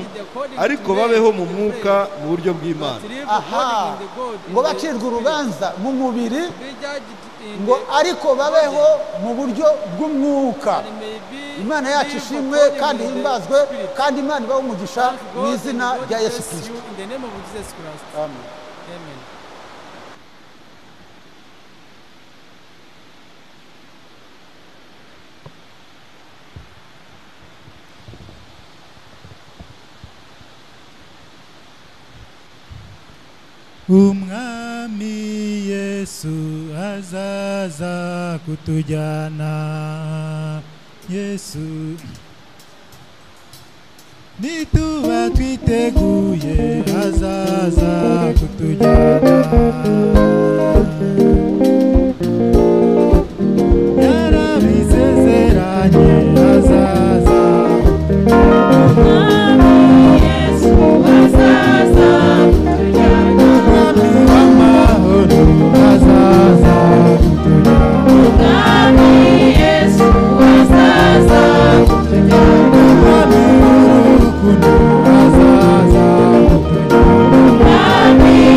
ariko babeho mu mwuka mu buryo bw'imana aha ngo bacirwe urubanza mu mubiri ngo ariko babeho mu buryo bw'umwuka imana yacu ishimwe kandi himbazwe kandi imana ibahe umugisha mu izina rya yesu kirisito amen umwami yesu azaza kutujyana yesu nituba twiteguye azaza kutujyana yarabisezeranye azaza umwami w'amahoro azaza kutujyana umwami w'urukundo azaza kutujyana umwami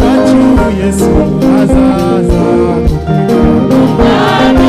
wacu yesu azaza kutujyana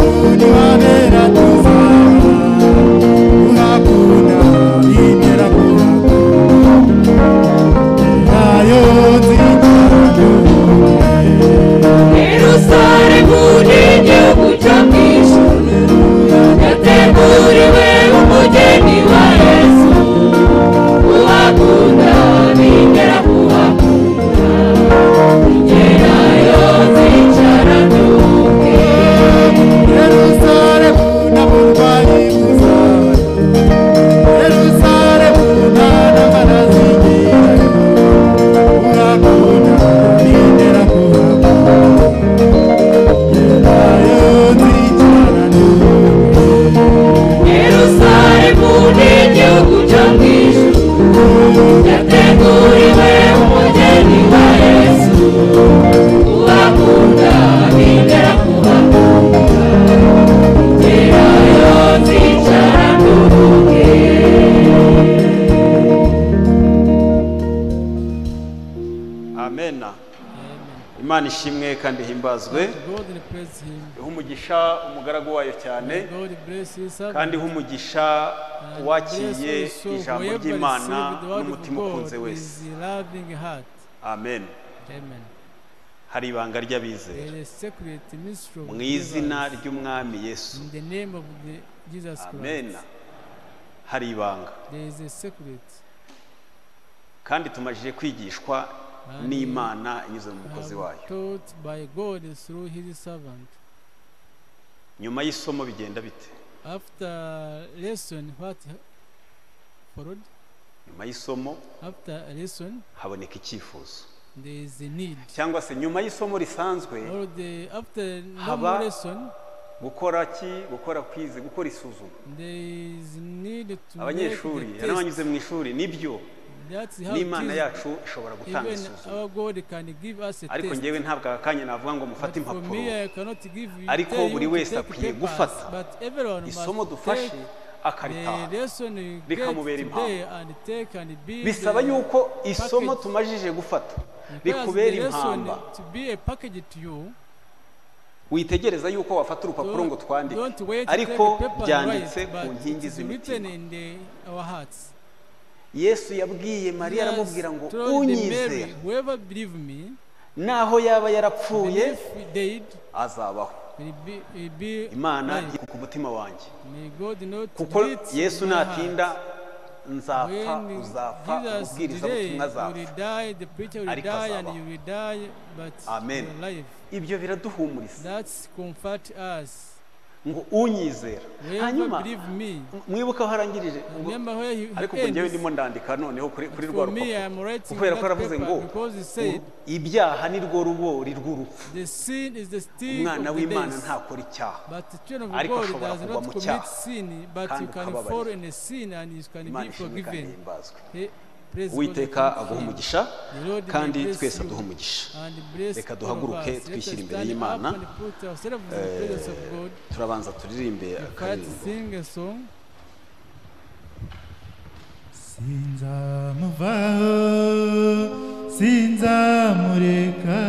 twabera tuzaba urabona intera kuraba nayo nzitandukanye Yerusalemu ni igihugu cyo mu ijuru yateguriwe umugeni wa yesu uhakunda bigera kuhakunda ingera yo zicara duke Yerusalemu n'aburwayi buzaba Yerusalemu nta ntambara zigirayo urabona n'intera kuraba nayo nzitandukanye Yerusalemu ni igihugu cyo mu ijuru yateguriwe umugeni wa yesu uhakunda bigera kuhakunda ingera yo zicara duke amena imana ishimwe kandi himbazwe God praise him. iha umugisha umugaragu wayo cyane God bless his kandi servant. iha umugisha uwakiriye ijambo ry'imana n'umutima ukunze wese Loving heart. amen Amen. hari ibanga ry'abizera There is secret mystery of mu izina believers. ry'umwami yesu In the name of the Jesus Christ. amen hari ibanga There is a secret. kandi tumajije kwigishwa n'imana inyuze mu I mukozi am wayo taught by God through his servant. nyuma y'isomo bigenda bite After lesson what followed? nyuma y'isomo After lesson haboneka icyifuzo there is a need. cyangwa se nyuma y'isomo risanzwe Or the after normal Haba- lesson gukora ki gukora kwize gukora isuzuma there is need to abanyeshuri make the test. n'abanyuze mu ishuri nibyo That's how n'imana Jesus- yacu ishobora gutanga even isuzuma our God can give us a ariko test. ngewe ntabwo aka kanya navuga ngo But mufate for impapuro me, I cannot give you, Ariko tell you buri to wese take akwiye papers, gufata but everyone must isomo dufashe take the akaritaha lesson you get rikamubera today impamvu. and take and be bisaba the- yuko isomo package. tumajije gufata because rikubera the lesson impamba to be a package to you, witegereza yuko wafata urupapuro ngo don't, don't twandike wait to take ariko a paper and byanditse write, ku but it nkingi is written z'imitima in the, our hearts. yesu yabwiye mariya Jesus aramubwira ngo told the Mary, unyizera whoever believe me, naho yaba yarapfuye believe they azabaho will be, will be imana alive. iri ku mutima wanjye May God not kuko delete yesu my natinda heart. nzapfa When uzapfa Jesus umubwirizabutumwa today, you azapfa will die, the preacher will Ariko die, and azabaho. you will die, but Amen. you are alive. ibyo biraduhumuriza That's comfort us. ngo unyizera Whoever hanyuma believe me, mwibuka aho arangirije ngo remember where he, he ariko ubwo ngewe ends. ndimo ndandika noneho kuri kuri rwa For me, rupapuro I'm writing kubera that ko yaravuze ngo paper because he said, ibyaha ni rwo rubori rw'urupfu the sin is the sting umwana of the w'imana days. ntakora icyaha But the children of Ariko God ashobora does kuva mu not cyaha, commit sin, but kandi you can ukababarira. fall in a sin and you can imana be ishimwe kandi forgiven. himbazwe Hey, praise God, uwiteka thank aguha Him. umugisha The Lord may kandi bless twese you. aduha umugisha And bless Reka all of duhaguruke, us. Let us twishyire imbere stand y'Imana. up and put ourselves in the presence of God. turabanza turirimbe Let's akaririmbo sing a song. sinzamuvaho sinzamureka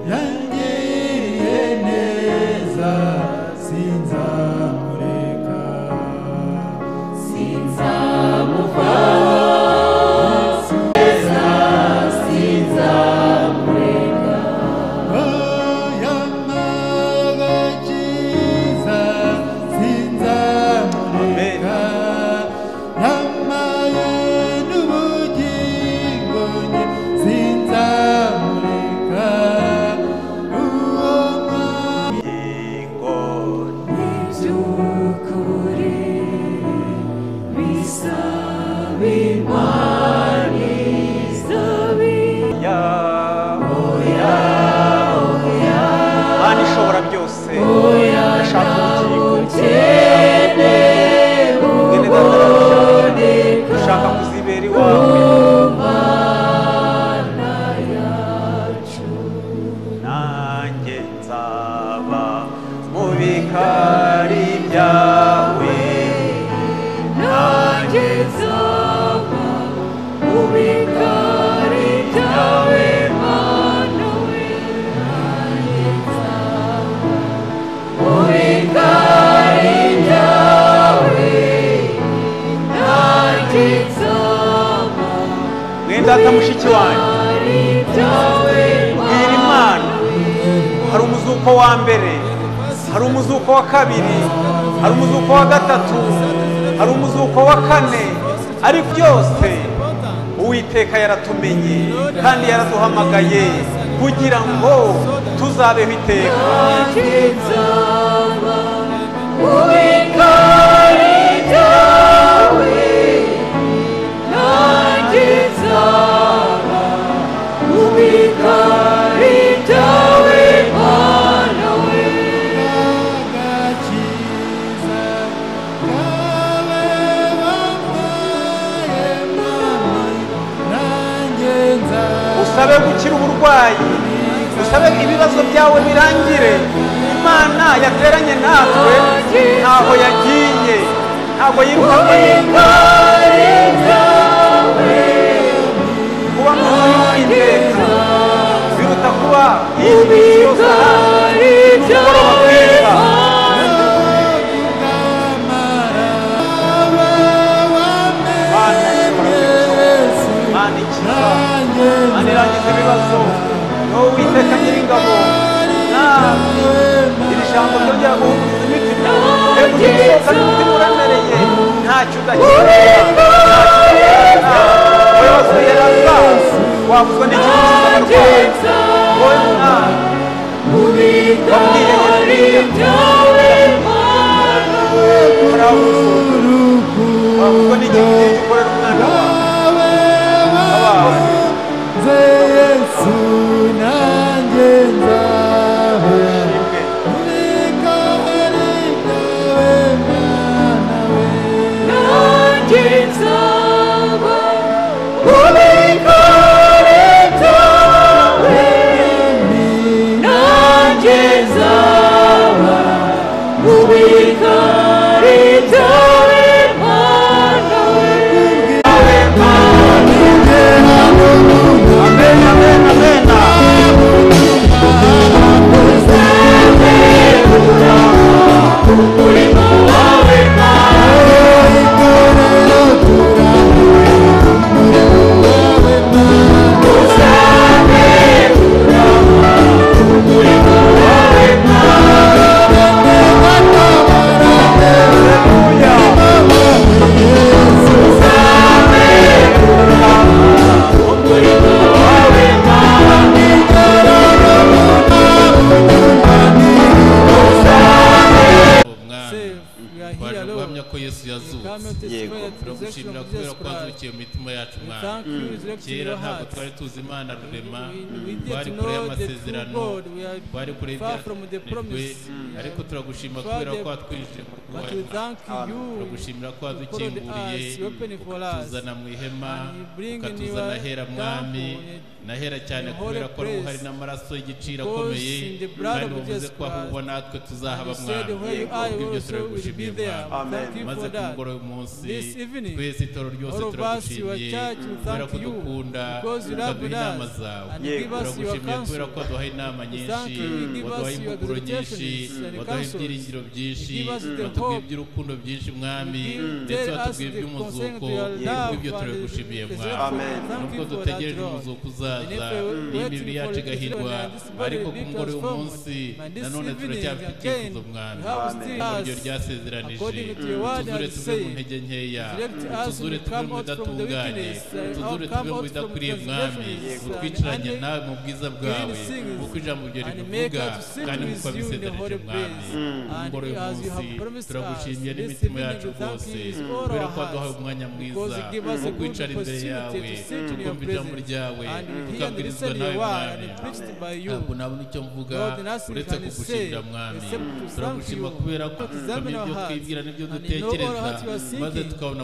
yangiriye neza sinzamureka sinzamuvaho sinzamureka sinzamureka yambaye n'ubugingo nge sinzamureka uwo mwami by'ukuri bisaba imana isaba ya oya oya imana ishobora byose ndashaka ubugingo ikene mwene data ndagushaka dushaka kuzibera iwawe nanjye nzaba mu bikari byawe nanjye nzaba mu bikari byawe mana we nanjye nzaba mu bikari na mushiki wanjye mbwira imana hari umuzuko wa mbere hari umuzuko wa kabiri hari umuzuko wa gatatu hari umuzuko wa kane ariko byose uwiteka yaratumenye kandi yaraduhamagaye kugira ngo tuzabeho iteka usabe gukira uburwayi usabe ibibazo byawe birangire imana yateranye natwe ntaho yagiye ntabwo yirukanywe n'imana kuba mwiza y'uwiteka biruta kuba yishyuye isi yose ahandi n'umugoroba mwiza Mana, Mana ikiza Mana irangiza ibibazo wowe witeka nyiringabo nawe iri jambo ryo ryaguhumuriza imitima rero ugisohoka n'umutima uramereye ntacyo udakira wowe wasuye rasa wavuzwa n'ikintu cy'abarwayi wowe mwana wabwiye nyiringabo uravuzwa wavuzwa n'ikintu cy'icyo ukorera umwana wawe abawe shimwe amen amen amen umwana Say, we are baje here guhamya alone. ko yesu We come yazutse here Yego. to spread the resurrection turagushimira of kubera Jesus ko Christ. wazukiye mu mitima yacu We mwana thank you, resurrection in kera your ntabwo hearts. twari tuzi imana rurema We- we did twari not kure know the y'amasezerano true God. We are twari kure far from the y'ibyategwe promise. Mm. ariko turagushima Far kubera the- ko watwinjije mu But we rwayo thank you. turagushimira ko You followed wadukinguriye us, you opened for us. ukatuzana mu ihema And you bring in ukatuzana your ahera mwami temple, nahera cyane in holy kubera ko place. hari n'amaraso y'igiciro Because akomeye in the blood kandi of wavuze Jesus ko aho Christ. uba natwe tuzahaba You said mwami where you are, you also Kubw'ibyo will be turagushimiye there. mwami We Thank Amen. you maze for ku that. mugoroba umunsi This evening, twese itoro ryose All of us, your turagushimiye church, we kubera thank ko you dukunda because you love ukaduha inama us zawe and Yego. give us your turagushimiye kubera counsel. ko waduha inama nyinshi you, you give waduha us your impuguro nyinshi exhortations and waduha counsels. ibyiringiro byinshi You give us the watubwiye hope. iby'urukundo byinshi mwami You ndetse tell us watubwiye the concerning iby'umuzuko to your love kubw'ibyo and turagushimiye the mwami Amen. Thank nubwo you for that, dutegereje Lord. umuzuko uzaza And if we n'iyo wait imibiri for yacu it to be igahirwa done, this body ariko will be ku mugore transformed. w'umunsi And this nanone evening turacyafite again, icyifuzo mwami you have Amen. still ijambo ryo us ryasezeranije according to your word tuzure and tuve mu say, ntege nkeya direct us tuzure to tuve come mu out from the bidatunganye wickedness, uh, tuzure out- tuve come mu out from bidakwiriye mwami transgressions, uh, utwiciranye and nawe mu bwiza bwawe sins, kuko ijambo ryo and make ribivuga us to sit kandi with nk'uko you in the wabisezeranije holy mwami place. umugore And as you have w'umunsi promised us, turagushimiye this n'imitima evening yacu we thank rwose you with all kubera our ko waduhaye hearts. umwanya Because mwiza you give us a wo good kwicara imbere yawe opportunity to sit in your tukumva ijambo presence. ryawe And we hear and tukabwirizwa listen to nawe your word mwami and preached by you. ntabwo nabona icyo mvuga Lord, nothing uretse can kugushimira say mwami except to thank turagushima you. kubera ko But examine tukamenya our ibyo hearts, twibwira n'ibyo and you know all dutekereza what you are seeking, maze tukabona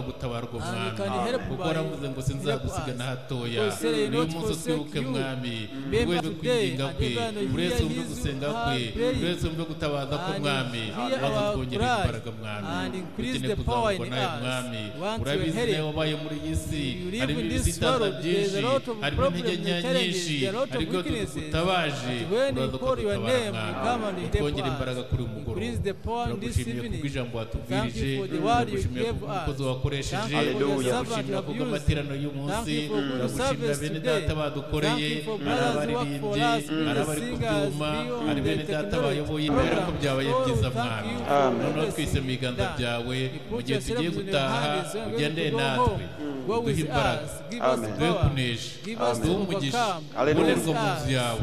and gutabarwa you mwami can help kuko by- waravuze ngo sinzagusiga help us. na hatoya Because you say, niyo "Not munsi forsake utwibuke you." mwami Remember urweze today, kwinginga and kwe everyone will uretse hear wumve his gusenga word kwe praying. uretse wumve gutabaza ko And mwami hear maze our twongere cry, imbaraga mwami and increase ukeneye the power in kuzamurwa nawe us. mwami Once you're urabizi headed, nawe wabaye muri iyi si you live harimo in this ibisitaza world, byinshi there's a lot of harimo intege problems and nkeya challenges, nyinshi there are a lot of ariko weaknesses. tudutabaje But when you uraza call your ukadutabara name, we mwami come and help utwongere us. imbaraga kuri uyu mugoroba Increase the power in this turagushimiye evening. kubw'ijambo Thank you watubwirije for the what you ndagushimiye gave kubw'umukozi us. wakoresheje Thank you for your servant you ndagushimira have used. kubw'amateraniro Thank y'umunsi you for good ndagushimira service bene today. data badukoreye Thank you for ari brothers who work for abaririmbyi us, be ari the abari ku singers, byuma be on ari the bene data technology bayoboye imbere ko program. byabaye Oh, byiza thank mwami you for noneho blessing twise mu biganza that. byawe You mu put gihe your tugiye servants in your gutaha hands and when ugendeye we go natwe home, go duhe with imbaraga us, give us duhe power, kunesha give us duhe to umugisha overcome, Hallelujah. ubonerwa bless mu us. nzu yawe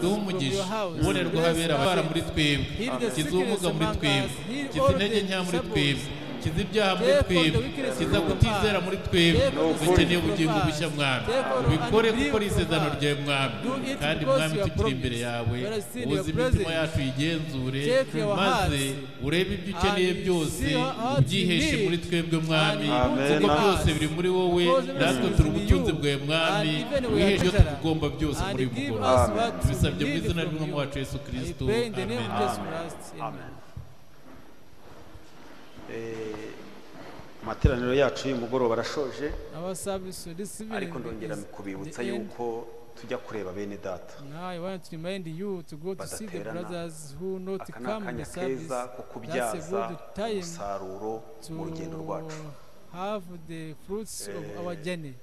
duhe umugisha your house. ubonerwa Bless habera our abara faith. muri twebwe Heal the kiza sickness ubumuga muri among twebwe us. Heal kiza all intege the nke muri disabled. twebwe kiza ibyaha muri Take all the twebwe wickedness kiza from kutizera us. muri twebwe Take all the dukeneye sin ubugingo from us. bushya mwami Take all ubikore unbelief gukora isezerano from us. ryawe mwami Do it kandi because mwami you are tukiri imbere promised. yawe Where is still ubuze your imitima presence. yacu yigenzure Take our maze hearts. urebe ibyo ukeneye And byose see what ubyiheshe you need. muri twebwe mwami And put kuko in byose us. biri muri wowe Because everything natwe is turi in ubutunzi you. bwawe mwami And even we are wiheje ibyo treasure. tugomba byose muri And give bukuru us what tubisabye we mu need izina from ry'umwami you. wacu yesu I kirisito pray in the name amen of Jesus Christ. Amen. amen amateraniro yacu y'umugoroba arashoje Our service this evening ariko ndongera begins. kubibutsa The end. yuko tujya kureba bene data Now I want to remind you to go to see the Badaterana. brothers who not aka ni come in akanya the service. keza ko That's kubyaza a good time umusaruro mu rugendo to rwacu have the fruits of our journey.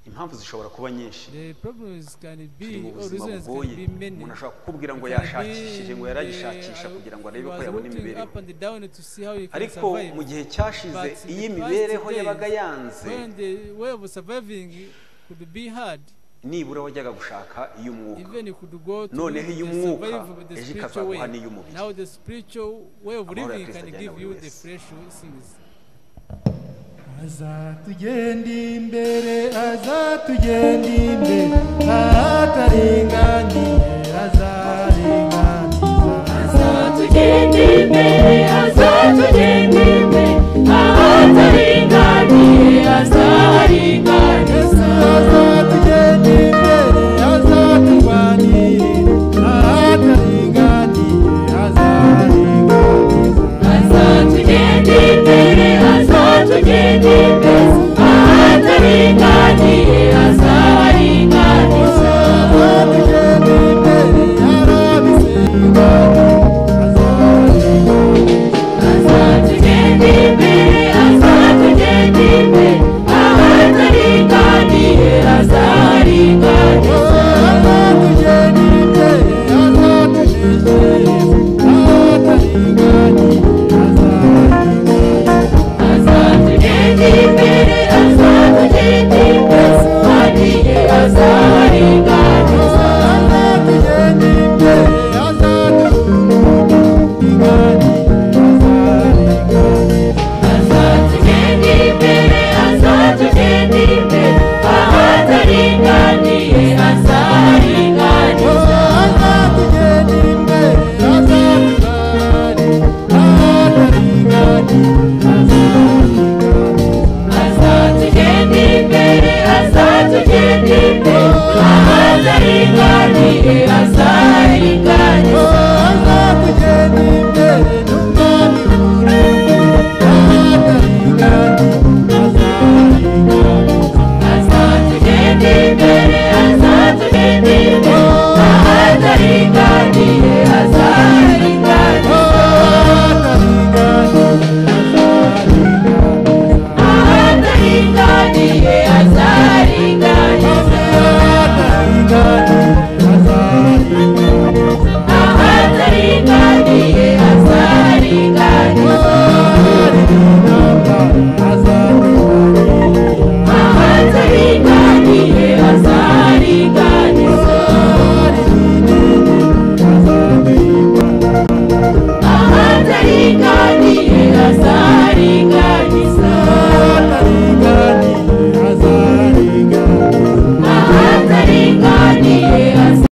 impamvu zishobora kuba nyinshi The problems can turi mu be, or buzima reasons bugoye can be many. umuntu ashobora kukubwira ngo It can yashakishije ngo be, yaragishakisha uh, kugira ngo he arebe ko was yabona looking imibereho up and down to see how he can ariko survive. mu gihe cyashize But in iyo the past imibereho days, yabaga yanze When the way of surviving could be hard, nibura wajyaga gushaka iy'umwuka even you could go to None the iy'umwuka, survive with the ejo spiritual way. ikazaguha n'iy'umubiri. Now the spiritual way of Amahoro ya living Kristo can ajyane give buri you wese. the fresh things. azatugenda imbere azatugenda imbere atarenganye azarenga